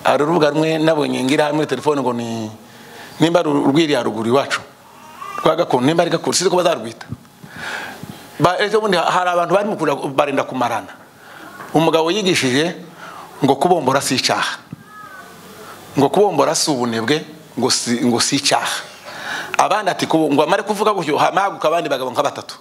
Speaker 16: hari urubuga rumwe nabonye ngira muri telefone ngo ni nimba ari urwiriya ruguru iwacu rwa gakondo nimba ari gakondo sinzi ko bazarwita Ba- ejo bundi ha- hari abantu barimo kuja- barenda kumarana umugabo yigishije ngo kubombora si icyaha ngo kubombora si ubunebwe ngo si- ngo si icyaha abandi ati kubo- ngo amare kuvuga gutyo hamaguka abandi bagabo nka batatu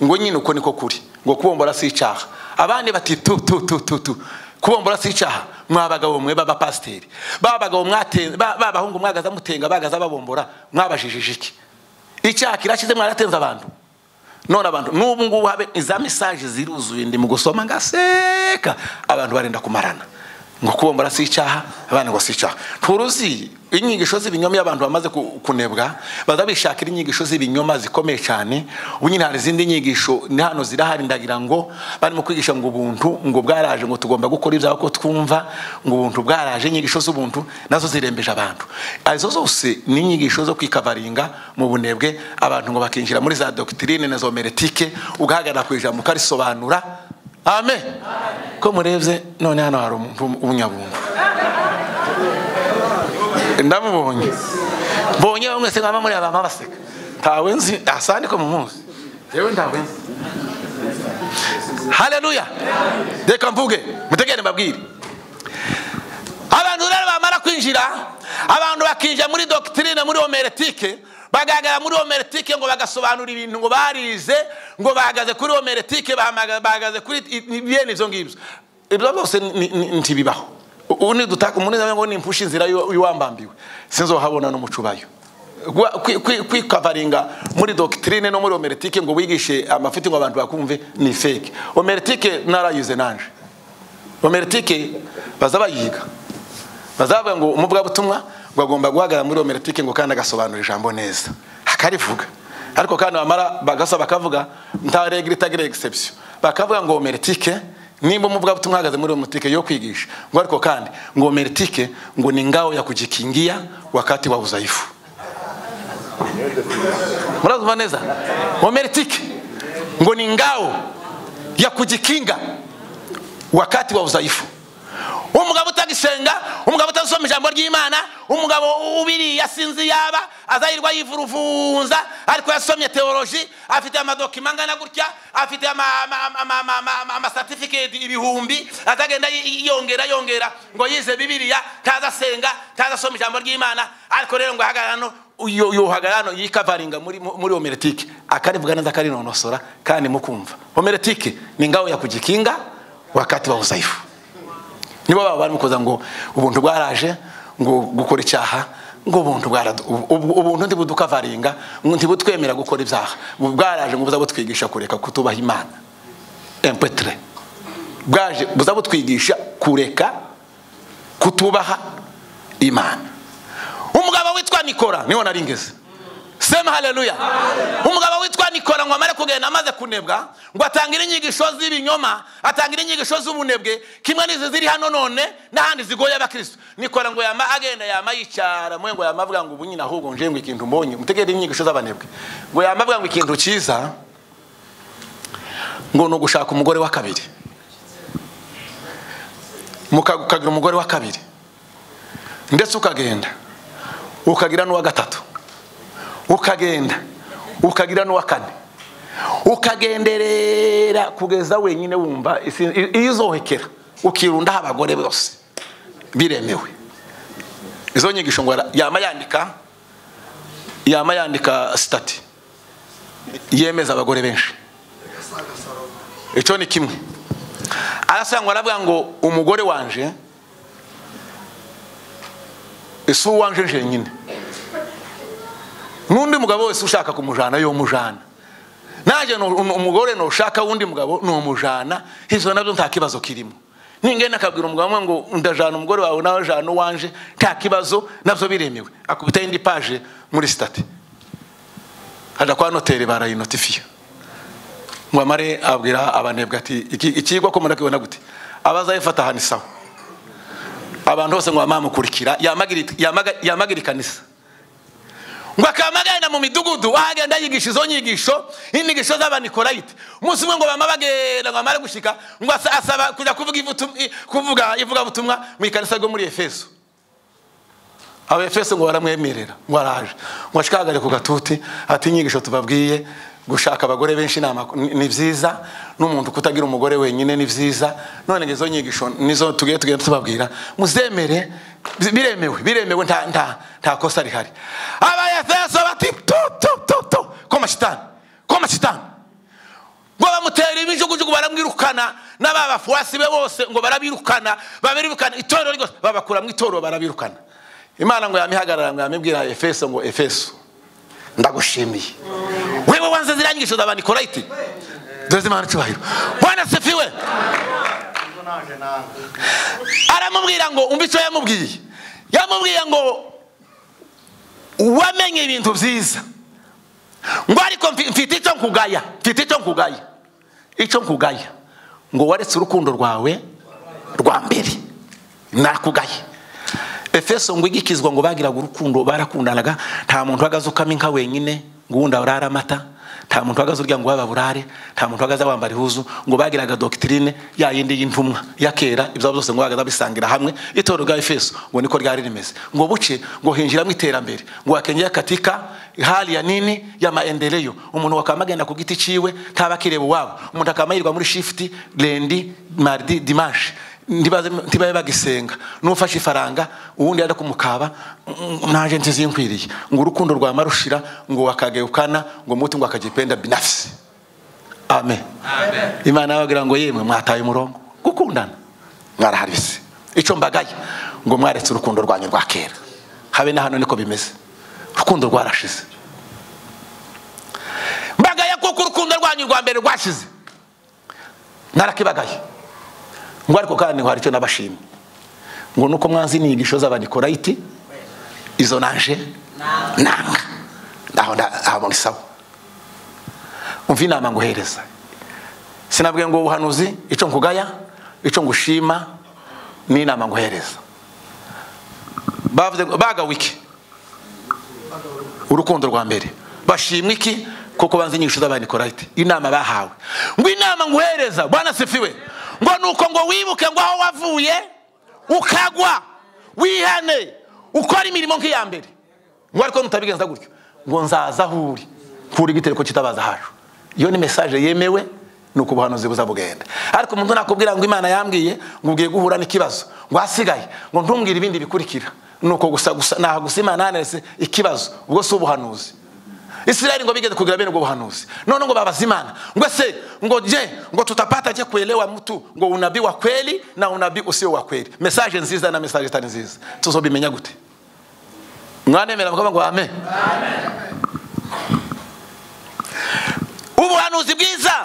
Speaker 16: ngo nyine uko niko kuri ngo kubombora si icyaha abandi bati tu tu tu tu tu kubombora si icyaha mwa bagabo mwe b'abapasiteri ba bagabo mwate- ba ba bahungu mwagaza mutenga bagaza babombora mwabajijije iki icyaha kirashize mwaratenze abantu none abantu n'ubu ngubu habe za mesaje ziruzuye ndi mu gusoma ngaseka abantu barenda kumarana ngo kubombora si icyaha abana ngo si icyaha nturuzi inyigisho z'ibinyoma iyo abantu bamaze ku- kunebwa baza bishakira inyigisho z'ibinyoma zikomeye cyane ubu nyine hari izindi nyigisho ni hano zirahari ndagira ngo barimo kwigisha ngo ubuntu ngo bwaraje ngo tugomba gukora ibyawe ko twumva ngo ubuntu bwaraje inyigisho z'ubuntu nazo zirembeje abantu izo zose ni inyigisho zo kwikavaringa mu bunebwe abantu ngo bakinjira muri za dogitirine na zo meretike ugahagarara ku ijambo ukarisobanura amen ko murebye none hano hari umuntu w'umunyabuntu ndamubonye mbonye bamwe se mwaba muri abama baseka ntawe nzi asandi ko mumuzi yewe ntawe nzi haleluya reka mvuge mutegere mbabwire abantu rero bamara kwinjira abantu bakinjira muri dogitirine muri homeretike bagaragara muri homeretike ngo bagasobanura ibintu ngo barize ngo bahagaze kuri homeretike bamaga- bahagaze kuri i- i- bene ibyo ngibyo ibyo byose ni- ni- ntibibaho ubu ni dutaka umuntu ngo ni impfushi inzira y'u- y'uwambambiwe sinzohabona n'umucubayo Gwa- kwi- kwi- kwikavaringa muri dogitirine no muri homeretike ngo wigishe amafuti ngo abantu bakumve ni fake homeretike narayize nanje homeretike baza bayiga bazavuga ngo umuvugabutumwa ngo agomba guhagarara muri homeretike ngo kandi agasobanura ijambo neza akarivuga ariko kandi bamara bagasaba bakavuga nta regire itagira egisepsiyo bakavuga ngo homeretike nimba umuvugabutumwa ahagaze muri homeretike yo kwigisha ngo ariko kandi ngo homeretike ngo ni ngao ya kujikingia wakati wa udhaifu murazuva neza homeretike ngo ni ngao ya kujikinga wakati wa udhaifu umugabo utagisenga umugabo utazisoma ijambo ry'imana umugabo ubiriye asinzi yaba azarirwa yivuruvunza ariko yasomye teoloji afite amadokima angana gutya afite ama- ama- ama- ama- ama- ama- ama- amasatifiketi ibihumbi azagenda y- yongera yongera ngo yize bibiliya ntazasenga ntazasoma ijambo ry'imana ariko rero ngo ahagarara hano uyo- yohagara hano yikavaringa muri muri homeretike akarivuga neza akarinonosora kandi mukumva homeretike ni ngao ya kujikinga wakati wa udhaifu nibo baba barimo kuza ngo ubuntu bwaraje ngo gukora icyaha ngo ubuntu bwaradu- ubu- ubuntu ntibudukavaringa ngo ntibutwemera gukora ibyaha ubu bwaraje ngo buza butwigisha kureka kutubaha imana empetre bwaje buza butwigisha kureka kutubaha imana umugabo witwa nikora niho nari ngeze sema haleluya umugabo witwa nikora ngo amare kugenda amaze kunebwa ngo atangire inyigisho z'ibinyoma atangire inyigisho z'ubunebwe kimwe n'izi ziri hano none n'ahandi zigoye abakristo nikora ngo yama agenda yama yicara mwe ngo yama avuga ngo ubu nyine ahubwo nje ngo ikintu mbonye mutegere inyigisho z'abanebwe ngo yama avuga ngo ikintu cyiza ngo ni ugushaka umugore wa kabiri muka- ukagira umugore wa kabiri ndetse ukagenda ukagira n'uwa gatatu ukagenda ukagira n'uwa kane ukagenderera kugeza wenyine wumva isi- i- iyo uzohekera ukirundaho abagore bose biremewe izo nyigisho ngo ara- yama yandika yama yandika sitati yemeza abagore benshi icyo ni kimwe arasangwa aravuga ngo umugore wanje isi uwanje jenyine n'undi mugabo wese ushaka kumujana yomujana nanjye nu- nu- umugore nushaka wundi mugabo numujana izo nabyo nta kibazo kirimo ningenda akabwira umugabo umwe ngo ndajana umugore wawe nawe jana uwanje nta kibazo nabyo biremewe akubita indi paje muri sitati ajya kwa noteri barayinotifiye ngo amare abwira abanebwe ati "Iki- ikigwa ko murakibona gute abazayifata aha ni sawa abantu bose ngo bamamukurikira yamagira- yamaga- yamagira ikanisa ngo akamagana mu midugudu ahagenda yigisha izo nyigisho inyigisho z'abanikorayite umunsi umwe ngo bama bagenda ngo amare gushika ngo asa- asaba kujya kuvuga ivutu- i- kuvuga ivugabutumwa mu ikanisa ryo muri efeso abo efeso ngo baramwemerera ngo araje ngo ashikagare ku gatuti ati inyigisho tubabwiye gushaka abagore benshi ni amako- ni ni byiza n'umuntu kutagira umugore wenyine ni byiza none ngo izo nyigisho nizo tugiye tugenda tubabwira muzemere bi- biremewe biremewe nta nta nta kosa rihari abayefeso bati tu tu tu tu koma shitani koma shitani ngo bamutera ibijugujugu baramwirukana n'aba bafuasi be bose ngo barabirukana babirukana itorero ryose babakura mu itorero barabirukana imana ngo yamihagarara ngo yamibwira efeso ngo efeso ndagushimiye wewe wanze ziriya nyigisho za banikorayiti dore zimana icyubahiro bwana sifiwe aramubwira ngo umva icyo yamubwiye yamubwiye ngo wamenye ibintu byiza ngo ariko mfi- mfite icyo nkugaya mfite icyo nkugaya icyo nkugaya ngo waretse urukundo rwawe rwa mbere nakugaye efeso ngo igikizwa ngo bagiraga urukundo barakundanaga nta muntu uhagaze ukama inka wenyine ngo wundi aburare amata nta muntu uhagaze urya ngo baburare nta muntu uhagaze wambara ihuzu ngo bagiraga dogitirine ya yindi y'intumwa ya kera ibyo byose ngo bagahita bisangira hamwe itorero rya efeso ngo niko ryari rimeze ngo buce ngo hinjiramo iterambere ngo wakengera katika hali ya nini ya maendeleo umuntu wakaba agenda ku giti ciwe ntaba akireba uwabo umuntu akaba yirwa muri shifuti rendi maridi dimanshi ntibaze- ntibabe bagisenga n'ufashe ifaranga uwundi yajya kumukaba "Mm, naje ntizinkwiriye ngo urukundo rwama rushira ngo wakagayukana ngo muti ngo akagipenda binafisi amen imana yababwira ngo yemwe mwataye umurongo gukundana mwaraharibise icyo mbagaye ngo mwaretse urukundo rwanyu rwa kera habe na hano niko bimeze urukundo rwarashize mbagaye kuko urukundo rwanyu rwa mbere rwashize narakibagaye ngo ariko kandi ngo hari icyo nabashimye ngo nuko mwanze inyigisho z'abanikorayiti izo naje nanga aho nda- aho muri sawa umva inama nguhereza sinabwiye ngo ubuhanuzi icyo nkugaya icyo ngushima n'inama nguhereza bavuze ngo bagawe iki urukundo rwa mbere bashimwe iki kuko banze inyigisho z'abanikorayiti inama bahawe ngo inama nguhereza bwana sifiwe ngo nuko ngo wibuke ngo aho wavuye ukagwa wihane ukora imirimo nk'iya mbere ngo ariko nutabigenza gutyo ngo nzaza aho uri nkura igitereko kitabaza hacu iyo ni mesaje yemewe ni uko ubuhanuzi buza bugenda ariko umuntu nakubwira ngo imana yambwiye ngo ugiye guhura n'ikibazo ngo ahasigaye ngo ntumbwire ibindi bikurikira ni uko gusa gusa ntaha gusa imana yanaretse ikibazo ubwo si ubuhanuzi israeli ngo bigeze kugira bene ubwo buhanuzi none ngo babaza imana ngo se ngo je ngo tutapata je kuelewa mtu ngo unabii wa kweli na unabii usio wa kweli mesaje nziza na mesaje tani nziza tuzobimenya gute mwanemera mukaba ngo amen ubuhanuzi bwiza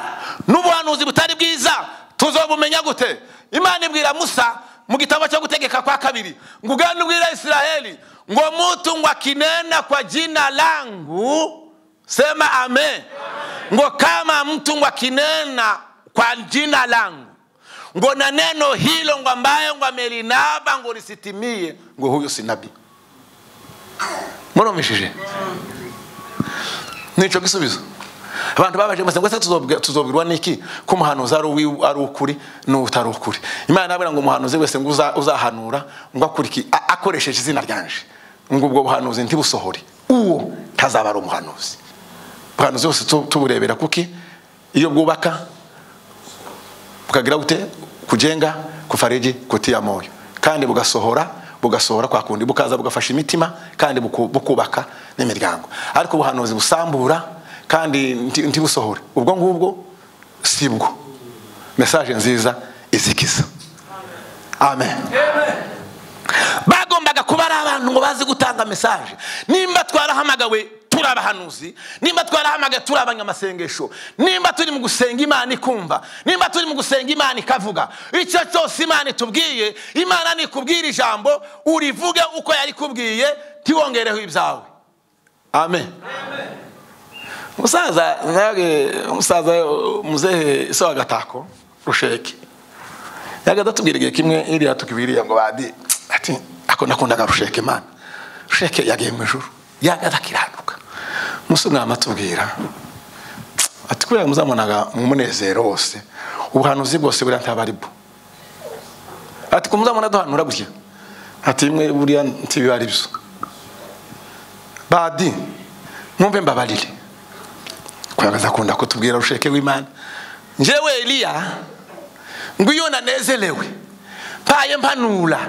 Speaker 16: n'ubuhanuzi butari bwiza tuzobumenya gute imana ibwira musa mu gitabo cyo gutegeka kwa kabiri ngo uganda ubwira israheli ngo mutu ngo akinena kwa jina langu sema amen ngo kama mtu ngo akinena kwa jina langu ngo na neno hilo ngo ambayo ngo amelinaba ngo lisitimie ngo huyo si nabii murumishije nicyo gisubizo abantu babaje bose ngo ese tuzobwi- tuzobwirwa n'iki ko umuhanuzi ari uwi- ari ukuri n'utari ukuri imana irababwira ngo umuhanuzi wese ngo uza- uzahanura ngo akore iki? A- akoresheje izina ryanje ngo ubwo buhanuzi ntibusohore uwo ntazaba ari umuhanuzi ubuhanuzi bose tu- tuburebera kuki iyo bwubaka bukagira bute kujenga kufariji kutia moyo kandi bugasohora bugasohora kwa kundi bukaza bugafasha imitima kandi buku- bukubaka n'imiryango ariko ubuhanuzi busambura kandi nti- ntibusohore ubwo ngubwo sibwo mesaje nziza izikiza amen bagombaga kuba ari abantu ngo bazi gutanga mesaje nimba twarahamagawe turi abahanuzi nimba twarahamagawe turi abanyamasengesho nimba turi mu gusenga imana ikumva nimba turi mu gusenga imana ikavuga icyo cyose imana itubwiye imana nikubwira ijambo urivuge uko yarikubwiye ntiwongereho ibyawe amen umusaza nawe umusaza muzehe se wa gatako rusheke yaga datubwira igihe kimwe iriya tukibiriya ngo badi ati ako nakundaga rusheke imana rusheke yagiye mu ijuru yaga atakiranuka umunsi umwe amatubwira ati kubera muzamubonaga mu munezero wose ubuhanuzi bwose buriya ntaba ari bwo ati ko muzabona duhanura gutya ati imwe buriya ntibiba ari byo badi mwumve mbabarire kuyagaza akunda kutubwira rusheke w'imana njyewe eliya ngo iyo nanezerewe mpaye mpanura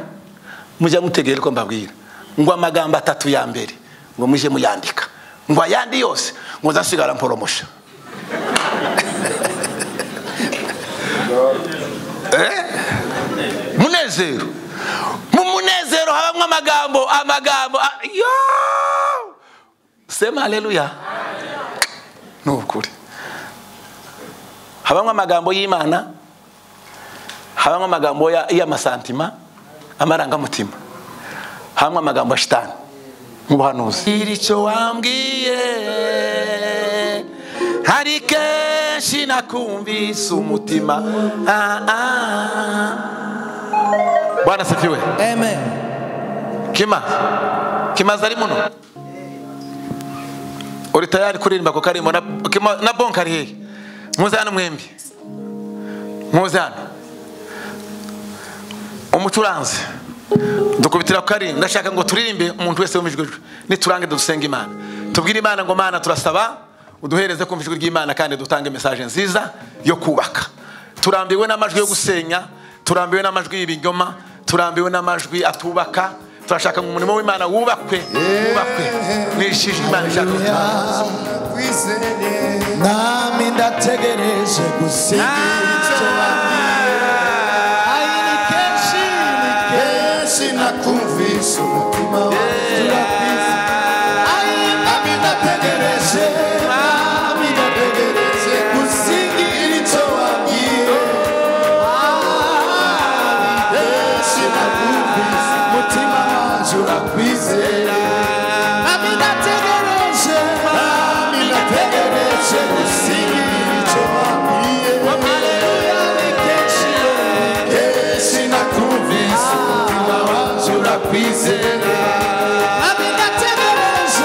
Speaker 16: mujya mutegere ko mbabwira ngo amagambo atatu ya mbere ngo mujye muyandika ngo ayandi yose ngo nzasigara mporomusha Eh? munezero mu munezero habamo amagambo amagambo a- yo sema haleluya ni ukuri habamo amagambo y'imana habamo amagambo ya- y'amasantima amarangamutima habamo amagambo ya shitani nk'ubuhanuzi iri cyo wambwiye hari kenshi nakumvise umutima Ah, ah. bwana sifiwe amen kima kimaze ari muno uri tayari kuririmba ku karimbo na, Kima- na bonka ari hehe muze hano mwembi muze hano umucuranzi dukubitira ku karimbo ndashaka ngo turirimbe umuntu wese wumva ijwi rye. niturange dusenga imana tubwire imana ngo mana turasaba uduhereze kumva ijwi ry'imana kandi dutange mesaje nziza yo kubaka turambiwe n'amajwi yo gusenya turambiwe n'amajwi y'ibinyoma turambiwe n'amajwi atubaka turashaka ngo umurimo w'imana wubakwe wubakwe nishije imana ishaka gutanga.
Speaker 3: nami ndategereje gusiga icyo ayi ni kenshi ni kenshi nakumvisha umutima wanjye urabizi ayi nami ndategereje nami ndategereje gusiga icyo wabwiye Ari kenshi nakumvisha umutima wanjye urakwizera nami ndategereje nami ndategereje gusiga icyo wabwiye haleluya ni kenshi kenshi nakumvise umutima wanjye urakwizera nami ndategereje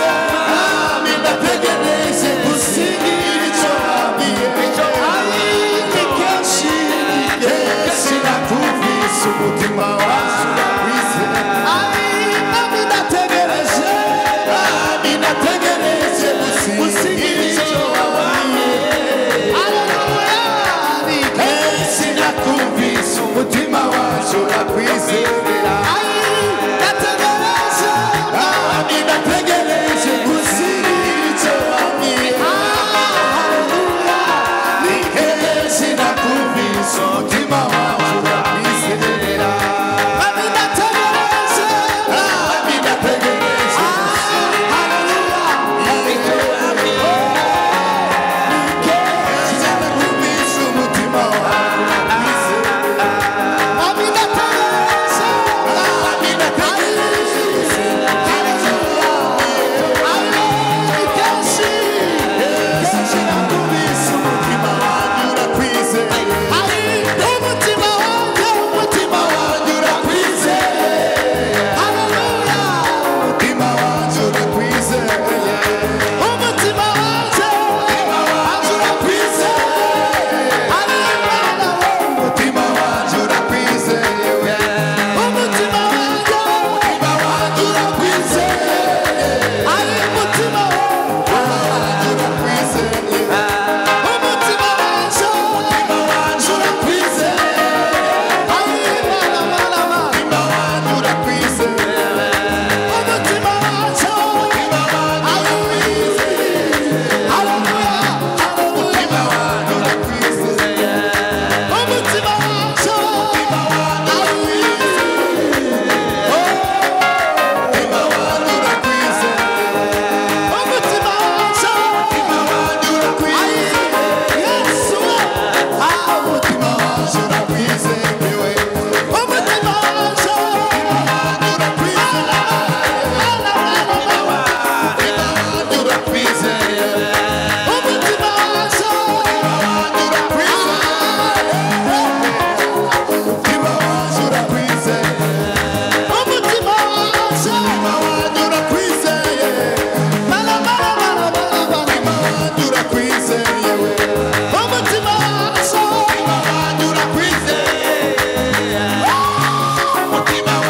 Speaker 3: nami ndategereje gusiga icyo wabwiye ari ni kenshi ni kenshi nakumvise umutima wanjye urakwizera ari nami ndategereje nami ndategereje gusiga icyo wabwiye sinakumvise umutima wacu urakwizera Ai, nategereje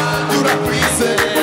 Speaker 3: se